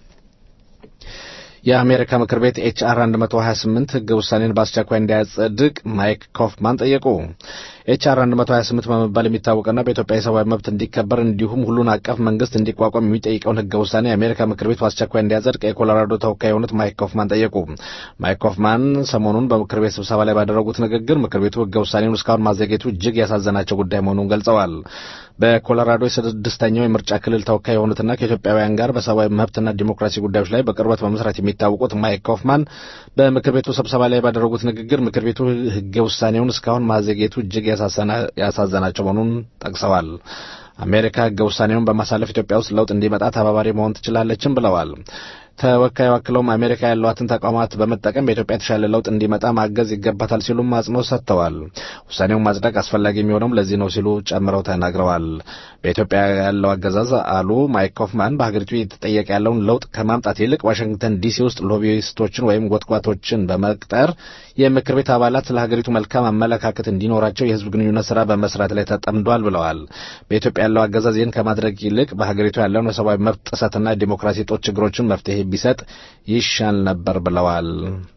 የአሜሪካ ምክር ቤት ኤችአር 128 ህገ ውሳኔን በአስቸኳይ እንዲያጸድቅ ማይክ ኮፍማን ጠየቁ። ኤችአር 128 በመባል የሚታወቀና በኢትዮጵያ የሰብአዊ መብት እንዲከበር እንዲሁም ሁሉን አቀፍ መንግስት እንዲቋቋም የሚጠይቀውን ህገ ውሳኔ የአሜሪካ ምክር ቤት በአስቸኳይ እንዲያጸድቅ የኮሎራዶ ተወካይ የሆኑት ማይክ ኮፍማን ጠየቁ። ማይክ ኮፍማን ሰሞኑን በምክር ቤት ስብሰባ ላይ ባደረጉት ንግግር ምክር ቤቱ ህገ ውሳኔውን እስካሁን ማዘግየቱ እጅግ ያሳዘናቸው ጉዳይ መሆኑን ገልጸዋል። በኮሎራዶ የስድስተኛው የምርጫ ክልል ተወካይ የሆኑትና ከኢትዮጵያውያን ጋር በሰብአዊ መብትና ዲሞክራሲ ጉዳዮች ላይ በቅርበት በመስራት የሚታወቁት ማይክ ኮፍማን በምክር ቤቱ ስብሰባ ላይ ባደረጉት ንግግር ምክር ቤቱ ህገ ውሳኔውን እስካሁን ማዘግየቱ እጅግ ያሳዘናቸው መሆኑን ጠቅሰዋል። አሜሪካ ህገ ውሳኔውን በማሳለፍ ኢትዮጵያ ውስጥ ለውጥ እንዲመጣ ተባባሪ መሆን ትችላለችም ብለዋል። ተወካዩ አክለውም አሜሪካ ያሏትን ተቋማት በመጠቀም በኢትዮጵያ የተሻለ ለውጥ እንዲመጣ ማገዝ ይገባታል ሲሉም አጽንኦት ሰጥተዋል። ውሳኔውን ማጽደቅ አስፈላጊ የሚሆነውም ለዚህ ነው ሲሉ ጨምረው ተናግረዋል። በኢትዮጵያ ያለው አገዛዝ አሉ ማይክ ኮፍማን በሀገሪቱ እየተጠየቀ ያለውን ለውጥ ከማምጣት ይልቅ ዋሽንግተን ዲሲ ውስጥ ሎቢስቶችን ወይም ጎትጓቶችን በመቅጠር የምክር ቤት አባላት ስለ ሀገሪቱ መልካም አመለካከት እንዲኖራቸው የህዝብ ግንኙነት ስራ በመስራት ላይ ተጠምዷል ብለዋል። በኢትዮጵያ ያለው አገዛዝ ይህን ከማድረግ ይልቅ በሀገሪቱ ያለውን የሰብአዊ መብት ጥሰትና ዲሞክራሲ ጦት ችግሮችን መፍትሄ ቢሰጥ ይሻል ነበር ብለዋል።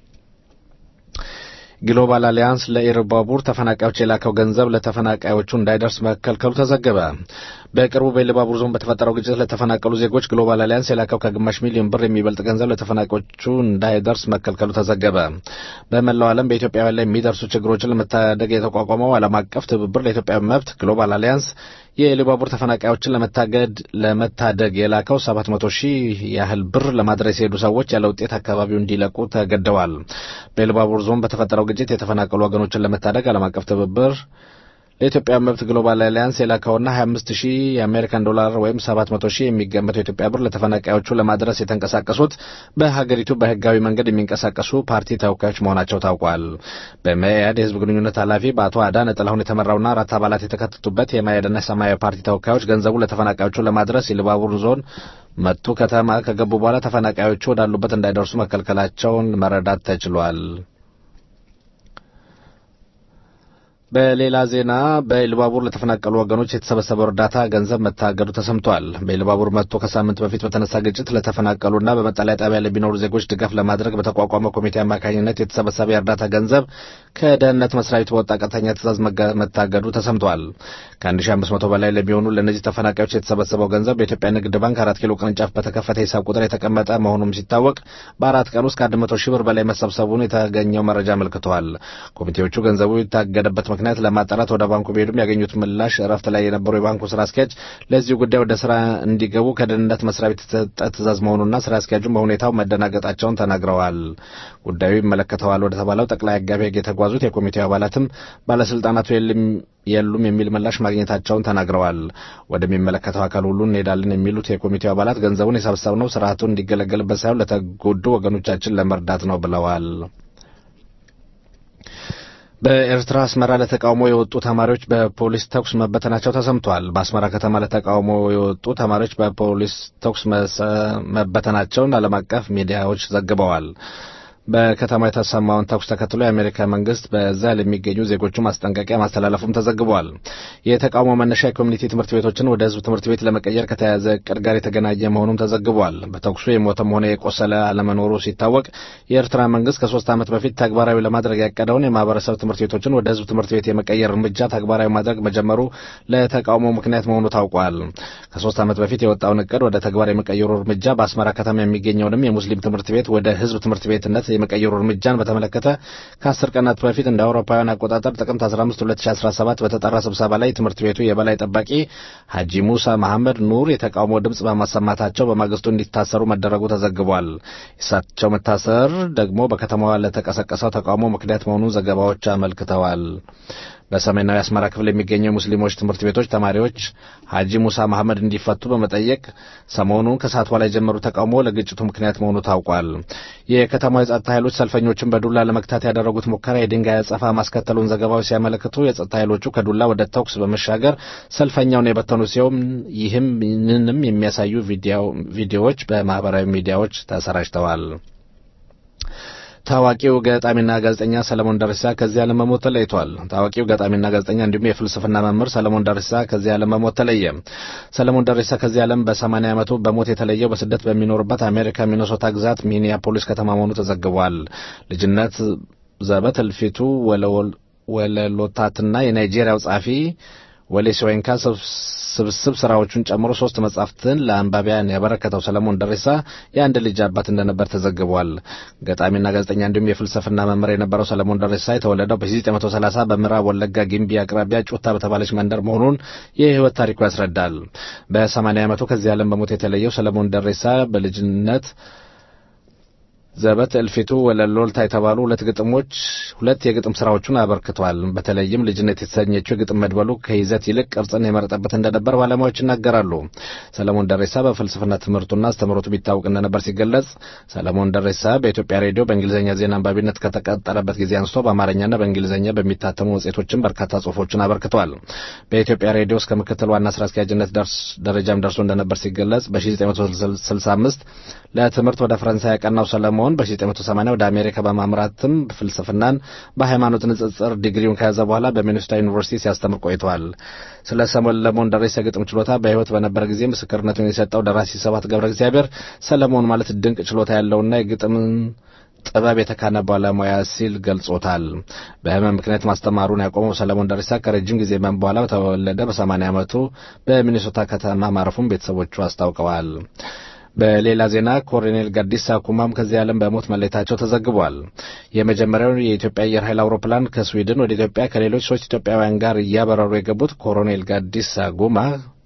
ግሎባል አሊያንስ ለኢሉባቡር ተፈናቃዮች የላከው ገንዘብ ለተፈናቃዮቹ እንዳይደርስ መከልከሉ ተዘገበ። በቅርቡ በኢሉባቡር ዞን በተፈጠረው ግጭት ለተፈናቀሉ ዜጎች ግሎባል አሊያንስ የላከው ከግማሽ ሚሊዮን ብር የሚበልጥ ገንዘብ ለተፈናቃዮቹ እንዳይደርስ መከልከሉ ተዘገበ። በመላው ዓለም በኢትዮጵያውያን ላይ የሚደርሱ ችግሮችን ለመታደግ የተቋቋመው ዓለም አቀፍ ትብብር ለኢትዮጵያ መብት ግሎባል አሊያንስ የኢሉባቡር ተፈናቃዮችን ለመታገድ ለመታደግ የላከው 700 ሺህ ያህል ብር ለማድረስ የሄዱ ሰዎች ያለ ውጤት አካባቢው እንዲለቁ ተገደዋል። በኢሉባቡር ዞን በተፈጠረው ግጭት የተፈናቀሉ ወገኖችን ለመታደግ ዓለም አቀፍ ትብብር ለኢትዮጵያ መብት ግሎባል አሊያንስ የላከውና 25 ሺህ የአሜሪካን ዶላር ወይም 700 ሺህ የሚገመተው የኢትዮጵያ ብር ለተፈናቃዮቹ ለማድረስ የተንቀሳቀሱት በሀገሪቱ በህጋዊ መንገድ የሚንቀሳቀሱ ፓርቲ ተወካዮች መሆናቸው ታውቋል። በመያድ የህዝብ ግንኙነት ኃላፊ በአቶ አዳነ ጥላሁን የተመራውና አራት አባላት የተካተቱበት የመያድና ሰማያዊ ፓርቲ ተወካዮች ገንዘቡ ለተፈናቃዮቹ ለማድረስ የኢሉባቡር ዞን መቱ ከተማ ከገቡ በኋላ ተፈናቃዮቹ ወዳሉበት እንዳይደርሱ መከልከላቸውን መረዳት ተችሏል። በሌላ ዜና በኢሉባቡር ለተፈናቀሉ ወገኖች የተሰበሰበው እርዳታ ገንዘብ መታገዱ ተሰምቷል። በኢሉባቡር መጥቶ ከሳምንት በፊት በተነሳ ግጭት ለተፈናቀሉና በመጠለያ ጣቢያ ለሚኖሩ ዜጎች ድጋፍ ለማድረግ በተቋቋመ ኮሚቴ አማካኝነት የተሰበሰበ የእርዳታ ገንዘብ ከደህንነት መስሪያ ቤት በወጣ ቀጥተኛ ትእዛዝ መታገዱ ተሰምቷል። ከ1500 በላይ ለሚሆኑ ለእነዚህ ተፈናቃዮች የተሰበሰበው ገንዘብ በኢትዮጵያ ንግድ ባንክ አራት ኪሎ ቅርንጫፍ በተከፈተ ሂሳብ ቁጥር የተቀመጠ መሆኑም ሲታወቅ በአራት ቀን ውስጥ ከ100 ሺህ ብር በላይ መሰብሰቡን የተገኘው መረጃ አመልክተዋል። ኮሚቴዎቹ ገንዘቡ የታገደበት ምክንያት ለማጣራት ወደ ባንኩ ቢሄዱም ያገኙት ምላሽ እረፍት ላይ የነበሩ የባንኩ ስራ አስኪያጅ ለዚሁ ጉዳይ ወደ ስራ እንዲገቡ ከደህንነት መስሪያ ቤት የተሰጠ ትእዛዝ መሆኑና ስራ አስኪያጁም በሁኔታው መደናገጣቸውን ተናግረዋል። ጉዳዩ ይመለከተዋል ወደ ተባለው ጠቅላይ አቃቤ ሕግ የተጓዙት የኮሚቴው አባላትም ባለስልጣናቱ የሉም የሚል ምላሽ ማግኘታቸውን ተናግረዋል። ወደሚመለከተው አካል ሁሉ እንሄዳለን የሚሉት የኮሚቴው አባላት ገንዘቡን የሰበሰብነው ስርዓቱ እንዲገለገልበት ሳይሆን ለተጎዱ ወገኖቻችን ለመርዳት ነው ብለዋል። በኤርትራ አስመራ ለተቃውሞ የወጡ ተማሪዎች በፖሊስ ተኩስ መበተናቸው ተሰምቷል። በአስመራ ከተማ ለተቃውሞ የወጡ ተማሪዎች በፖሊስ ተኩስ መበተናቸውን ዓለም አቀፍ ሚዲያዎች ዘግበዋል። በከተማ የተሰማውን ተኩስ ተከትሎ የአሜሪካ መንግስት በዛ ለሚገኙ ዜጎቹ ማስጠንቀቂያ ማስተላለፉም ተዘግቧል። የተቃውሞ መነሻ የኮሚኒቲ ትምህርት ቤቶችን ወደ ህዝብ ትምህርት ቤት ለመቀየር ከተያዘ እቅድ ጋር የተገናኘ መሆኑም ተዘግቧል። በተኩሱ የሞተም ሆነ የቆሰለ አለመኖሩ ሲታወቅ የኤርትራ መንግስት ከሶስት ዓመት በፊት ተግባራዊ ለማድረግ ያቀደውን የማህበረሰብ ትምህርት ቤቶችን ወደ ህዝብ ትምህርት ቤት የመቀየር እርምጃ ተግባራዊ ማድረግ መጀመሩ ለተቃውሞ ምክንያት መሆኑ ታውቋል። ከሶስት ዓመት በፊት የወጣውን እቅድ ወደ ተግባር የመቀየሩ እርምጃ በአስመራ ከተማ የሚገኘውንም የሙስሊም ትምህርት ቤት ወደ ህዝብ ትምህርት ቤትነት የመቀየሩ እርምጃን በተመለከተ ከአስር ቀናት በፊት እንደ አውሮፓውያን አቆጣጠር ጥቅምት 15 2017 በተጠራ ስብሰባ ላይ ትምህርት ቤቱ የበላይ ጠባቂ ሀጂ ሙሳ መሐመድ ኑር የተቃውሞ ድምፅ በማሰማታቸው በማግስቱ እንዲታሰሩ መደረጉ ተዘግቧል። የእሳቸው መታሰር ደግሞ በከተማዋ ለተቀሰቀሰው ተቃውሞ ምክንያት መሆኑን ዘገባዎች አመልክተዋል። በሰሜናዊ አስመራ ክፍል የሚገኙ የሙስሊሞች ትምህርት ቤቶች ተማሪዎች ሀጂ ሙሳ መሐመድ እንዲፈቱ በመጠየቅ ሰሞኑን ከሰዓት በኋላ የጀመሩ ተቃውሞ ለግጭቱ ምክንያት መሆኑ ታውቋል። የከተማው የጸጥታ ኃይሎች ሰልፈኞችን በዱላ ለመግታት ያደረጉት ሙከራ የድንጋይ አጸፋ ማስከተሉን ዘገባዎች ሲያመለክቱ የጸጥታ ኃይሎቹ ከዱላ ወደ ተኩስ በመሻገር ሰልፈኛውን የበተኑ ሲሆን ይህም ምንም የሚያሳዩ ቪዲዮዎች በማህበራዊ ሚዲያዎች ተሰራጭተዋል። ታዋቂው ገጣሚና ጋዜጠኛ ሰለሞን ደርሳ ከዚህ ዓለም በሞት ተለይቷል። ታዋቂው ገጣሚና ጋዜጠኛ እንዲሁም የፍልስፍና መምህር ሰለሞን ደርሳ ከዚህ ዓለም በሞት ተለየ። ሰለሞን ደርሳ ከዚህ ዓለም በ80 ዓመቱ በሞት የተለየው በስደት በሚኖርበት አሜሪካ ሚኒሶታ ግዛት ሚኒያፖሊስ ከተማ መሆኑ ተዘግቧል። ልጅነት ዘበት እልፊቱ ወለሎታትና የናይጄሪያው ጸሐፊ ወሌ ሲወይንካ ስብስብ ስራዎቹን ጨምሮ ሶስት መጻሕፍትን ለአንባቢያን ያበረከተው ሰለሞን ደሬሳ የአንድ ልጅ አባት እንደነበር ተዘግቧል። ገጣሚና ጋዜጠኛ እንዲሁም የፍልስፍና መምህር የነበረው ሰለሞን ደሬሳ የተወለደው በ1930 በምዕራብ ወለጋ ጊምቢ አቅራቢያ ጩታ በተባለች መንደር መሆኑን የህይወት ታሪኩ ያስረዳል። በ80 ዓመቱ ከዚህ ዓለም በሞት የተለየው ሰለሞን ደሬሳ በልጅነት ዘበት እልፊቱ ወለሎልታ የተባሉ ሁለት ግጥሞች ሁለት የግጥም ስራዎቹን አበርክቷል። በተለይም ልጅነት የተሰኘችው የግጥም መድበሉ ከይዘት ይልቅ ቅርጽን የመረጠበት እንደነበር ባለሙያዎች ይናገራሉ። ሰለሞን ደሬሳ በፍልስፍና ትምህርቱና አስተምህሮቱ ቢታወቅ እንደነበር ሲገለጽ፣ ሰለሞን ደሬሳ በኢትዮጵያ ሬዲዮ በእንግሊዝኛ ዜና አንባቢነት ከተቀጠረበት ጊዜ አንስቶ በአማርኛና በእንግሊዝኛ በሚታተሙ መጽሔቶችን በርካታ ጽሁፎችን አበርክቷል። በኢትዮጵያ ሬዲዮ እስከ ምክትል ዋና ስራ አስኪያጅነት ደረጃም ደርሶ እንደነበር ሲገለጽ በ1965 ለትምህርት ወደ ፈረንሳይ ያቀናው ሰለሞን በ1980 ወደ አሜሪካ በማምራትም ፍልስፍናን በሃይማኖት ንጽጽር ዲግሪውን ከያዘ በኋላ በሚኒሶታ ዩኒቨርሲቲ ሲያስተምር ቆይቷል። ስለ ሰለሞን ደሬሳ የግጥም ችሎታ በሕይወት በነበረ ጊዜ ምስክርነቱን የሰጠው ደራሲ ሰባት ገብረ እግዚአብሔር ሰለሞን ማለት ድንቅ ችሎታ ያለውና የግጥምን ጥበብ የተካነ ባለሙያ ሲል ገልጾታል። በህመም ምክንያት ማስተማሩን ያቆመው ሰለሞን ደሬሳ ከረጅም ጊዜ ህመም በኋላ በተወለደ በ80 ዓመቱ በሚኒሶታ ከተማ ማረፉን ቤተሰቦቹ አስታውቀዋል። በሌላ ዜና ኮሎኔል ጋዲሳ ኩማም ከዚህ ዓለም በሞት መለየታቸው ተዘግቧል። የመጀመሪያው የኢትዮጵያ አየር ኃይል አውሮፕላን ከስዊድን ወደ ኢትዮጵያ ከሌሎች ሶስት ኢትዮጵያውያን ጋር እያበረሩ የገቡት ኮሎኔል ጋዲሳ ጉማ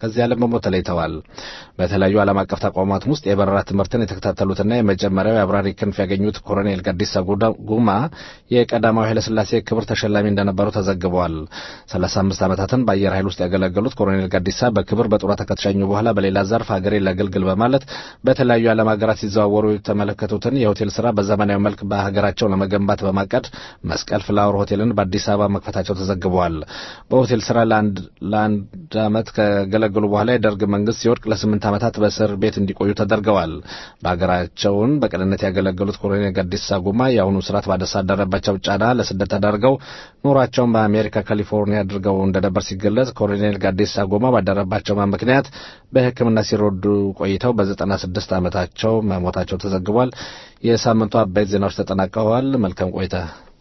ከዚህ ዓለም በሞት ተለይተዋል። በተለያዩ ዓለም አቀፍ ተቋማት ውስጥ የበረራ ትምህርትን የተከታተሉትና የመጀመሪያው የአብራሪ ክንፍ ያገኙት ኮሎኔል ጋዲሳ ጉማ የቀዳማዊ ኃይለሥላሴ ክብር ተሸላሚ እንደነበሩ ተዘግበዋል። 35 ዓመታትን በአየር ኃይል ውስጥ ያገለገሉት ኮሎኔል ጋዲሳ በክብር በጡረታ ከተሸኙ በኋላ በሌላ ዘርፍ ሀገሬን ላገልግል በማለት በተለያዩ የዓለም ሀገራት ሲዘዋወሩ የተመለከቱትን የሆቴል ስራ በዘመናዊ መልክ በሀገራቸው ለመገንባት በማቀድ መስቀል ፍላወር ሆቴልን በአዲስ አበባ መክፈታቸው ተዘግበዋል። በሆቴል ስራ ለአንድ ዓመት ከገለገሉ በኋላ የደርግ መንግስት ሲወድቅ ለስምንት ዓመታት በእስር ቤት እንዲቆዩ ተደርገዋል። በሀገራቸውን በቅንነት ያገለገሉት ኮሎኔል ጋዲሳ ጉማ የአሁኑ ስርዓት ባደረባቸው ጫና ለስደት ተዳርገው ኑሯቸውን በአሜሪካ ካሊፎርኒያ አድርገው እንደነበር ሲገለጽ ኮሎኔል ጋዲሳ ጎማ ባደረባቸው ምክንያት በሕክምና ሲረዱ ቆይተው በዘጠና ስድስት ዓመታቸው መሞታቸው ተዘግቧል። የሳምንቱ አበይት ዜናዎች ተጠናቀዋል። መልካም ቆይታ።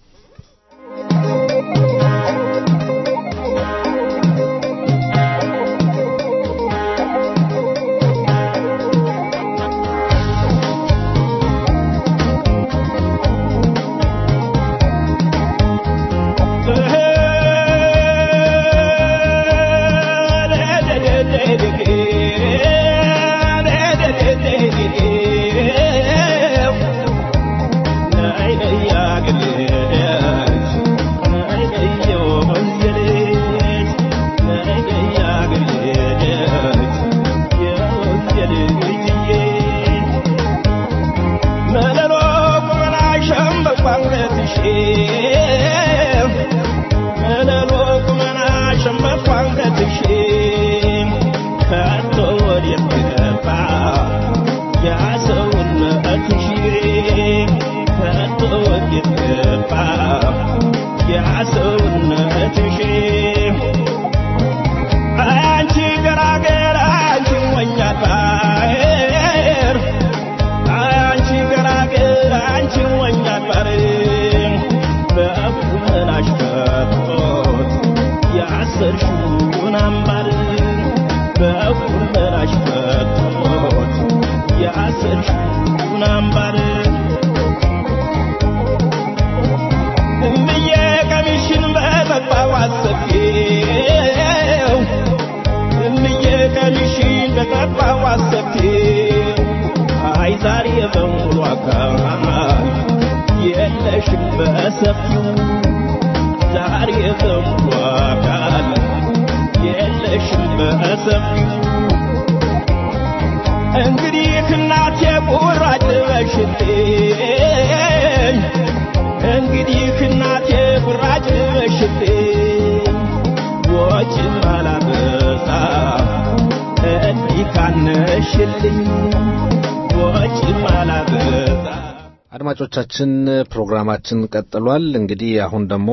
አድማጮቻችን ፕሮግራማችን ቀጥሏል። እንግዲህ አሁን ደግሞ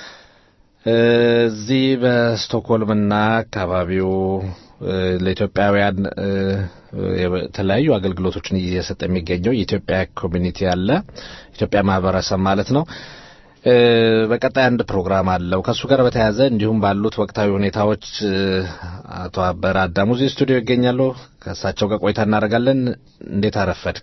እዚህ በስቶክሆልምና አካባቢው ለኢትዮጵያውያን የተለያዩ አገልግሎቶችን እየሰጠ የሚገኘው የኢትዮጵያ ኮሚኒቲ አለ፣ ኢትዮጵያ ማህበረሰብ ማለት ነው። በቀጣይ አንድ ፕሮግራም አለው። ከእሱ ጋር በተያያዘ እንዲሁም ባሉት ወቅታዊ ሁኔታዎች አቶ አበረ አዳሙ እዚህ ስቱዲዮ ይገኛሉ። ከእሳቸው ጋር ቆይታ እናደርጋለን። እንዴት አረፈድክ?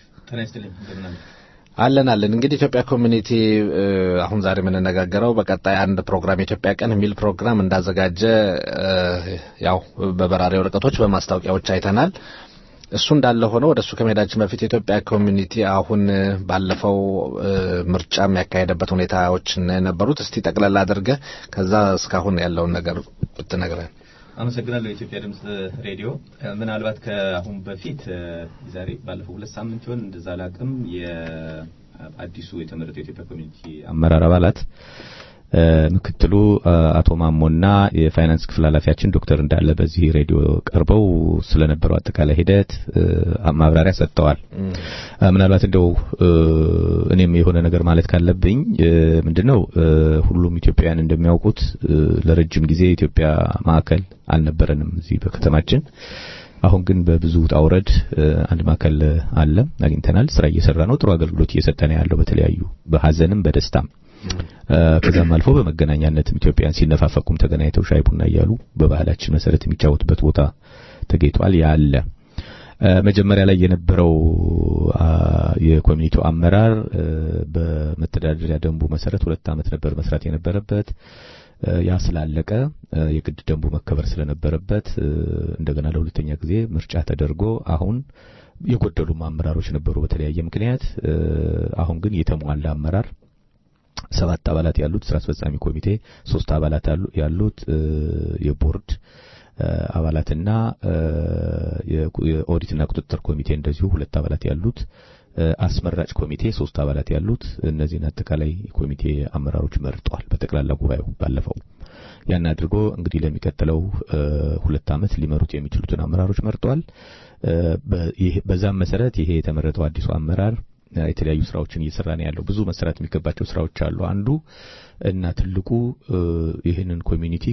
አለን አለን። እንግዲህ ኢትዮጵያ ኮሚኒቲ አሁን ዛሬ የምንነጋገረው በቀጣይ አንድ ፕሮግራም የኢትዮጵያ ቀን የሚል ፕሮግራም እንዳዘጋጀ ያው በበራሪ ወረቀቶች በማስታወቂያዎች አይተናል። እሱ እንዳለ ሆኖ ወደ እሱ ከመሄዳችን በፊት የኢትዮጵያ ኮሚኒቲ አሁን ባለፈው ምርጫ የሚያካሄደበት ሁኔታዎች ነበሩት። እስቲ ጠቅለል አድርገህ ከዛ እስካሁን ያለውን ነገር ብትነግረን። አመሰግናለሁ። የኢትዮጵያ ድምጽ ሬዲዮ ምናልባት ከአሁን በፊት ዛሬ ባለፈው ሁለት ሳምንት ይሆን እንደዛ ላቅም የአዲሱ የተመረጠው የኢትዮጵያ ኮሚኒቲ አመራር አባላት ምክትሉ አቶ ማሞና የፋይናንስ ክፍል ኃላፊያችን ዶክተር እንዳለ በዚህ ሬዲዮ ቀርበው ስለነበረው አጠቃላይ ሂደት ማብራሪያ ሰጥተዋል። ምናልባት እንደው እኔም የሆነ ነገር ማለት ካለብኝ ምንድነው ሁሉም ኢትዮጵያውያን እንደሚያውቁት ለረጅም ጊዜ የኢትዮጵያ ማዕከል አልነበረንም እዚህ በከተማችን። አሁን ግን በብዙ ውጣ ውረድ አንድ ማዕከል አለ አግኝተናል። ስራ እየሰራ ነው። ጥሩ አገልግሎት እየሰጠ ነው ያለው በተለያዩ በሀዘንም በደስታም ከዛም አልፎ በመገናኛነትም ኢትዮጵያን ሲነፋፈቁም ተገናኝተው ሻይ ቡና እያሉ በባህላችን መሰረት የሚጫወቱበት ቦታ ተገኝቷል። ያለ መጀመሪያ ላይ የነበረው የኮሚኒቲው አመራር በመተዳደሪያ ደንቡ መሰረት ሁለት ዓመት ነበር መስራት የነበረበት። ያ ስላለቀ የግድ ደንቡ መከበር ስለነበረበት እንደገና ለሁለተኛ ጊዜ ምርጫ ተደርጎ አሁን የጎደሉም አመራሮች ነበሩ በተለያየ ምክንያት። አሁን ግን የተሟላ አመራር ሰባት አባላት ያሉት ስራ አስፈጻሚ ኮሚቴ፣ ሶስት አባላት ያሉት የቦርድ አባላትና የኦዲትና ቁጥጥር ኮሚቴ እንደዚሁ ሁለት አባላት ያሉት አስመራጭ ኮሚቴ ሶስት አባላት ያሉት እነዚህን አጠቃላይ ኮሚቴ አመራሮች መርጧል። በጠቅላላ ጉባኤው ባለፈው ያን አድርጎ እንግዲህ ለሚቀጥለው ሁለት ዓመት ሊመሩት የሚችሉትን አመራሮች መርጧል። በዛም መሰረት ይሄ የተመረጠው አዲሱ አመራር የተለያዩ ስራዎችን እየሰራ ነው ያለው። ብዙ መሰራት የሚገባቸው ስራዎች አሉ። አንዱ እና ትልቁ ይህንን ኮሚኒቲ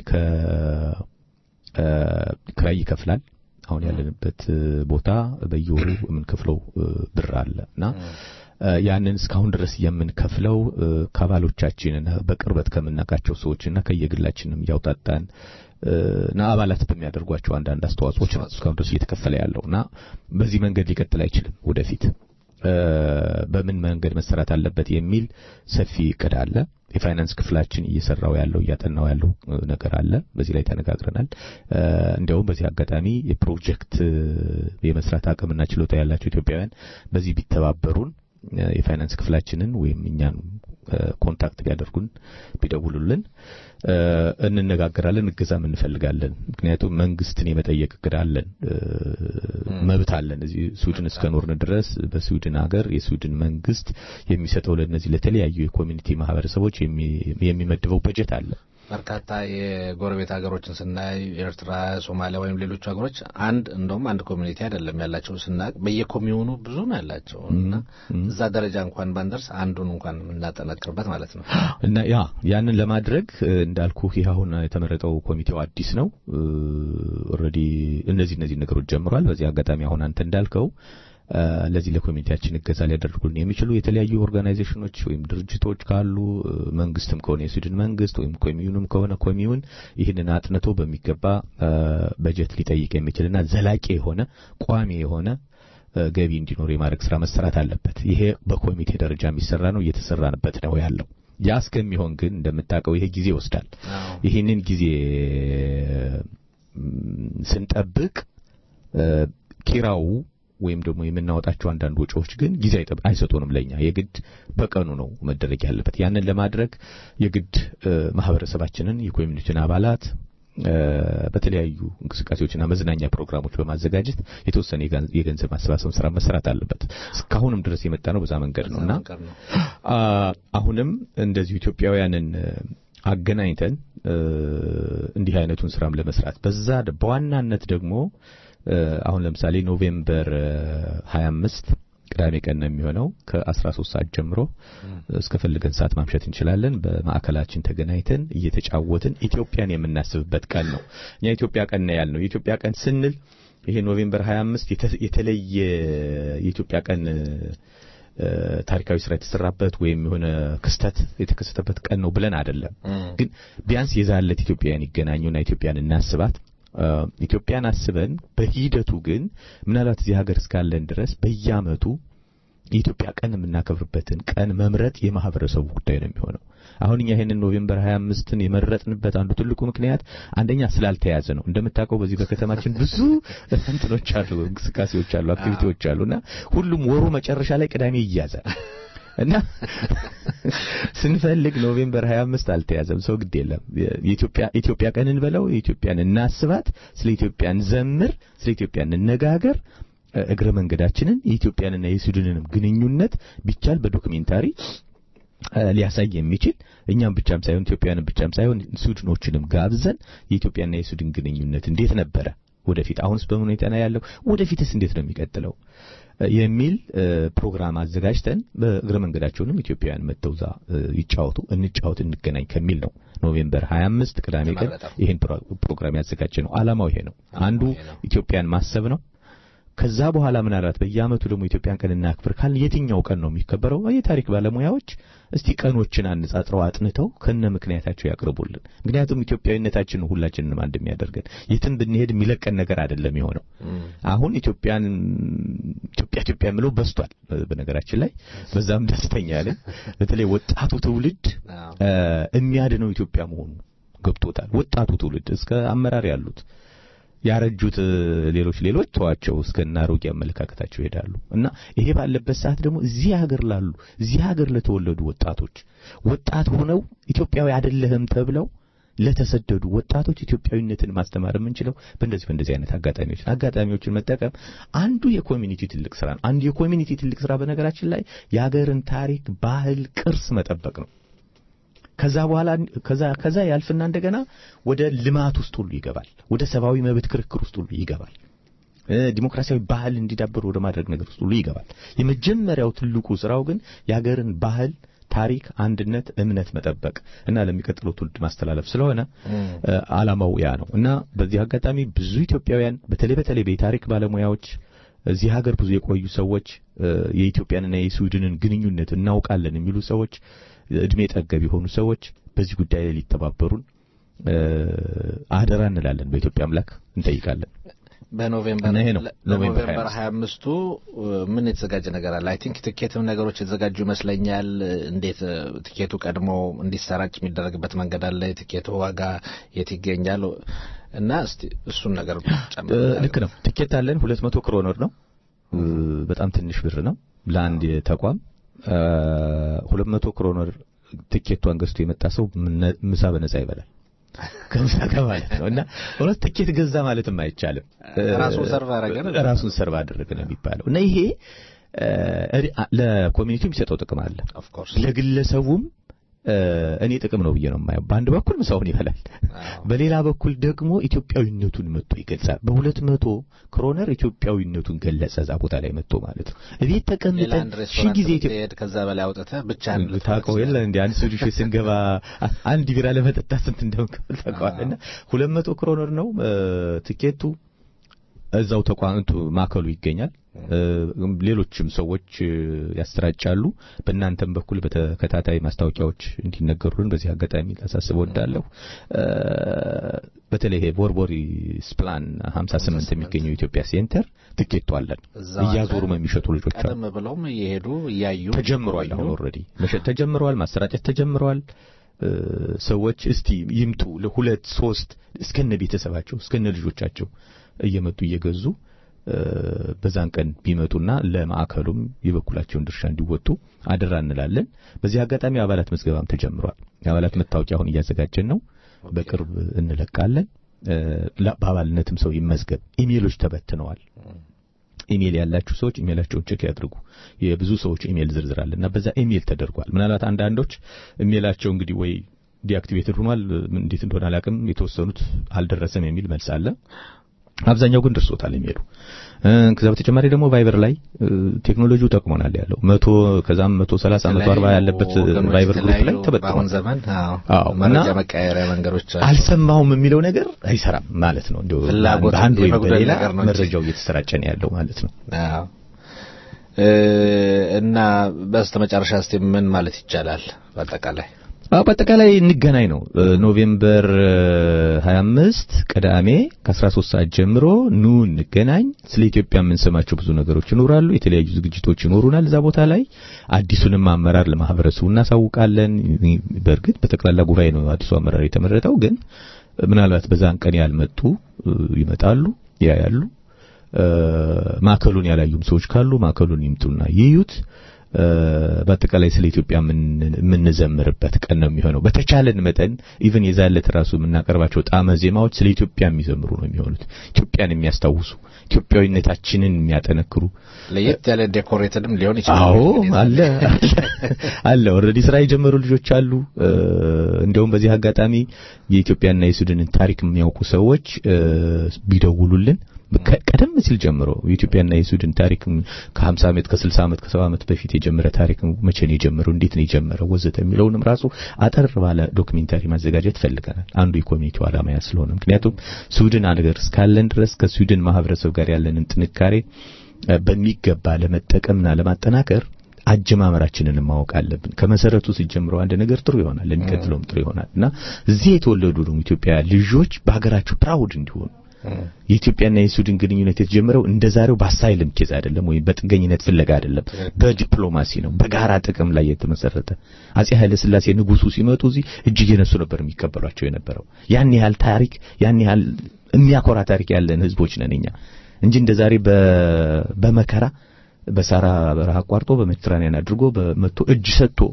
ከክራይ ይከፍላል። አሁን ያለንበት ቦታ በየወሩ የምንከፍለው ብር አለ እና ያንን እስካሁን ድረስ የምንከፍለው ከአባሎቻችንና በቅርበት ከምናውቃቸው ሰዎችና ከየግላችንም እያውጣጣን እና አባላት በሚያደርጓቸው አንዳንድ አስተዋጽኦች ነው እስካሁን ድረስ እየተከፈለ ያለው እና በዚህ መንገድ ሊቀጥል አይችልም ወደፊት በምን መንገድ መሰራት አለበት የሚል ሰፊ እቅድ አለ። የፋይናንስ ክፍላችን እየሰራው ያለው እያጠናው ያለው ነገር አለ። በዚህ ላይ ተነጋግረናል። እንዲያውም በዚህ አጋጣሚ የፕሮጀክት የመስራት አቅምና ችሎታ ያላቸው ኢትዮጵያውያን በዚህ ቢተባበሩን የፋይናንስ ክፍላችንን ወይም እኛን ኮንታክት ቢያደርጉን ቢደውሉልን እንነጋገራለን፣ እገዛም እንፈልጋለን። ምክንያቱም መንግስትን የመጠየቅ እቅድ አለን፣ መብት አለን። እዚህ ስዊድን እስከኖርን ድረስ በስዊድን ሀገር የስዊድን መንግስት የሚሰጠው ለነዚህ ለተለያዩ የኮሚኒቲ ማህበረሰቦች የሚመድበው በጀት አለ። በርካታ የጎረቤት ሀገሮችን ስናይ ኤርትራ፣ ሶማሊያ ወይም ሌሎች ሀገሮች አንድ እንደውም አንድ ኮሚኒቲ አይደለም ያላቸው ስናቅ በየኮሚዩኑ ብዙ ነው ያላቸው እና እዛ ደረጃ እንኳን ባንደርስ አንዱን እንኳን የምናጠናክርበት ማለት ነው እና ያ ያንን ለማድረግ እንዳልኩ ይህ አሁን የተመረጠው ኮሚቴው አዲስ ነው። ኦልሬዲ እነዚህ እነዚህ ነገሮች ጀምሯል። በዚህ አጋጣሚ አሁን አንተ እንዳልከው ለዚህ ለኮሚኒቲያችን እገዛ ሊያደርጉልን የሚችሉ የተለያዩ ኦርጋናይዜሽኖች ወይም ድርጅቶች ካሉ መንግስትም ከሆነ የስዊድን መንግስት ወይም ኮሚዩንም ከሆነ ኮሚዩን ይህንን አጥንቶ በሚገባ በጀት ሊጠይቅ የሚችልና ዘላቂ የሆነ ቋሚ የሆነ ገቢ እንዲኖር የማድረግ ስራ መሰራት አለበት። ይሄ በኮሚቴ ደረጃ የሚሰራ ነው፣ እየተሰራንበት ነው ያለው። ያ እስከሚሆን ግን እንደምታውቀው ይሄ ጊዜ ይወስዳል። ይህንን ጊዜ ስንጠብቅ ኪራው ወይም ደግሞ የምናወጣቸው አንዳንድ ወጪዎች ግን ጊዜ አይሰጡንም ለኛ የግድ በቀኑ ነው መደረግ ያለበት። ያንን ለማድረግ የግድ ማህበረሰባችንን የኮሚኒቲን አባላት በተለያዩ እንቅስቃሴዎችና መዝናኛ ፕሮግራሞች በማዘጋጀት የተወሰነ የገንዘብ ማሰባሰብ ስራ መሰራት አለበት። እስካሁንም ድረስ የመጣ ነው በዛ መንገድ ነውና አሁንም እንደዚሁ ኢትዮጵያውያንን አገናኝተን እንዲህ አይነቱን ስራም ለመስራት በዛ በዋናነት ደግሞ አሁን ለምሳሌ ኖቬምበር 25 ቅዳሜ ቀን ነው የሚሆነው ከ13 ሰዓት ጀምሮ እስከፈለገን ሰዓት ማምሸት እንችላለን። በማዕከላችን ተገናኝተን እየተጫወትን ኢትዮጵያን የምናስብበት ቀን ነው። እኛ ኢትዮጵያ ቀን ነው ያልነው። የኢትዮጵያ ቀን ስንል ይሄ ኖቬምበር 25 የተለየ የኢትዮጵያ ቀን ታሪካዊ ስራ የተሰራበት ወይም የሆነ ክስተት የተከሰተበት ቀን ነው ብለን አይደለም። ግን ቢያንስ የዛለት ኢትዮጵያውያን ይገናኙና ኢትዮጵያን እናስባት ኢትዮጵያን አስበን በሂደቱ ግን ምናልባት እዚህ ሀገር እስካለን ድረስ በየዓመቱ የኢትዮጵያ ቀን የምናከብርበትን ቀን መምረጥ የማህበረሰቡ ጉዳይ ነው የሚሆነው። አሁን እኛ ይሄንን ኖቬምበር 25ን የመረጥንበት አንዱ ትልቁ ምክንያት አንደኛ ስላልተያዘ ነው። እንደምታውቀው በዚህ በከተማችን ብዙ እንትኖች አሉ፣ እንቅስቃሴዎች አሉ፣ አክቲቪቲዎች አሉና ሁሉም ወሩ መጨረሻ ላይ ቅዳሜ ይያዛል። እና ስንፈልግ ኖቬምበር 25 አልተያዘም። ሰው ግድ የለም የኢትዮጵያ ኢትዮጵያ ቀን እንበለው፣ የኢትዮጵያን እናስባት፣ ስለ ኢትዮጵያ እንዘምር፣ ስለ ኢትዮጵያ እንነጋገር። እግረ መንገዳችንን የኢትዮጵያንና የስዊድንንም ግንኙነት ቢቻል በዶክሜንታሪ ሊያሳይ የሚችል እኛም ብቻም ሳይሆን ኢትዮጵያንም ብቻም ሳይሆን ስዊድኖችንም ጋብዘን የኢትዮጵያና የስዊድን ግንኙነት እንዴት ነበረ፣ ወደፊት አሁንስ በምን ሁኔታ ነው ያለው፣ ወደፊትስ እንዴት ነው የሚቀጥለው የሚል ፕሮግራም አዘጋጅተን በእግረ መንገዳቸውንም ኢትዮጵያውያን መጥተው እዛ ይጫወቱ፣ እንጫወት፣ እንገናኝ ከሚል ነው ኖቬምበር 25 ቅዳሜ ቀን ይህን ፕሮግራም ያዘጋጀ ነው። ዓላማው ይሄ ነው። አንዱ ኢትዮጵያን ማሰብ ነው። ከዛ በኋላ ምናልባት በየዓመቱ ደግሞ ኢትዮጵያን ቀን እናክብር ካልን የትኛው ቀን ነው የሚከበረው? የታሪክ ባለሙያዎች እስቲ ቀኖችን አነጻጽረው አጥንተው ከነ ምክንያታቸው ያቅርቡልን። ምክንያቱም ኢትዮጵያዊነታችን ሁላችንንም አንድ የሚያደርገን የትም ብንሄድ የሚለቀን ነገር አይደለም የሆነው። አሁን ኢትዮጵያን ኢትዮጵያ ኢትዮጵያ የምለው በስቷል። በነገራችን ላይ በዛም ደስተኛ ነኝ። በተለይ ወጣቱ ትውልድ የሚያድነው ኢትዮጵያ መሆኑ ገብቶታል። ወጣቱ ትውልድ እስከ አመራር ያሉት ያረጁት ሌሎች ሌሎች ተዋቸው እስከና አሮጌ አመለካከታቸው ይሄዳሉ እና ይሄ ባለበት ሰዓት ደግሞ እዚህ ሀገር ላሉ እዚህ ሀገር ለተወለዱ ወጣቶች ወጣት ሆነው ኢትዮጵያዊ አይደለህም ተብለው ለተሰደዱ ወጣቶች ኢትዮጵያዊነትን ማስተማር የምንችለው በእንደዚህ በእንደዚህ አይነት አጋጣሚዎች አጋጣሚዎችን መጠቀም አንዱ የኮሚኒቲ ትልቅ ስራ ነው። አንዱ የኮሚኒቲ ትልቅ ስራ በነገራችን ላይ የሀገርን ታሪክ፣ ባህል፣ ቅርስ መጠበቅ ነው። ከዛ በኋላ ከዛ ከዛ ያልፍና እንደገና ወደ ልማት ውስጥ ሁሉ ይገባል። ወደ ሰብአዊ መብት ክርክር ውስጥ ሁሉ ይገባል። ዲሞክራሲያዊ ባህል እንዲዳብር ወደ ማድረግ ነገር ውስጥ ሁሉ ይገባል። የመጀመሪያው ትልቁ ስራው ግን የሀገርን ባህል ታሪክ፣ አንድነት፣ እምነት መጠበቅ እና ለሚቀጥለው ትውልድ ማስተላለፍ ስለሆነ አላማው ያ ነው እና በዚህ አጋጣሚ ብዙ ኢትዮጵያውያን በተለይ በተለይ በታሪክ ባለሙያዎች እዚህ ሀገር ብዙ የቆዩ ሰዎች የኢትዮጵያንና የስዊድንን ግንኙነት እናውቃለን የሚሉ ሰዎች እድሜ ጠገብ የሆኑ ሰዎች በዚህ ጉዳይ ላይ ሊተባበሩን አደራ እንላለን። በኢትዮጵያ አምላክ እንጠይቃለን። በኖቬምበር ይሄ ነው ኖቬምበር ኖቬምበር 25ቱ ምን የተዘጋጀ ነገር አለ? አይ ቲንክ ትኬትም ነገሮች የተዘጋጁ ይመስለኛል። እንዴት ትኬቱ ቀድሞ እንዲሰራጭ የሚደረግበት መንገድ አለ? የትኬቱ ዋጋ የት ይገኛል? እና እስቲ እሱን ነገር ጨምር። ልክ ነው። ትኬት አለን። ሁለት መቶ ክሮነር ነው። በጣም ትንሽ ብር ነው ለአንድ ተቋም። ሁለት መቶ ክሮነር ትኬቷን ገዝቶ የመጣ ሰው ምሳ በነጻ ይበላል። ከምሳ ጋር ማለት ነው እና እውነት ትኬት ገዛ ማለትም አይቻልም። ራሱን ሰርቭ አደረገ ነው ራሱን ሰርቭ አደረገ ነው የሚባለው እና ይሄ ለኮሚኒቲው የሚሰጠው ጥቅም አለ። ኦፍ ኮርስ ለግለሰቡም እኔ ጥቅም ነው ብዬ ነው የማየው። በአንድ በኩል ምሳውን ይበላል፣ በሌላ በኩል ደግሞ ኢትዮጵያዊነቱን መጥቶ ይገልጻል። በሁለት መቶ ክሮነር ኢትዮጵያዊነቱን ገለጸ እዛ ቦታ ላይ መጥቶ ማለት ነው። እቤት ተቀምጠን ሺህ ጊዜ ኢትዮጵያ ከዛ በላይ አውጥተህ ብቻ ታውቀው የለ እንደ አንድ ስዊድሽ ስንገባ አንድ ቢራ ለመጠጣት ስንት እንደምንከፍል ታውቀዋለህ። እና ሁለት መቶ ክሮነር ነው ትኬቱ። እዛው ተቋምቱ ማዕከሉ ይገኛል። ሌሎችም ሰዎች ያሰራጫሉ። በእናንተም በኩል በተከታታይ ማስታወቂያዎች እንዲነገሩልን በዚህ አጋጣሚ ላሳስብ ወዳለሁ። በተለይ ቦርቦሪ ስፕላን 58 የሚገኘው ኢትዮጵያ ሴንተር ትኬቱ አለን። እያዞሩም የሚሸጡ ልጆች አሉ። ቀደም ብለውም እየሄዱ እያዩ ተጀምሯል። አሁን ኦልሬዲ መሸጥ ተጀምሯል። ማሰራጨት ተጀምሯል። ሰዎች እስቲ ይምጡ ለሁለት ሶስት እስከነ ቤተሰባቸው እስከነ ልጆቻቸው እየመጡ እየገዙ በዛን ቀን ቢመጡና ለማዕከሉም የበኩላቸውን ድርሻ እንዲወጡ አደራ እንላለን። በዚህ አጋጣሚ አባላት ምዝገባም ተጀምሯል። የአባላት መታወቂያ አሁን እያዘጋጀን ነው። በቅርብ እንለቃለን። በአባልነትም ሰው ይመዝገብ። ኢሜሎች ተበትነዋል። ኢሜል ያላችሁ ሰዎች ኢሜላቸውን ቼክ ያድርጉ። የብዙ ሰዎች ኢሜል ዝርዝር አለ እና በዛ ኢሜል ተደርጓል። ምናልባት አንዳንዶች ኢሜላቸው እንግዲህ ወይ ዲአክቲቬትድ ሆኗል፣ እንዴት እንደሆነ አላውቅም። የተወሰኑት አልደረሰም የሚል መልስ አለ። አብዛኛው ግን ደርሶታል የሚሉ ከዛ በተጨማሪ ደግሞ ቫይበር ላይ ቴክኖሎጂው ጠቅሞናል ያለው መቶ ከዛም መቶ ሰላሳ መቶ አርባ ያለበት ቫይበር ግሩፕ ላይ ተበጥሯል። በአሁን ዘመን አዎ መረጃ መቀየሪያ መንገዶች አሉ። አልሰማሁም የሚለው ነገር አይሰራም ማለት ነው። እንዲሁ ፍላጎት በአንድ ወይም የመጉደል በሌላ ነገር ነው እንጂ። መረጃው እየተሰራጨ ነው ያለው ማለት ነው። አዎ እ እና በስተመጨረሻ እስቲ ምን ማለት ይቻላል በአጠቃላይ አዎ በአጠቃላይ እንገናኝ ነው። ኖቬምበር 25 ቅዳሜ ከ13 ሰዓት ጀምሮ ኑ እንገናኝ። ስለ ኢትዮጵያ የምንሰማቸው ብዙ ነገሮች ይኖራሉ። የተለያዩ ዝግጅቶች ይኖሩናል። እዛ ቦታ ላይ አዲሱንም አመራር ለማህበረሰቡ እናሳውቃለን። በእርግጥ በጠቅላላ ጉባኤ ነው አዲሱ አመራር የተመረጠው። ግን ምናልባት በዛን ቀን ያልመጡ ይመጣሉ፣ ያያሉ። ማዕከሉን ያላዩም ሰዎች ካሉ ማዕከሉን ይምጡና ይዩት። በአጠቃላይ ስለ ኢትዮጵያ የምንዘምርበት ቀን ነው የሚሆነው። በተቻለን መጠን ኢቭን የዛለት ራሱ የምናቀርባቸው ጣመ ዜማዎች ስለ ኢትዮጵያ የሚዘምሩ ነው የሚሆኑት። ኢትዮጵያን የሚያስታውሱ ኢትዮጵያዊነታችንን የሚያጠነክሩ ለየት ያለ ዴኮሬትድም ሊሆን ይችላል። አዎ አለ አለ ኦልሬዲ ስራ የጀመሩ ልጆች አሉ። እንዲያውም በዚህ አጋጣሚ የኢትዮጵያና የሱዳንን ታሪክ የሚያውቁ ሰዎች ቢደውሉልን ቀደም ሲል ጀምሮ የኢትዮጵያና የሱዳን ታሪክ ከ50 ዓመት ከ60 ዓመት ከ70 ዓመት በፊት የጀመረ ታሪክ መቼ ነው የጀመረው፣ እንዴት ነው የጀመረው ወዘተ የሚለውንም ራሱ አጠር ባለ ዶክሜንታሪ ማዘጋጀት ፈልገናል። አንዱ የኮሚኒቲው ዓላማ ያ ስለሆነ ምክንያቱም ስዊድን አገር እስካለን ድረስ ከስዊድን ማህበረሰብ ጋር ያለንን ጥንካሬ በሚገባ ለመጠቀምና ለማጠናከር አጀማመራችንን ማወቅ አለብን። ከመሰረቱ ሲጀምረው አንድ ነገር ጥሩ ይሆናል፣ ለሚቀጥለውም ጥሩ ይሆናል እና እዚህ የተወለዱ ደግሞ ኢትዮጵያ ልጆች በሀገራቸው ፕራውድ እንዲሆኑ የኢትዮጵያና የሱዳን ግንኙነት የተጀመረው እንደ ዛሬው በአሳይልም ኬዝ አይደለም ወይም በጥገኝነት ፍለጋ አይደለም፣ በዲፕሎማሲ ነው፣ በጋራ ጥቅም ላይ የተመሰረተ። አጼ ኃይለ ሥላሴ ንጉሱ ሲመጡ እዚህ እጅ እየነሱ ነበር የሚቀበሏቸው የነበረው። ያን ያህል ታሪክ ያን ያህል የሚያኮራ ታሪክ ያለን ህዝቦች ነን እኛ እንጂ እንደ ዛሬ በመከራ በሳራ በረሃ አቋርጦ በሜዲትራኒያን አድርጎ በመቶ እጅ ሰጥቶ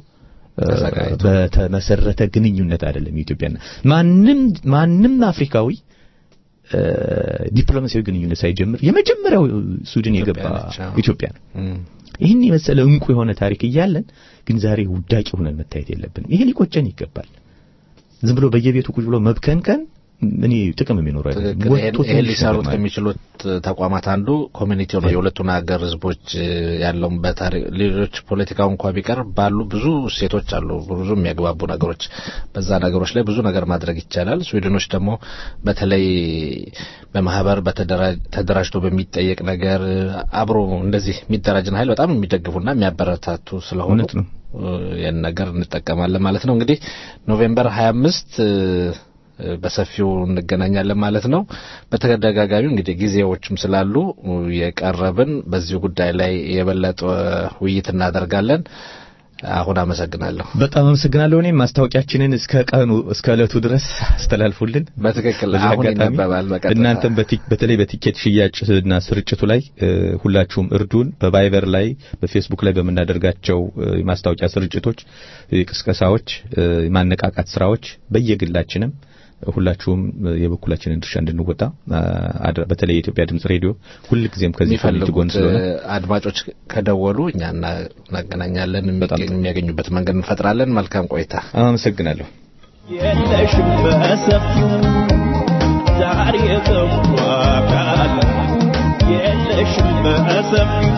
በተመሰረተ ግንኙነት አይደለም። ኢትዮጵያና ማንም ማንም አፍሪካዊ ዲፕሎማሲያዊ ግንኙነት ሳይጀምር የመጀመሪያው ሱዳን የገባ ኢትዮጵያ ነው። ይህን የመሰለ እንቁ የሆነ ታሪክ እያለን ግን ዛሬ ውዳቂ ሆነን መታየት የለብንም። ይሄ ሊቆጨን ይገባል። ዝም ብሎ በየቤቱ ቁጭ ብሎ መብከንከን እኔ ጥቅም የሚኖረው አይደለም። ይሄን ሊሰሩት ከሚችሉት ተቋማት አንዱ ኮሚኒቲው ነው። የሁለቱን ሀገር ህዝቦች ያለውን በታሪክ ሌሎች ፖለቲካው እንኳ ቢቀር ባሉ ብዙ ሴቶች አሉ፣ ብዙ የሚያግባቡ ነገሮች። በዛ ነገሮች ላይ ብዙ ነገር ማድረግ ይቻላል። ስዊድኖች ደግሞ በተለይ በማህበር ተደራጅቶ በሚጠየቅ ነገር አብሮ እንደዚህ የሚደራጅን ኃይል በጣም የሚደግፉና የሚያበረታቱ ስለሆኑ ያን ነገር እንጠቀማለን ማለት ነው። እንግዲህ ኖቬምበር 25 በሰፊው እንገናኛለን ማለት ነው። በተደጋጋሚ እንግዲህ ጊዜዎችም ስላሉ የቀረብን በዚሁ ጉዳይ ላይ የበለጠ ውይይት እናደርጋለን። አሁን አመሰግናለሁ። በጣም አመሰግናለሁ። እኔም ማስታወቂያችንን እስከ ቀኑ እስከ ዕለቱ ድረስ አስተላልፉልን። በትክክል አሁን ይነበባል። በቀጥታ እናንተም በተለይ በቲኬት ሽያጭና ስርጭቱ ላይ ሁላችሁም እርዱን። በቫይበር ላይ በፌስቡክ ላይ በምናደርጋቸው የማስታወቂያ ስርጭቶች፣ ቅስቀሳዎች፣ የማነቃቃት ስራዎች በየግላችንም ሁላችሁም የበኩላችንን ድርሻ እንድንወጣ በተለይ የኢትዮጵያ ድምጽ ሬዲዮ ሁልጊዜም ከዚህ ፈልግ ጎን ስለሆነ አድማጮች ከደወሉ እኛ እናገናኛለን፣ የሚያገኙበት መንገድ እንፈጥራለን። መልካም ቆይታ። አመሰግናለሁ። የለሽም በሰፊው ዛሬ ተዋቃል የለሽም በሰፊው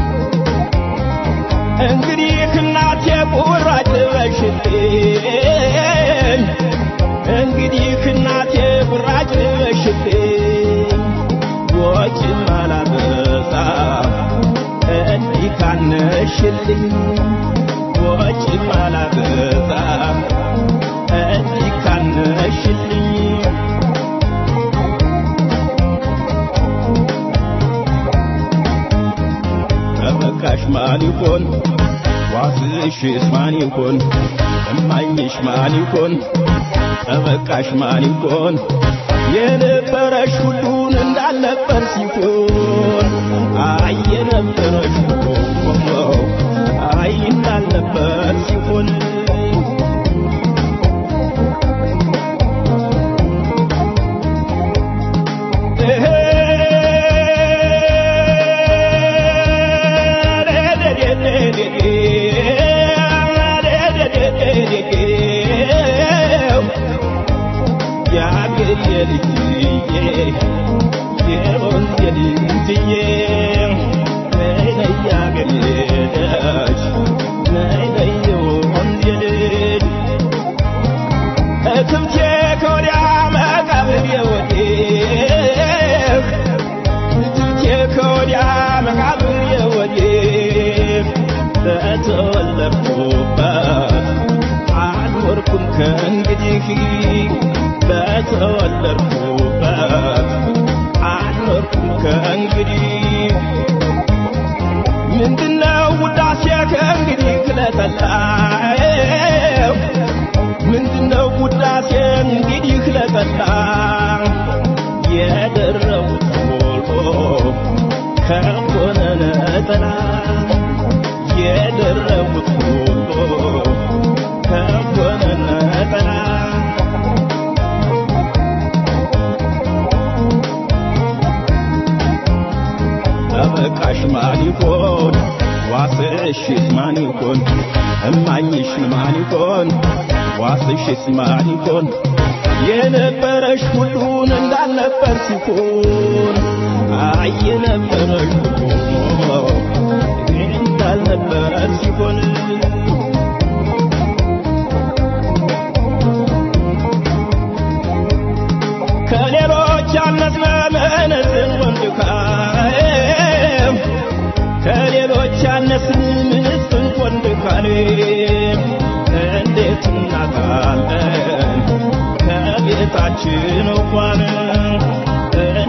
እንግዲህ እናቴ ቁራጭ በሽልኝ እንግዲህ እናቴ ቁራጭ በሽልኝ ወጭ ማላበዛ እንዲህ ካነሽልኝ ወጭ ማላበዛ እንዲህ ካነሽልኝ ተበቃሽ ማን ይሆን ዋስሽስ ማን ይሆን እማኝሽ ማን ይሆን ተበቃሽ ማን ይሆን የነበረሽ ሁሉን እንዳልነበር ሲሆን አይ የነበረሽ ሁሉ አይ እንዳልነበር ሲሆን ከእንግዲህ በተወለድኩበት አልኖርኩም ከእንግዲህ ምንድነው ውዳሴ ከእንግዲህ ክለጠላው ምንድነው ውዳሴ እንግዲህ ክለጠላ የደረቡት ሞልቶ ከሆነ ነጠላ የደረቡት ሞልቶ ከሆነ ነጠላ ተበቃሽ ማን ይሆን ዋስሽስ ማን ይሆን እማኝሽ ማን ይሆን ዋስሽስ ማን ይሆን የነበረሽ ሁሉን እንዳልነበር ሲሆን አይ የነበረሽ ሁሉ እንዳልነበረ ሲሆን ከሌሎች ያነስነምንዝን ወንድካም ከሌሎች ያነስን ምንስን ወንድካሌም እንዴት እናታለን ከቤታችን እንኳን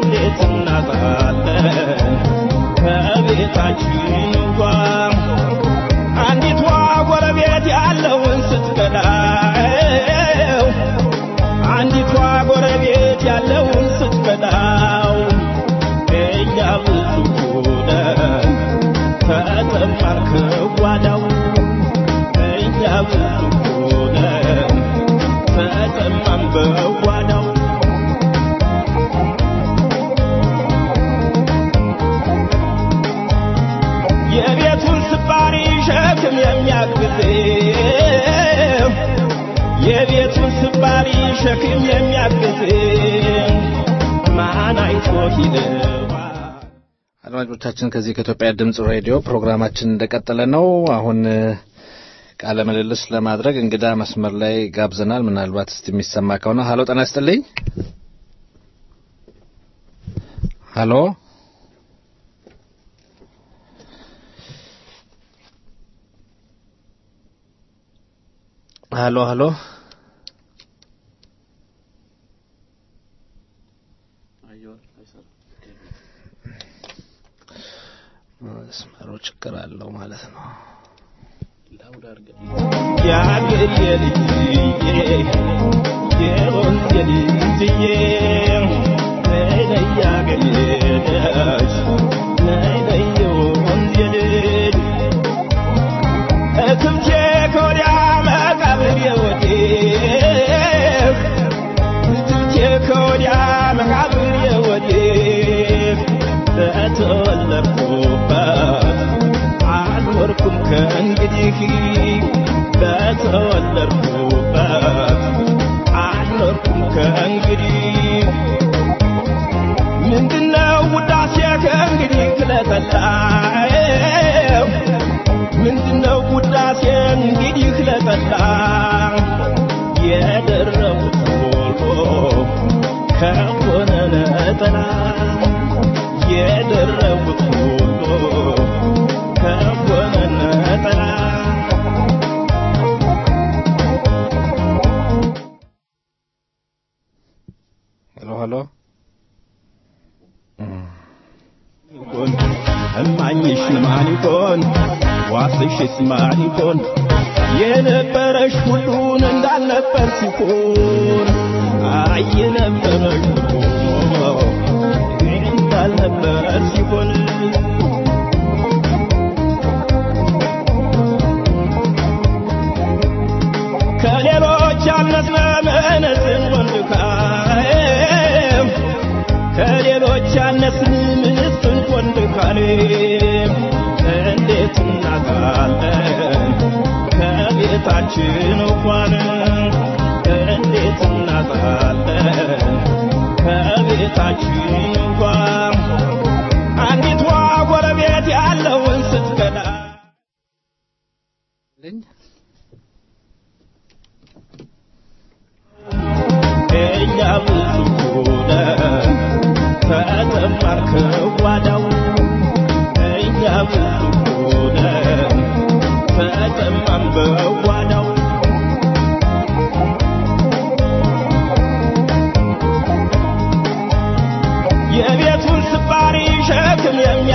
ከቤታችን እንኳ አንዲቷ ጎረቤት ያለውን ስትከዳው አንዲቷ ጎረቤት ያለውን ስትከዳው እኛ ብዙ ሆነን ተጠማን ከጓዳው እኛ ብዙ ሆነን ተጠማን በጓዳው የቤቱን ስባሪ ሸክም የሚያግዘው የቤቱን ስባሪ ሸክም የሚያግዘው ማን አይቶት ይለዋል አድማጮቻችን ከዚህ ከኢትዮጵያ ድምጽ ሬዲዮ ፕሮግራማችን እንደቀጠለ ነው። አሁን እ፣ ቃለ ምልልስ ለማድረግ እንግዳ መስመር ላይ ጋብዘናል። ምናልባት እስቲ የሚሰማ ከሆነ ሀሎ፣ ጤና ይስጥልኝ። ሀሎ ሀሎ ሀሎ መስመሩ ችግር አለው ማለት ነው። የአገሬ ልጅዬ የወንዜ ልጅዬ ነይ ነይ የአገሬ ልጅ ነይ ነይ የወንዜ ልጅ እትብቴ ከወዲያ መቃብሬ ወዲህ እትብቴ ከወዲያ መቃብሬ ወዲህ በተወለድኩበት አልኖርኩም ከእንግዲህ በተወለድኩበት አልኖርኩም ከእንግዲህ ምንድነው ውዳሴ ከእንግዲህ ክለጠላው ምንድነው ውዳሴ እንግዲህ ክለጠላ የደረቡት ሁሉ ከሆነ ነጠላ የደረቡት ሁሉ ከሆነ ነጠላ ሄሎ ሄሎ ይሆን እማኝሽ ማን ይሆን ዋስሽስ ማን ይሆን የነበረሽ ሁሉን እንዳልነበር ሲሆን አይ የነበረሽ ሁሉ እንዳልነበር ሲሆን ከሌሎች ያነስነ ምንዝን ወንድካም ከሌሎች ያነስን ምንስን ወንድካም እንዴት እናጣለን ከቤታችን እንኳን እንዴት እናጣለን ከቤታችን እንኳን አንዲቷ ጎረቤት ያለውን ስትከዳ እኛ ብዙ ሆነን ተጠማን ከጓዳው እኛ ብዙ ሆነን ተጠማን በጓዳው የቤቱን ስባሪ ሸክም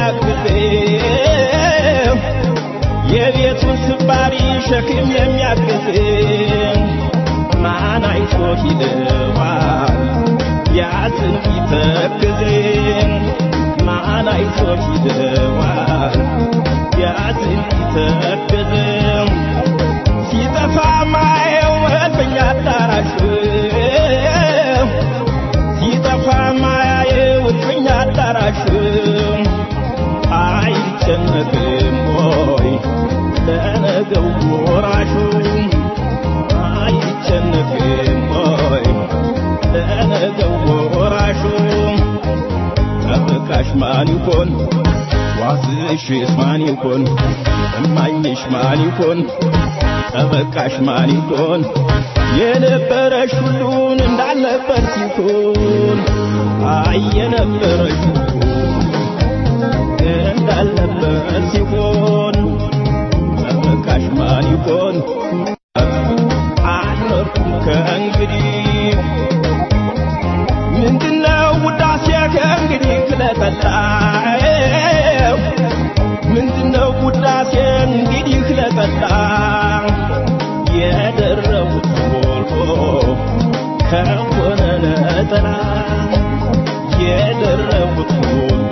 የሚያግዘው የቤቱን ስባሪ ሸክም የሚያግዘው ማን አይቶት ይለዋል ያዝን ቢተክዝን ማን አይቶት ይለዋል ያዝን ቢተክዝን ሲጠፋ ማየው እልፍኝ አዳራሽ ሲጠፋ ማያየው እልፍኝ አዳራሽ አይጨነቅም ወይ ለነገው ወራሹ አይጨነቅም ወይ ለነገው ወራሹ ጠበቃሽ ማን ይሆን ዋስሽስ ማን ይሆን እማኝሽ ማን ይሆን ጠበቃሽ ማን ይሆን የነበረሽ ሁሉን እንዳልነበር ሲሆን አይ የነበረሽ ሁሉ እንዳልነበር ሲሆን ጠበቃሽ ማን ይሆን አልኖርኩም ከእንግዲህ ምንድነው ውዳሴ ከእንግዲህ ክለጠላው ከሆነ ነጠላ የደረቡት ሁሉ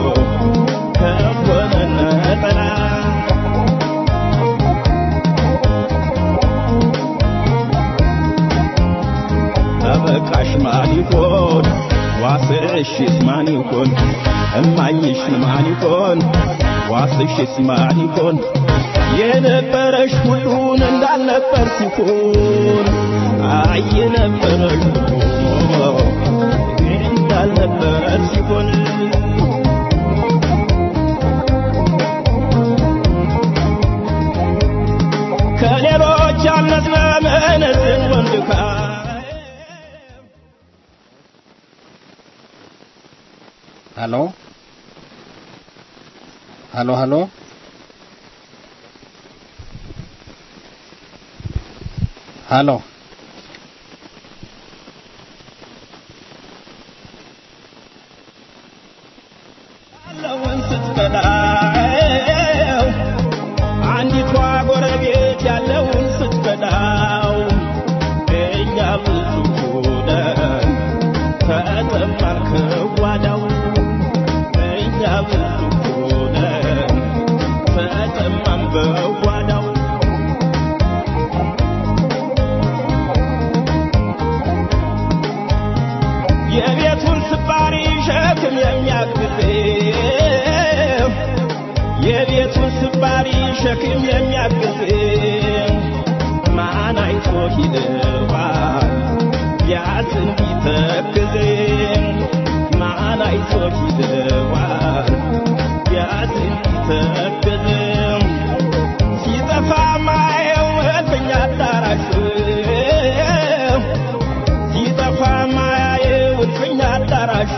ከሆነ ነጠላ ጠበቃሽ ማን ይሆን ዋስሽስ ማን ይሆን እማኝሽ ማን ይሆን ዋስሽስ ማን ይሆን የነበረሽ ሁሉን እንዳልነበር ሲሆን አይ የነበረሽ ሁሉ እንዳልነበር ሲሆን ከሌሎች ያነስነ መነዝን ወንድካ ሀሎ ሀሎ ሀሎ ሀሎ ያለውን ስትበላው አንዲቷ ጎረቤት ያለውን ስትበላው እኛ ብዙ ሆነን ተጠማን ከጓዳው እኛ ብዙ ሆነን ተጠማን በጓዳው የቤቱን ስባሪ ሸክም የሚያግዘው የቤቱን ስባሪ ሸክም የሚያግዘው ማን አይቶ ይለዋል ቢያዝን ቢተክዝም ማን አይቶ ይለዋል ቢያዝን ቢተክዝም ሲጠፋ ማየው እልፍኝ አዳራሽ ሲጠፋ ማያየው እልፍኝ አዳራሽ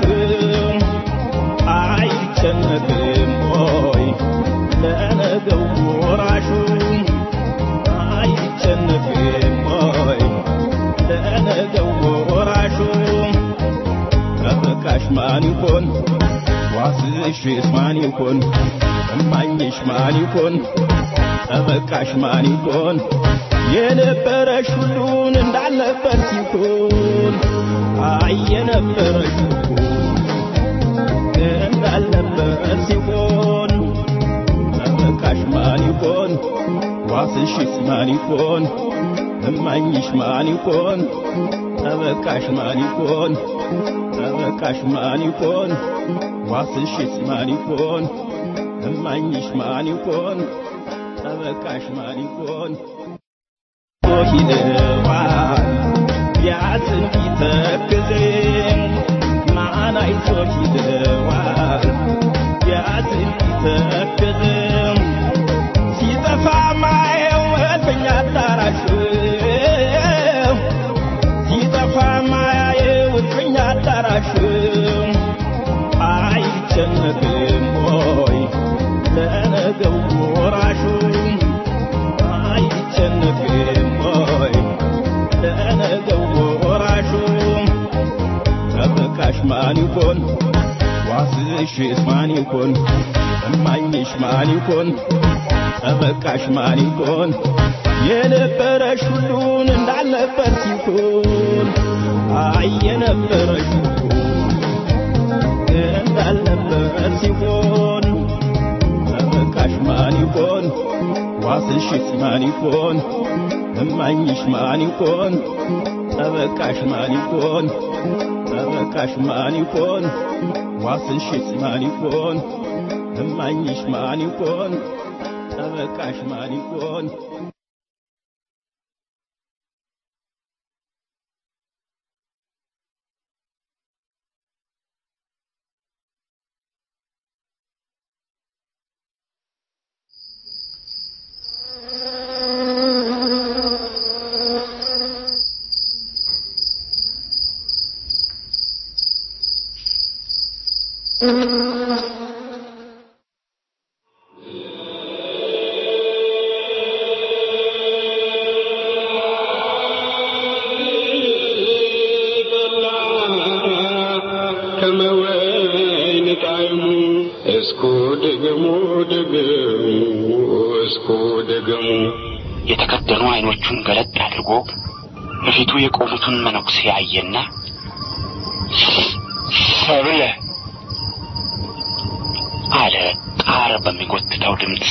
አይጨነቅም ሆይ ለነገው ወራሹ አይጨነቅም ሆይ ለነገው ወራሹ ጠበቃሽ ማን ይሆን ዋስሽስ ማን ይሆን እማኝሽ ማን ይሆን ጠበቃሽ ማን ይሆን የነበረሽ ሁሉን እንዳልነበር ሲሆን አይ የነበረሽ ሁሉ እንዳልነበር ሲሆን ጠበቃሽ ማን ይሆን ዋስሽስ ማን ይሆን እማኝሽ ማን ይሆን ጠበቃሽ ማን ይሆን ጠበቃሽ ማን ይሆን ዋስሽስ ማን ይሆን እማኝሽ ማን ይሆን ጠበቃሽ ማን ይሆን ይለዋል ቢያዝን ቢተክዝም ማን አይቶ ይለዋል ቢያዝን ቢተክዝም ሲጠፋ ማየው እልፍኝ አዳራሽ ሲጠፋ ማያየው እልፍኝ አዳራሽ አይጨነቅም ሆይ ለነገው ወራሹ አይጨነቅም ሆይ ለነገው ወራሹ ጠበቃሽ ማን ይሆን ዋስሽስ ማን ይሆን እማኝሽ ማን ይሆን ጠበቃሽ ማን ይሆን የነበረሽ ሁሉን እንዳልነበር ሲሆን አይ የነበረሽ ሁሉ እንዳልነበር ሲሆን ጠበቃሽ ማን ይሆን ዋስሽስ ማን ይሆን እማኝሽ ማን ይሆን ጠበቃሽ ማን ይሆን ጠበቃሽ ማን ይሆን ዋስሽስ ማን ይሆን እማኝሽ ማን ይሆን ጠበቃሽ ማን ይሆን ከመወይን ጣዕሙ እስኩ ድግሙ ድግሙ እስኩ ድግሙ የተከደኑ አይኖቹን ገለጥ አድርጎ በፊቱ የቆሙትን መነኩሴ አየና ሰብለ አለ ጣር በሚጎትተው ድምፅ።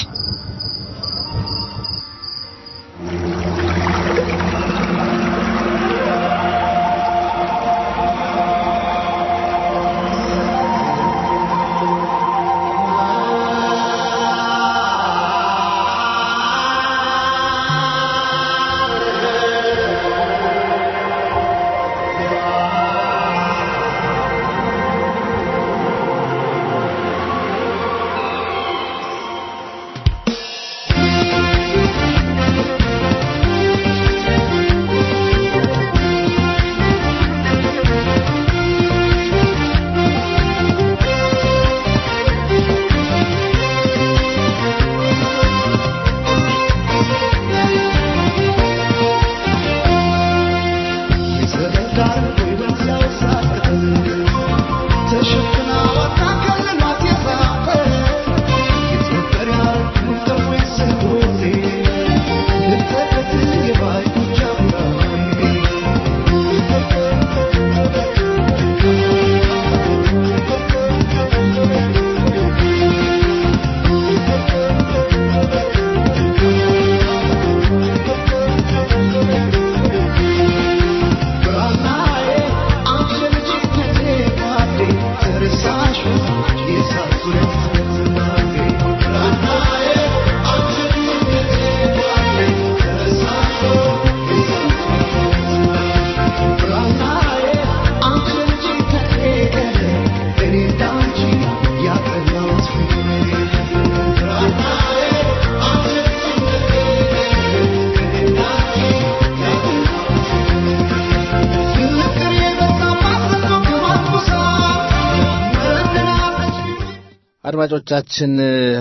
አድማጮቻችን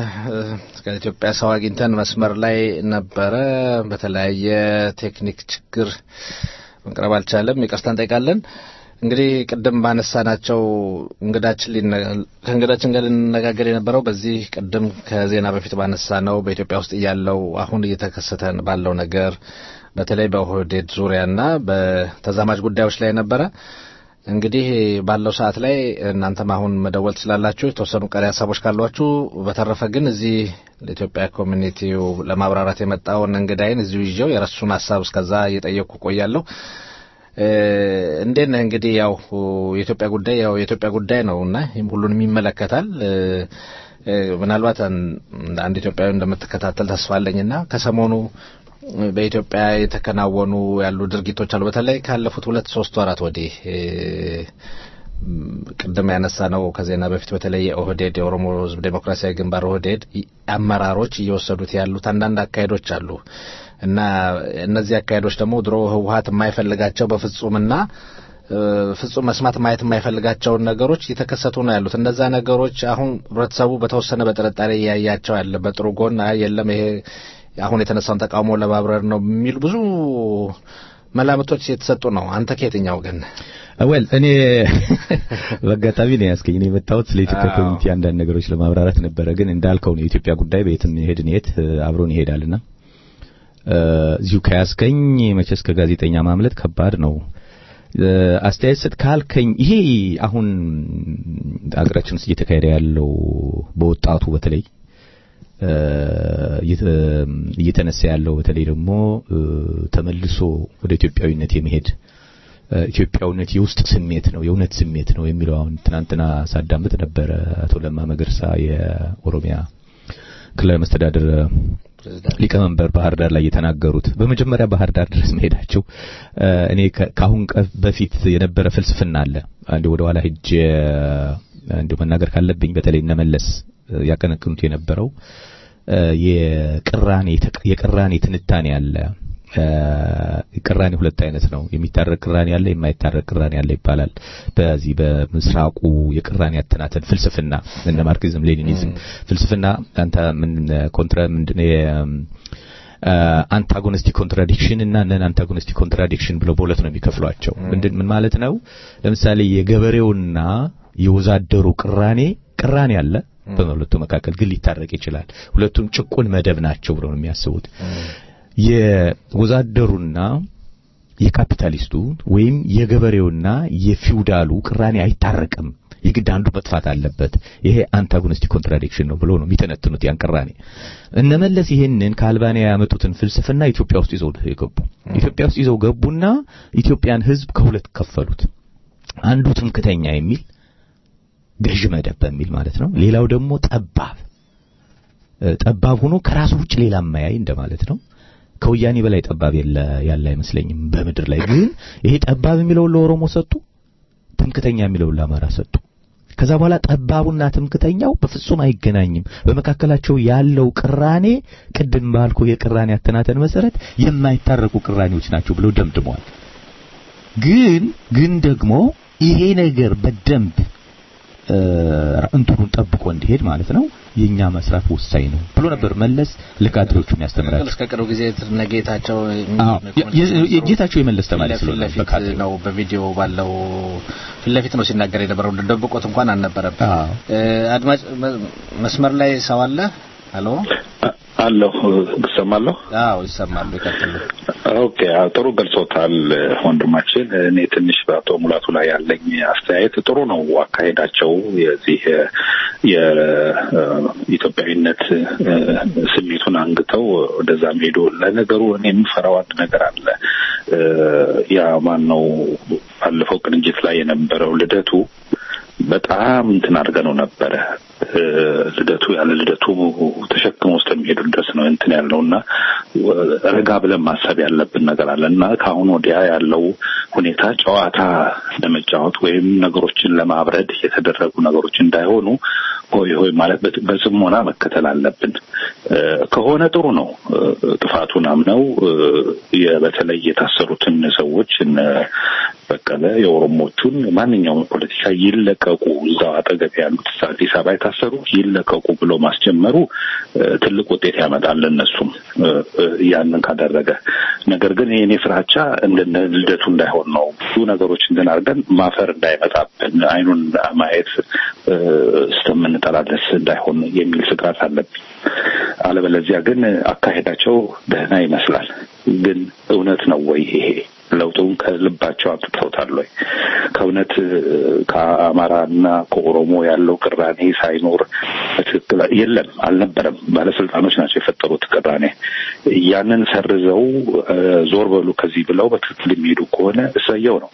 ከኢትዮጵያ ሰው አግኝተን መስመር ላይ ነበረ። በተለያየ ቴክኒክ ችግር መቅረብ አልቻለም። ይቅርታ እንጠይቃለን። እንግዲህ ቅድም ባነሳናቸው እንግዳችን ከእንግዳችን ጋር ልንነጋገር የነበረው በዚህ ቅድም ከዜና በፊት ባነሳ ነው በኢትዮጵያ ውስጥ እያለው አሁን እየተከሰተ ባለው ነገር በተለይ በኦህዴድ ዙሪያና በተዛማጅ ጉዳዮች ላይ ነበረ። እንግዲህ ባለው ሰዓት ላይ እናንተም አሁን መደወል ትችላላችሁ፣ የተወሰኑ ቀሪ ሀሳቦች ካሏችሁ። በተረፈ ግን እዚህ ለኢትዮጵያ ኮሚኒቲው ለማብራራት የመጣውን እንግዳይን እዚሁ ይዤው የረሱን ሀሳብ እስከዛ እየጠየቅኩ ቆያለሁ። እንዴት ነህ? እንግዲህ ያው የኢትዮጵያ ጉዳይ ያው የኢትዮጵያ ጉዳይ ነው እና ሁሉንም ይመለከታል። ምናልባት አንድ ኢትዮጵያዊ እንደምትከታተል ተስፋ አለኝና ከሰሞኑ በኢትዮጵያ የተከናወኑ ያሉ ድርጊቶች አሉ። በተለይ ካለፉት ሁለት ሶስት ወራት ወዲህ ቅድም ያነሳ ነው ከዜና በፊት በተለይ የኦህዴድ የኦሮሞ ሕዝብ ዴሞክራሲያዊ ግንባር ኦህዴድ አመራሮች እየወሰዱት ያሉት አንዳንድ አካሄዶች አሉ እና እነዚህ አካሄዶች ደግሞ ድሮ ህወሀት የማይፈልጋቸው በፍጹምና ፍጹም መስማት ማየት የማይፈልጋቸውን ነገሮች እየተከሰቱ ነው ያሉት። እነዛ ነገሮች አሁን ህብረተሰቡ በተወሰነ በጥርጣሬ እያያቸው ያለ በጥሩ ጎን የለም ይሄ አሁን የተነሳውን ተቃውሞ ለማብረር ነው የሚሉ ብዙ መላምቶች የተሰጡ ነው። አንተ ከየትኛው ግን? ወል እኔ በአጋጣሚ ነው ያስገኝ ነው የመጣሁት ስለ ኢትዮጵያ ኮሚኒቲ አንዳንድ ነገሮች ለማብራራት ነበረ። ግን እንዳልከው ነው የኢትዮጵያ ጉዳይ በየትም ይሄድ የት አብሮን ይሄዳልና እዚሁ ከያስገኝ መቼስ ከጋዜጠኛ ማምለጥ ከባድ ነው። አስተያየት ስጥ ካልከኝ ይሄ አሁን አገራችን ውስጥ እየተካሄደ ያለው በወጣቱ በተለይ እየተነሳ ያለው በተለይ ደግሞ ተመልሶ ወደ ኢትዮጵያዊነት የመሄድ ኢትዮጵያዊነት የውስጥ ስሜት ነው፣ የእውነት ስሜት ነው የሚለው አሁን ትናንትና ሳዳምጥ ነበረ አቶ ለማ መገርሳ የኦሮሚያ ክልላዊ መስተዳድር ሊቀመንበር ባህር ዳር ላይ የተናገሩት በመጀመሪያ ባህር ዳር ድረስ መሄዳቸው እኔ ከአሁን በፊት የነበረ ፍልስፍና አለ። አንድ ወደ ኋላ ሄጄ እንዲሁ መናገር ካለብኝ በተለይ እነመለስ ያቀነቅኑት የነበረው የቅራኔ የቅራኔ ትንታኔ አለ። ቅራኔ ሁለት አይነት ነው። የሚታረቅ ቅራኔ አለ፣ የማይታረቅ ቅራኔ አለ ይባላል። በዚህ በምስራቁ የቅራኔ አተናተን ፍልስፍና እነ ማርክሲዝም ሌኒኒዝም ፍልስፍና አንተ ምን ኮንትራ ምንድነው አንታጎኒስቲክ ኮንትራዲክሽን እና ነን አንታጎኒስቲክ ኮንትራዲክሽን ብለው በሁለት ነው የሚከፍሏቸው። ምንድን ምን ማለት ነው? ለምሳሌ የገበሬውና የወዛደሩ ቅራኔ ቅራኔ አለ በሁለቱ መካከል ግን ሊታረቅ ይችላል። ሁለቱም ጭቁን መደብ ናቸው ብለው ነው የሚያስቡት። የወዛደሩና የካፒታሊስቱ ወይም የገበሬውና የፊውዳሉ ቅራኔ አይታረቅም፣ የግድ አንዱ መጥፋት አለበት። ይሄ አንታጎኒስቲክ ኮንትራዲክሽን ነው ብሎ ነው የሚተነትኑት ያን ቅራኔ። እነመለስ ይሄንን ከአልባንያ ያመጡትን ፍልስፍና ኢትዮጵያ ውስጥ ይዘው የገቡ ኢትዮጵያ ውስጥ ይዘው ገቡና ኢትዮጵያን ሕዝብ ከሁለት ከፈሉት። አንዱ ትምክተኛ የሚል ገዥ መደብ በሚል ማለት ነው። ሌላው ደግሞ ጠባብ ጠባብ ሆኖ ከራሱ ውጭ ሌላ ማያይ እንደማለት ነው። ከወያኔ በላይ ጠባብ ያለ አይመስለኝም በምድር ላይ ግን ይሄ ጠባብ የሚለውን ለኦሮሞ ሰጡ፣ ትምክተኛ የሚለውን ለአማራ ሰጡ። ከዛ በኋላ ጠባቡና ትምክተኛው በፍጹም አይገናኝም። በመካከላቸው ያለው ቅራኔ ቅድም ባልኩ የቅራኔ አተናተን መሰረት የማይታረቁ ቅራኔዎች ናቸው ብለው ደምድመዋል። ግን ግን ደግሞ ይሄ ነገር በደንብ እንትኑን ጠብቆ እንዲሄድ ማለት ነው የኛ መስራት ወሳኝ ነው ብሎ ነበር መለስ ለካድሬዎቹ የሚያስተምራቸው። እስከ ቅርብ ጊዜ ነጌታቸው የጌታቸው የመለስ ተማሪ ስለሆነ በፊት ነው በቪዲዮ ባለው ፊት ለፊት ነው ሲናገር የነበረው ደብቆት እንኳን አልነበረም። አድማጭ መስመር ላይ ሰው አለ። ሄሎ አለሁ እሰማለሁ። አዎ ይሰማሉ። ይቀጥሉ። ኦኬ ጥሩ ገልጾታል ወንድማችን። እኔ ትንሽ በአቶ ሙላቱ ላይ ያለኝ አስተያየት ጥሩ ነው አካሄዳቸው የዚህ የኢትዮጵያዊነት ስሜቱን አንግተው ወደዛ ሄዶ ለነገሩ እኔ የምፈራው አንድ ነገር አለ። ያ ማን ነው ባለፈው ቅንጅት ላይ የነበረው ልደቱ በጣም እንትን አድርገነው ነበረ። ልደቱ ያለ ልደቱ ተሸክሞ እስከሚሄዱ ድረስ ነው እንትን ያለው እና ረጋ ብለን ማሰብ ያለብን ነገር አለ እና ከአሁን ወዲያ ያለው ሁኔታ ጨዋታ ለመጫወት ወይም ነገሮችን ለማብረድ የተደረጉ ነገሮች እንዳይሆኑ ሆይ ሆይ ማለት በጽሞና መከተል አለብን። ከሆነ ጥሩ ነው። ጥፋቱን አምነው በተለይ የታሰሩትን ሰዎች እነ በቀለ የኦሮሞቹን ማንኛውም ፖለቲካ ይለቀቁ፣ እዛው አጠገብ ያሉት አዲስ አበባ የታሰሩ ይለቀቁ ብሎ ማስጀመሩ ትልቅ ውጤት ያመጣል ለእነሱም ያንን ካደረገ። ነገር ግን የኔ ፍራቻ እንደነ ልደቱ እንዳይሆን ነው። ብዙ ነገሮች እንትን አድርገን ማፈር እንዳይመጣብን አይኑን ማየት እስከምንጠላለስ እንዳይሆን የሚል ስጋት አለብኝ። አለበለዚያ ግን አካሄዳቸው ደህና ይመስላል። ግን እውነት ነው ወይ ይሄ ለውጡን ከልባቸው አምጥተውታል ወይ? ከእውነት ከአማራና ከኦሮሞ ያለው ቅራኔ ሳይኖር በትክክል የለም፣ አልነበረም። ባለስልጣኖች ናቸው የፈጠሩት ቅራኔ። ያንን ሰርዘው ዞር በሉ ከዚህ ብለው በትክክል የሚሄዱ ከሆነ እሰየው ነው።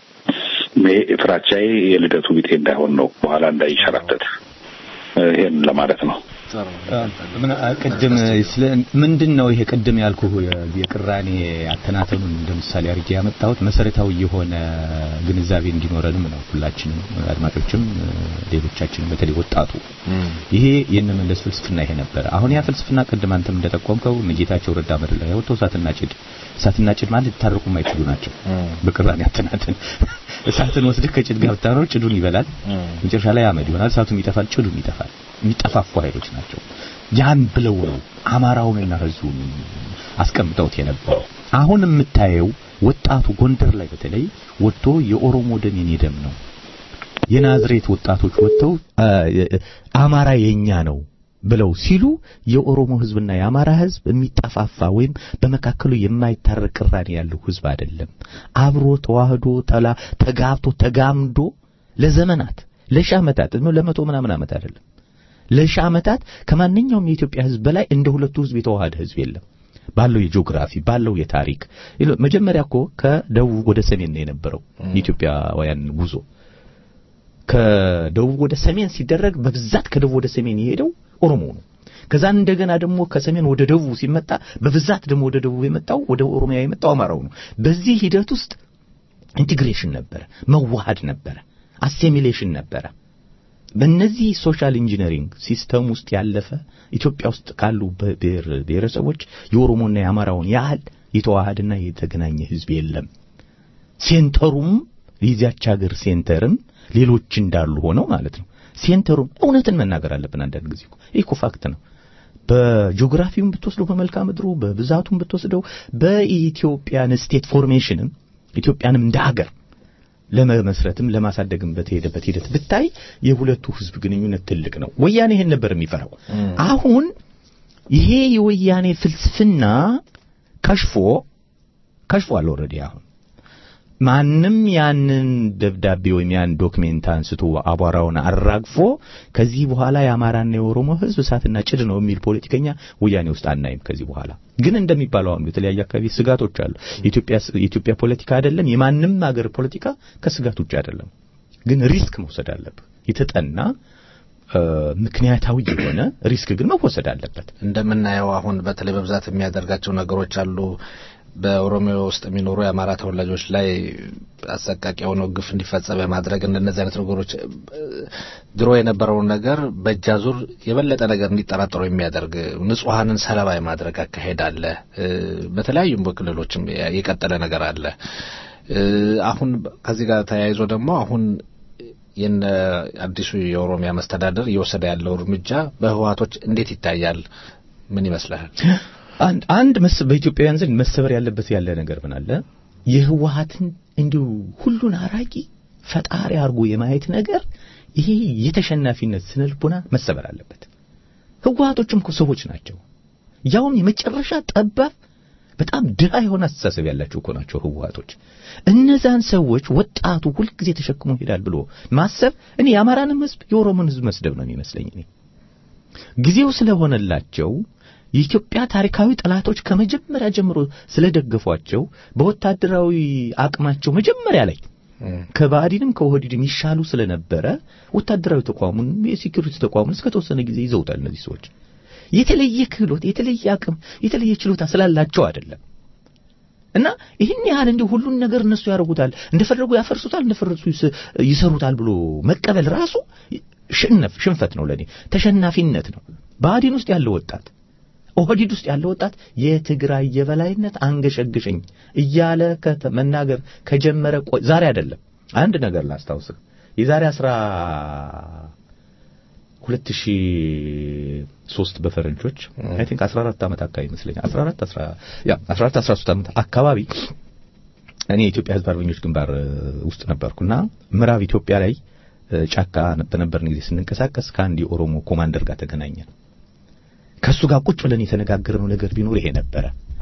ፍራቻዬ የልደቱ ቢጤ እንዳይሆን ነው፣ በኋላ እንዳይሸራተት። ይሄን ለማለት ነው። ቅድም ምንድን ነው ይሄ ቅድም ያልኩ የቅራኔ አተናተኑን እንደ ምሳሌ አድርጌ ያመጣሁት መሰረታዊ የሆነ ግንዛቤ እንዲኖረንም ነው። ሁላችንም አድማጮችም፣ ሌሎቻችንም በተለይ ወጣቱ ይሄ የነመለስ ፍልስፍና ይሄ ነበረ። አሁን ያ ፍልስፍና ቅድም አንተም እንደጠቆምከው ጌታቸው ረዳ መድር ላይ ወጥቶ እሳትና ጭድ እሳትና ጭድ ማለት ሊታረቁ የማይችሉ ናቸው። በቅራኔ አተናተን እሳትን ወስደህ ከጭድ ጋር ብታኖር ጭዱን ይበላል፣ መጨረሻ ላይ አመድ ይሆናል። እሳቱም ይጠፋል፣ ጭዱም ይጠፋል። የሚጠፋፉ ኃይሎች ናቸው። ያን ብለው ነው አማራውንና ህዝቡን አስቀምጠውት የነበረው። አሁን የምታየው ወጣቱ ጎንደር ላይ በተለይ ወጥቶ የኦሮሞ ደም የኔ ደም ነው፣ የናዝሬት ወጣቶች ወጥተው አማራ የኛ ነው ብለው ሲሉ የኦሮሞ ህዝብና የአማራ ህዝብ የሚጠፋፋ ወይም በመካከሉ የማይታረቅ ቅራኔ ያለው ህዝብ አይደለም። አብሮ ተዋህዶ ተላ ተጋብቶ ተጋምዶ ለዘመናት ለሺህ ዓመታት ለመቶ ምናምን ዓመት አይደለም ለሺህ ዓመታት ከማንኛውም የኢትዮጵያ ህዝብ በላይ እንደ ሁለቱ ህዝብ የተዋሃደ ህዝብ የለም። ባለው የጂኦግራፊ ባለው የታሪክ መጀመሪያ እኮ ከደቡብ ወደ ሰሜን ነው የነበረው የኢትዮጵያውያን ጉዞ። ከደቡብ ወደ ሰሜን ሲደረግ በብዛት ከደቡብ ወደ ሰሜን የሄደው ኦሮሞ ነው። ከዛ እንደገና ደግሞ ከሰሜን ወደ ደቡብ ሲመጣ በብዛት ደግሞ ወደ ደቡብ የመጣው ወደ ኦሮሚያ የመጣው አማራው ነው። በዚህ ሂደት ውስጥ ኢንቲግሬሽን ነበረ፣ መዋሃድ ነበረ፣ አሲሚሌሽን ነበረ። በእነዚህ ሶሻል ኢንጂነሪንግ ሲስተም ውስጥ ያለፈ ኢትዮጵያ ውስጥ ካሉ ብሔር ብሔረሰቦች የኦሮሞና የአማራውን ያህል የተዋሃደና የተገናኘ ህዝብ የለም። ሴንተሩም የዚያች ሀገር ሴንተርም ሌሎች እንዳሉ ሆነው ማለት ነው። ሴንተሩም እውነትን መናገር አለብን። አንዳንድ ጊዜ ይህ እኮ ፋክት ነው። በጂኦግራፊውም ብትወስደው በመልክዓ ምድሩ በብዛቱም ብትወስደው በኢትዮጵያን ስቴት ፎርሜሽንም ኢትዮጵያንም እንደ ሀገር ለመመስረትም ለማሳደግም በተሄደበት ሂደት ብታይ የሁለቱ ህዝብ ግንኙነት ትልቅ ነው። ወያኔ ይሄን ነበር የሚፈራው። አሁን ይሄ የወያኔ ፍልስፍና ከሽፎ ከሽፏል። ኦልሬዲ አሁን ማንም ያንን ደብዳቤ ወይም ያን ዶክሜንት አንስቶ አቧራውን አራግፎ ከዚህ በኋላ የአማራና የኦሮሞ ሕዝብ እሳትና ጭድ ነው የሚል ፖለቲከኛ ወያኔ ውስጥ አናይም። ከዚህ በኋላ ግን እንደሚባለው አሁን የተለያየ አካባቢ ስጋቶች አሉ። የኢትዮጵያ የኢትዮጵያ ፖለቲካ አይደለም የማንም ሀገር ፖለቲካ ከስጋት ውጭ አይደለም። ግን ሪስክ መውሰድ አለብህ። የተጠና ምክንያታዊ የሆነ ሪስክ ግን መወሰድ አለበት። እንደምናየው አሁን በተለይ በብዛት የሚያደርጋቸው ነገሮች አሉ። በኦሮሚያ ውስጥ የሚኖሩ የአማራ ተወላጆች ላይ አሰቃቂ የሆነው ግፍ እንዲፈጸም የማድረግ እንደነዚህ አይነት ነገሮች ድሮ የነበረውን ነገር በእጅ አዙር የበለጠ ነገር እንዲጠራጠሩ የሚያደርግ ንጹሐንን ሰለባ የማድረግ አካሄድ አለ። በተለያዩም በክልሎችም የቀጠለ ነገር አለ። አሁን ከዚህ ጋር ተያይዞ ደግሞ አሁን የነ አዲሱ የኦሮሚያ መስተዳደር እየወሰደ ያለው እርምጃ በህወሓቶች እንዴት ይታያል? ምን ይመስልሃል? አንድ አንድ በኢትዮጵያውያን ዘንድ መሰበር ያለበት ያለ ነገር ምን አለ? የህወሓትን እንዲሁ ሁሉን አራቂ ፈጣሪ አድርጎ የማየት ነገር ይሄ የተሸናፊነት ስነልቦና መሰበር አለበት። ህወሓቶችም እኮ ሰዎች ናቸው። ያውም የመጨረሻ ጠባብ በጣም ድሃ የሆነ አስተሳሰብ ያላቸው እኮ ናቸው ህወሓቶች። እነዛን ሰዎች ወጣቱ ሁልጊዜ ተሸክሞ ይሄዳል ብሎ ማሰብ እኔ የአማራንም ህዝብ የኦሮሞን ህዝብ መስደብ ነው የሚመስለኝ። እኔ ጊዜው ስለሆነላቸው የኢትዮጵያ ታሪካዊ ጠላቶች ከመጀመሪያ ጀምሮ ስለደገፏቸው በወታደራዊ አቅማቸው መጀመሪያ ላይ ከባዕዲንም ከኦህዴድም ይሻሉ ስለነበረ ወታደራዊ ተቋሙን የሴኩሪቲ ተቋሙን እስከተወሰነ ጊዜ ይዘውታል። እነዚህ ሰዎች የተለየ ክህሎት፣ የተለየ አቅም፣ የተለየ ችሎታ ስላላቸው አይደለም። እና ይህን ያህል እንዲሁ ሁሉን ነገር እነሱ ያደርጉታል፣ እንደፈለጉ ያፈርሱታል፣ እንደፈረሱ ይሰሩታል ብሎ መቀበል ራሱ ሽነፍ ሽንፈት ነው፣ ለኔ ተሸናፊነት ነው። ብአዴን ውስጥ ያለው ወጣት ኦህዲድ ውስጥ ያለው ወጣት የትግራይ የበላይነት አንገሸግሸኝ እያለ መናገር ከጀመረ ዛሬ አይደለም። አንድ ነገር ላስታውስህ የዛሬ አስራ ሁለት ሺህ ሶስት በፈረንጆች አይ ቲንክ 14 ዓመት አካባቢ ይመስለኛል 14 10 ያ 14 13 ዓመት አካባቢ እኔ የኢትዮጵያ ሕዝብ አርበኞች ግንባር ውስጥ ነበርኩና ምዕራብ ኢትዮጵያ ላይ ጫካ በነበርን ጊዜ ስንንቀሳቀስ ከአንድ የኦሮሞ ኮማንደር ጋር ተገናኘን። ከሱ ጋር ቁጭ ብለን የተነጋገርነው ነገር ቢኖር ይሄ ነበረ።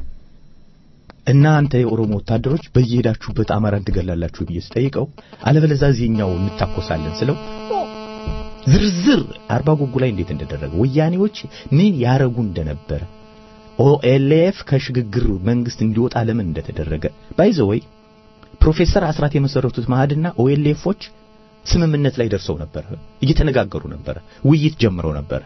እናንተ የኦሮሞ ወታደሮች በየሄዳችሁበት አማራን ትገላላችሁ ብዬ ስጠይቀው አለበለዚያ እዚህኛው እንታኮሳለን ስለው ዝርዝር አርባ ጉጉ ላይ እንዴት እንደደረገ ወያኔዎች ምን ያረጉ እንደነበረ ኦኤልኤፍ ከሽግግር መንግስት እንዲወጣ ለምን እንደተደረገ ባይዘወይ ፕሮፌሰር አስራት የመሰረቱት ማህድና ኦኤልኤፎች ስምምነት ላይ ደርሰው ነበር፣ እየተነጋገሩ ነበረ፣ ውይይት ጀምረው ነበረ።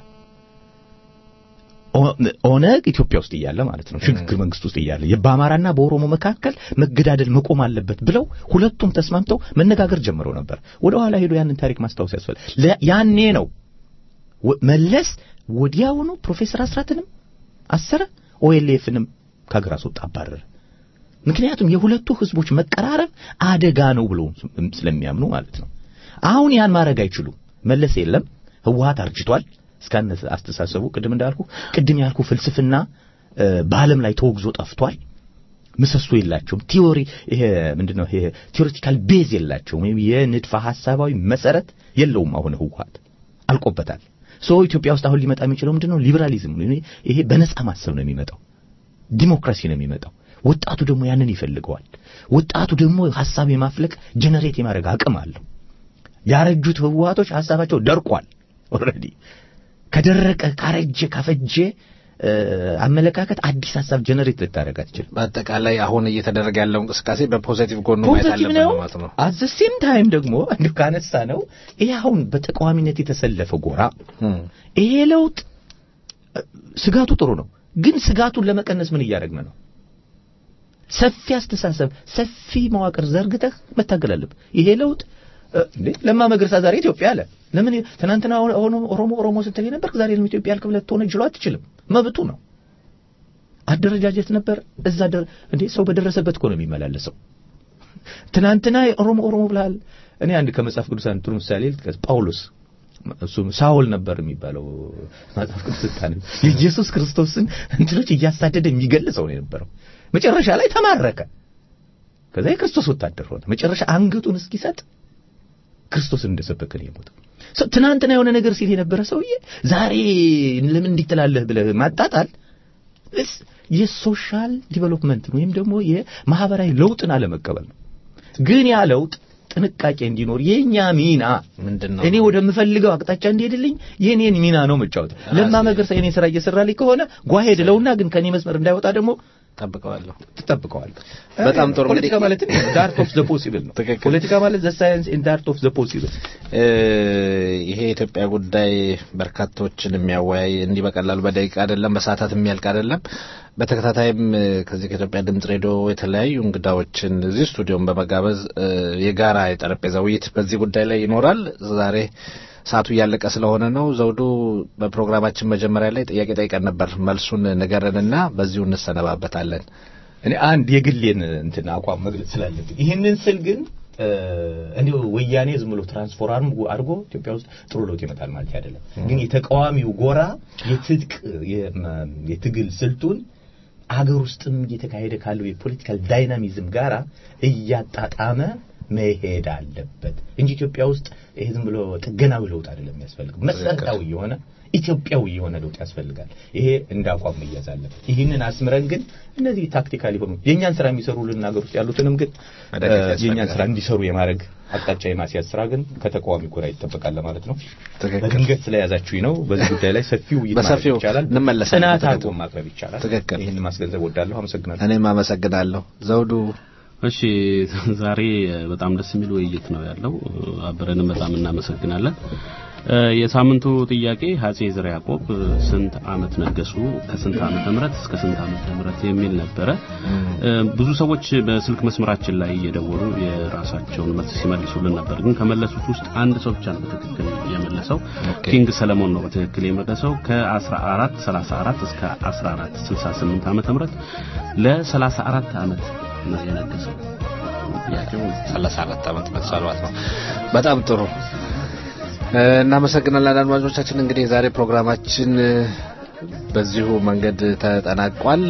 ኦነግ ኢትዮጵያ ውስጥ እያለ ማለት ነው፣ ሽግግር መንግስት ውስጥ እያለ በአማራና በኦሮሞ መካከል መገዳደል መቆም አለበት ብለው ሁለቱም ተስማምተው መነጋገር ጀምረው ነበር። ወደ ኋላ ሄዶ ያንን ታሪክ ማስታወስ ያስፈልጋል። ያኔ ነው መለስ ወዲያውኑ ፕሮፌሰር አስራትንም አሰረ፣ ኦኤልኤፍንም ከሀገር አስወጣ፣ አባረረ። ምክንያቱም የሁለቱ ህዝቦች መቀራረብ አደጋ ነው ብሎ ስለሚያምኑ ማለት ነው። አሁን ያን ማድረግ አይችሉም። መለስ የለም፣ ህወሓት አርጅቷል። እስካነ አስተሳሰቡ ቅድም እንዳልኩ ቅድም ያልኩ ፍልስፍና በዓለም ላይ ተወግዞ ጠፍቷል። ምሰሶ የላቸውም። ቲዮሪ ይሄ ምንድነው? ይሄ ቲዮሪቲካል ቤዝ የላቸውም። ወይም የንድፈ ሐሳባዊ መሰረት የለውም። አሁን ህወሓት አልቆበታል። ሶ ኢትዮጵያ ውስጥ አሁን ሊመጣ የሚችለው ምንድነው? ሊበራሊዝም ነው። ይሄ በነጻ ማሰብ ነው የሚመጣው። ዲሞክራሲ ነው የሚመጣው። ወጣቱ ደግሞ ያንን ይፈልገዋል። ወጣቱ ደግሞ ሐሳብ የማፍለቅ ጀነሬት የማድረግ አቅም አለው። ያረጁት ህወሓቶች ሐሳባቸው ደርቋል ኦልሬዲ ከደረቀ ካረጀ ካፈጀ አመለካከት አዲስ ሀሳብ ጀነሬት ልታደርግ አትችልም። በአጠቃላይ አሁን እየተደረገ ያለው እንቅስቃሴ በፖዚቲቭ ጎኑ ማየት አለብን ነው ማለት ነው። አት ሴም ታይም ደግሞ እንዲሁ ካነሳ ነው ይሄ አሁን በተቃዋሚነት የተሰለፈ ጎራ ይሄ ለውጥ ስጋቱ ጥሩ ነው፣ ግን ስጋቱን ለመቀነስ ምን እያደረግን ነው? ሰፊ አስተሳሰብ፣ ሰፊ መዋቅር ዘርግተህ መታገል አለብህ። ይሄ ለውጥ እንዴ ለማ መገርሳ ዛሬ ኢትዮጵያ አለ። ለምን ትናንትና ኦሮሞ ኦሮሞ ስትል ነበር፣ ዛሬ ለምን ኢትዮጵያ ያልክ ብለህ ትሆነ ጅሎ አትችልም። መብቱ ነው። አደረጃጀት ነበር እዛ ደር እንዴ ሰው በደረሰበት እኮ ነው የሚመላለሰው። ትናንትና ኦሮሞ ኦሮሞ ብለሃል። እኔ አንድ ከመጽሐፍ ቅዱስ አንድ ጥሩ ምሳሌ ልጥቀስ። ጳውሎስ እሱ ሳውል ነበር የሚባለው መጽሐፍ ቅዱስ ስታነብ የኢየሱስ ክርስቶስን እንትኖች እያሳደደ የሚገልጸው ነው የነበረው። መጨረሻ ላይ ተማረከ። ከዛ የክርስቶስ ወታደር ሆነ። መጨረሻ አንገቱን እስኪሰጥ ክርስቶስን እንደሰበከ ነው የሞተው። ትናንትና የሆነ ነገር ሲል የነበረ ሰውዬ ዛሬ ለምን እንዲህ ትላለህ ብለህ ማጣጣል የሶሻል ዲቨሎፕመንት ወይም ደግሞ የማህበራዊ ለውጥን አለመቀበል ነው። ግን ያ ለውጥ ጥንቃቄ እንዲኖር የኛ ሚና ምንድን ነው? እኔ ወደምፈልገው አቅጣጫ እንዲሄድልኝ የኔን ሚና ነው መጫወት። ለማ መገርሳ የኔን ስራ እየሰራልኝ ከሆነ ጓሄድ ለውና ግን ከኔ መስመር እንዳይወጣ ደግሞ ጠብቀዋለሁ ትጠብቀዋለህ። በጣም ጥሩ ፖለቲካ ማለት ዳርት ኦፍ ዘ ፖሲብል ነው። ፖለቲካ ማለት ዘ ሳይንስ ኢን ዳርት ኦፍ ዘ ፖሲብል። ይሄ የኢትዮጵያ ጉዳይ በርካቶችን የሚያወያይ እንዲህ በቀላሉ በደቂቃ አይደለም፣ በሰዓታት የሚያልቅ አይደለም። በተከታታይም ከዚህ ከኢትዮጵያ ድምጽ ሬዲዮ የተለያዩ እንግዳዎችን እዚህ ስቱዲዮን በመጋበዝ የጋራ የጠረጴዛ ውይይት በዚህ ጉዳይ ላይ ይኖራል። ዛሬ ሰዓቱ እያለቀ ስለሆነ ነው። ዘውዱ በፕሮግራማችን መጀመሪያ ላይ ጥያቄ ጠይቀን ነበር። መልሱን ንገረንና በዚሁ እንሰነባበታለን። እኔ አንድ የግሌን እንትን አቋም መግለጽ ስላለብኝ ይህንን ስል ግን እንዲሁ ወያኔ ዝም ብሎ ትራንስፎርም አድርጎ ኢትዮጵያ ውስጥ ጥሩ ለውጥ ይመጣል ማለት አይደለም። ግን የተቃዋሚው ጎራ የትጥቅ የትግል ስልቱን አገር ውስጥም እየተካሄደ ካለው የፖለቲካል ዳይናሚዝም ጋራ እያጣጣመ መሄድ አለበት እንጂ ኢትዮጵያ ውስጥ ይሄ ዝም ብሎ ጥገናዊ ለውጥ አይደለም የሚያስፈልገው፣ መሰረታዊ የሆነ ኢትዮጵያዊ የሆነ ለውጥ ያስፈልጋል። ይሄ እንደ አቋም መያዝ አለበት። ይህንን አስምረን ግን እነዚህ ታክቲካል የሆኑ የእኛን ስራ የሚሰሩልን ሀገር ውስጥ ያሉትንም ግን የእኛን ስራ እንዲሰሩ የማድረግ አቅጣጫ የማስያዝ ስራ ግን ከተቃዋሚ ጎራ ይጠበቃል ማለት ነው። በድንገት ስለያዛችሁኝ ነው። በዚህ ጉዳይ ላይ ሰፊ ውይይት ማድረግ ይቻላል፣ እንመለሳለን። ጥናት አድርጎ ማቅረብ ይቻላል። ትክክል። ይህን ማስገንዘብ ወዳለሁ። አመሰግናለሁ። እኔም አመሰግናለሁ ዘውዱ። እሺ ዛሬ በጣም ደስ የሚል ውይይት ነው ያለው። አብረንም በጣም እናመሰግናለን። የሳምንቱ ጥያቄ አፄ ዘርዓ ያዕቆብ ስንት ዓመት ነገሱ ከስንት ዓመተ ምህረት እስከ ስንት ዓመተ ምህረት የሚል ነበረ። ብዙ ሰዎች በስልክ መስመራችን ላይ እየደወሉ የራሳቸውን መልስ ሲመልሱልን ነበር። ግን ከመለሱት ውስጥ አንድ ሰው ብቻ ነው በትክክል የመለሰው። ኪንግ ሰለሞን ነው በትክክል የመለሰው ከ14 34 እስከ 14 68 ዓመተ ምህረት ለ34 ዓመት ነው የነገሰው። ጥያቄው 34 ዓመት መሳሏት ነው። በጣም ጥሩ እናመሰግናለን አድማጮቻችን። እንግዲህ የዛሬ ፕሮግራማችን በዚሁ መንገድ ተጠናቋል።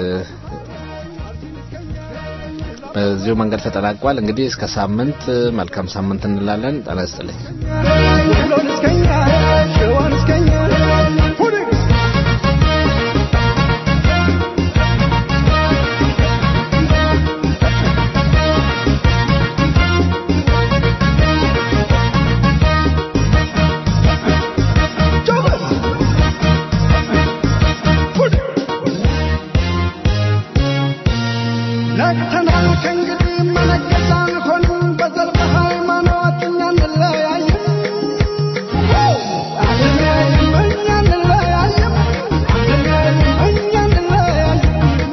በዚሁ መንገድ ተጠናቋል። እንግዲህ እስከ ሳምንት መልካም ሳምንት እንላለን። ጤና ይስጥልኝ። ነቅተናል ከእንግዲህ መነገስ አንሆንም በዘር በሃይማኖት እኛ እንለያይም አንለያይም እኛ እንለያይም እኛ እንለያይም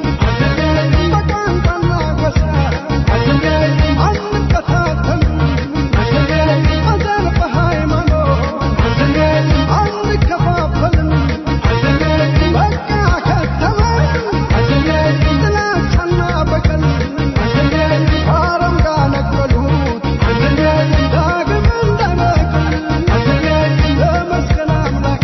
በቋንቋና ጎሳ አንከታተልም በዘር በሃይማኖት አንከፋፈልም በቃ ከተማን ጥላቻና በቀል ከአረም ጋር ነቀሉት ዳግም እንዳይበቅል ለመስቀል አምላክ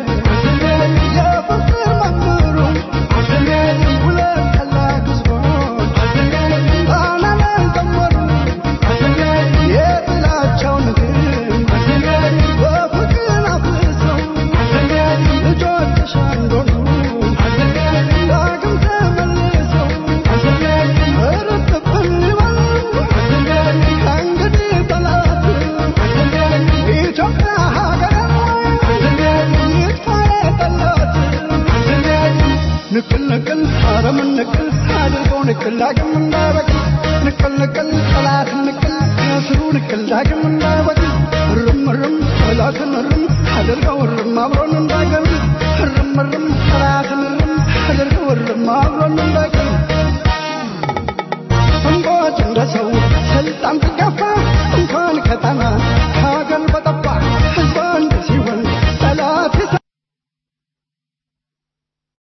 የፍቅር መምህሩ ሁለት ቀላቅ ሕዝቦች ጣና ላይ ዘመሩ የጥላቻውን ግን በፍቅር አፍሰው ልጆችሽ አንዶኑ ዳግም ተመልሰው እርጥብን ይበል ከእንግዲህ ጠላት ኢትዮጵያ ሀገር ይጥፋ የጠላት ንቅል ንቅል አረምን ንቅል አድርገው ንቅል ዳግም እንዳይበቅል ንቅል ንቅል ጠላት ንቅል ከስሩ ንቅል ዳግም እንዳይ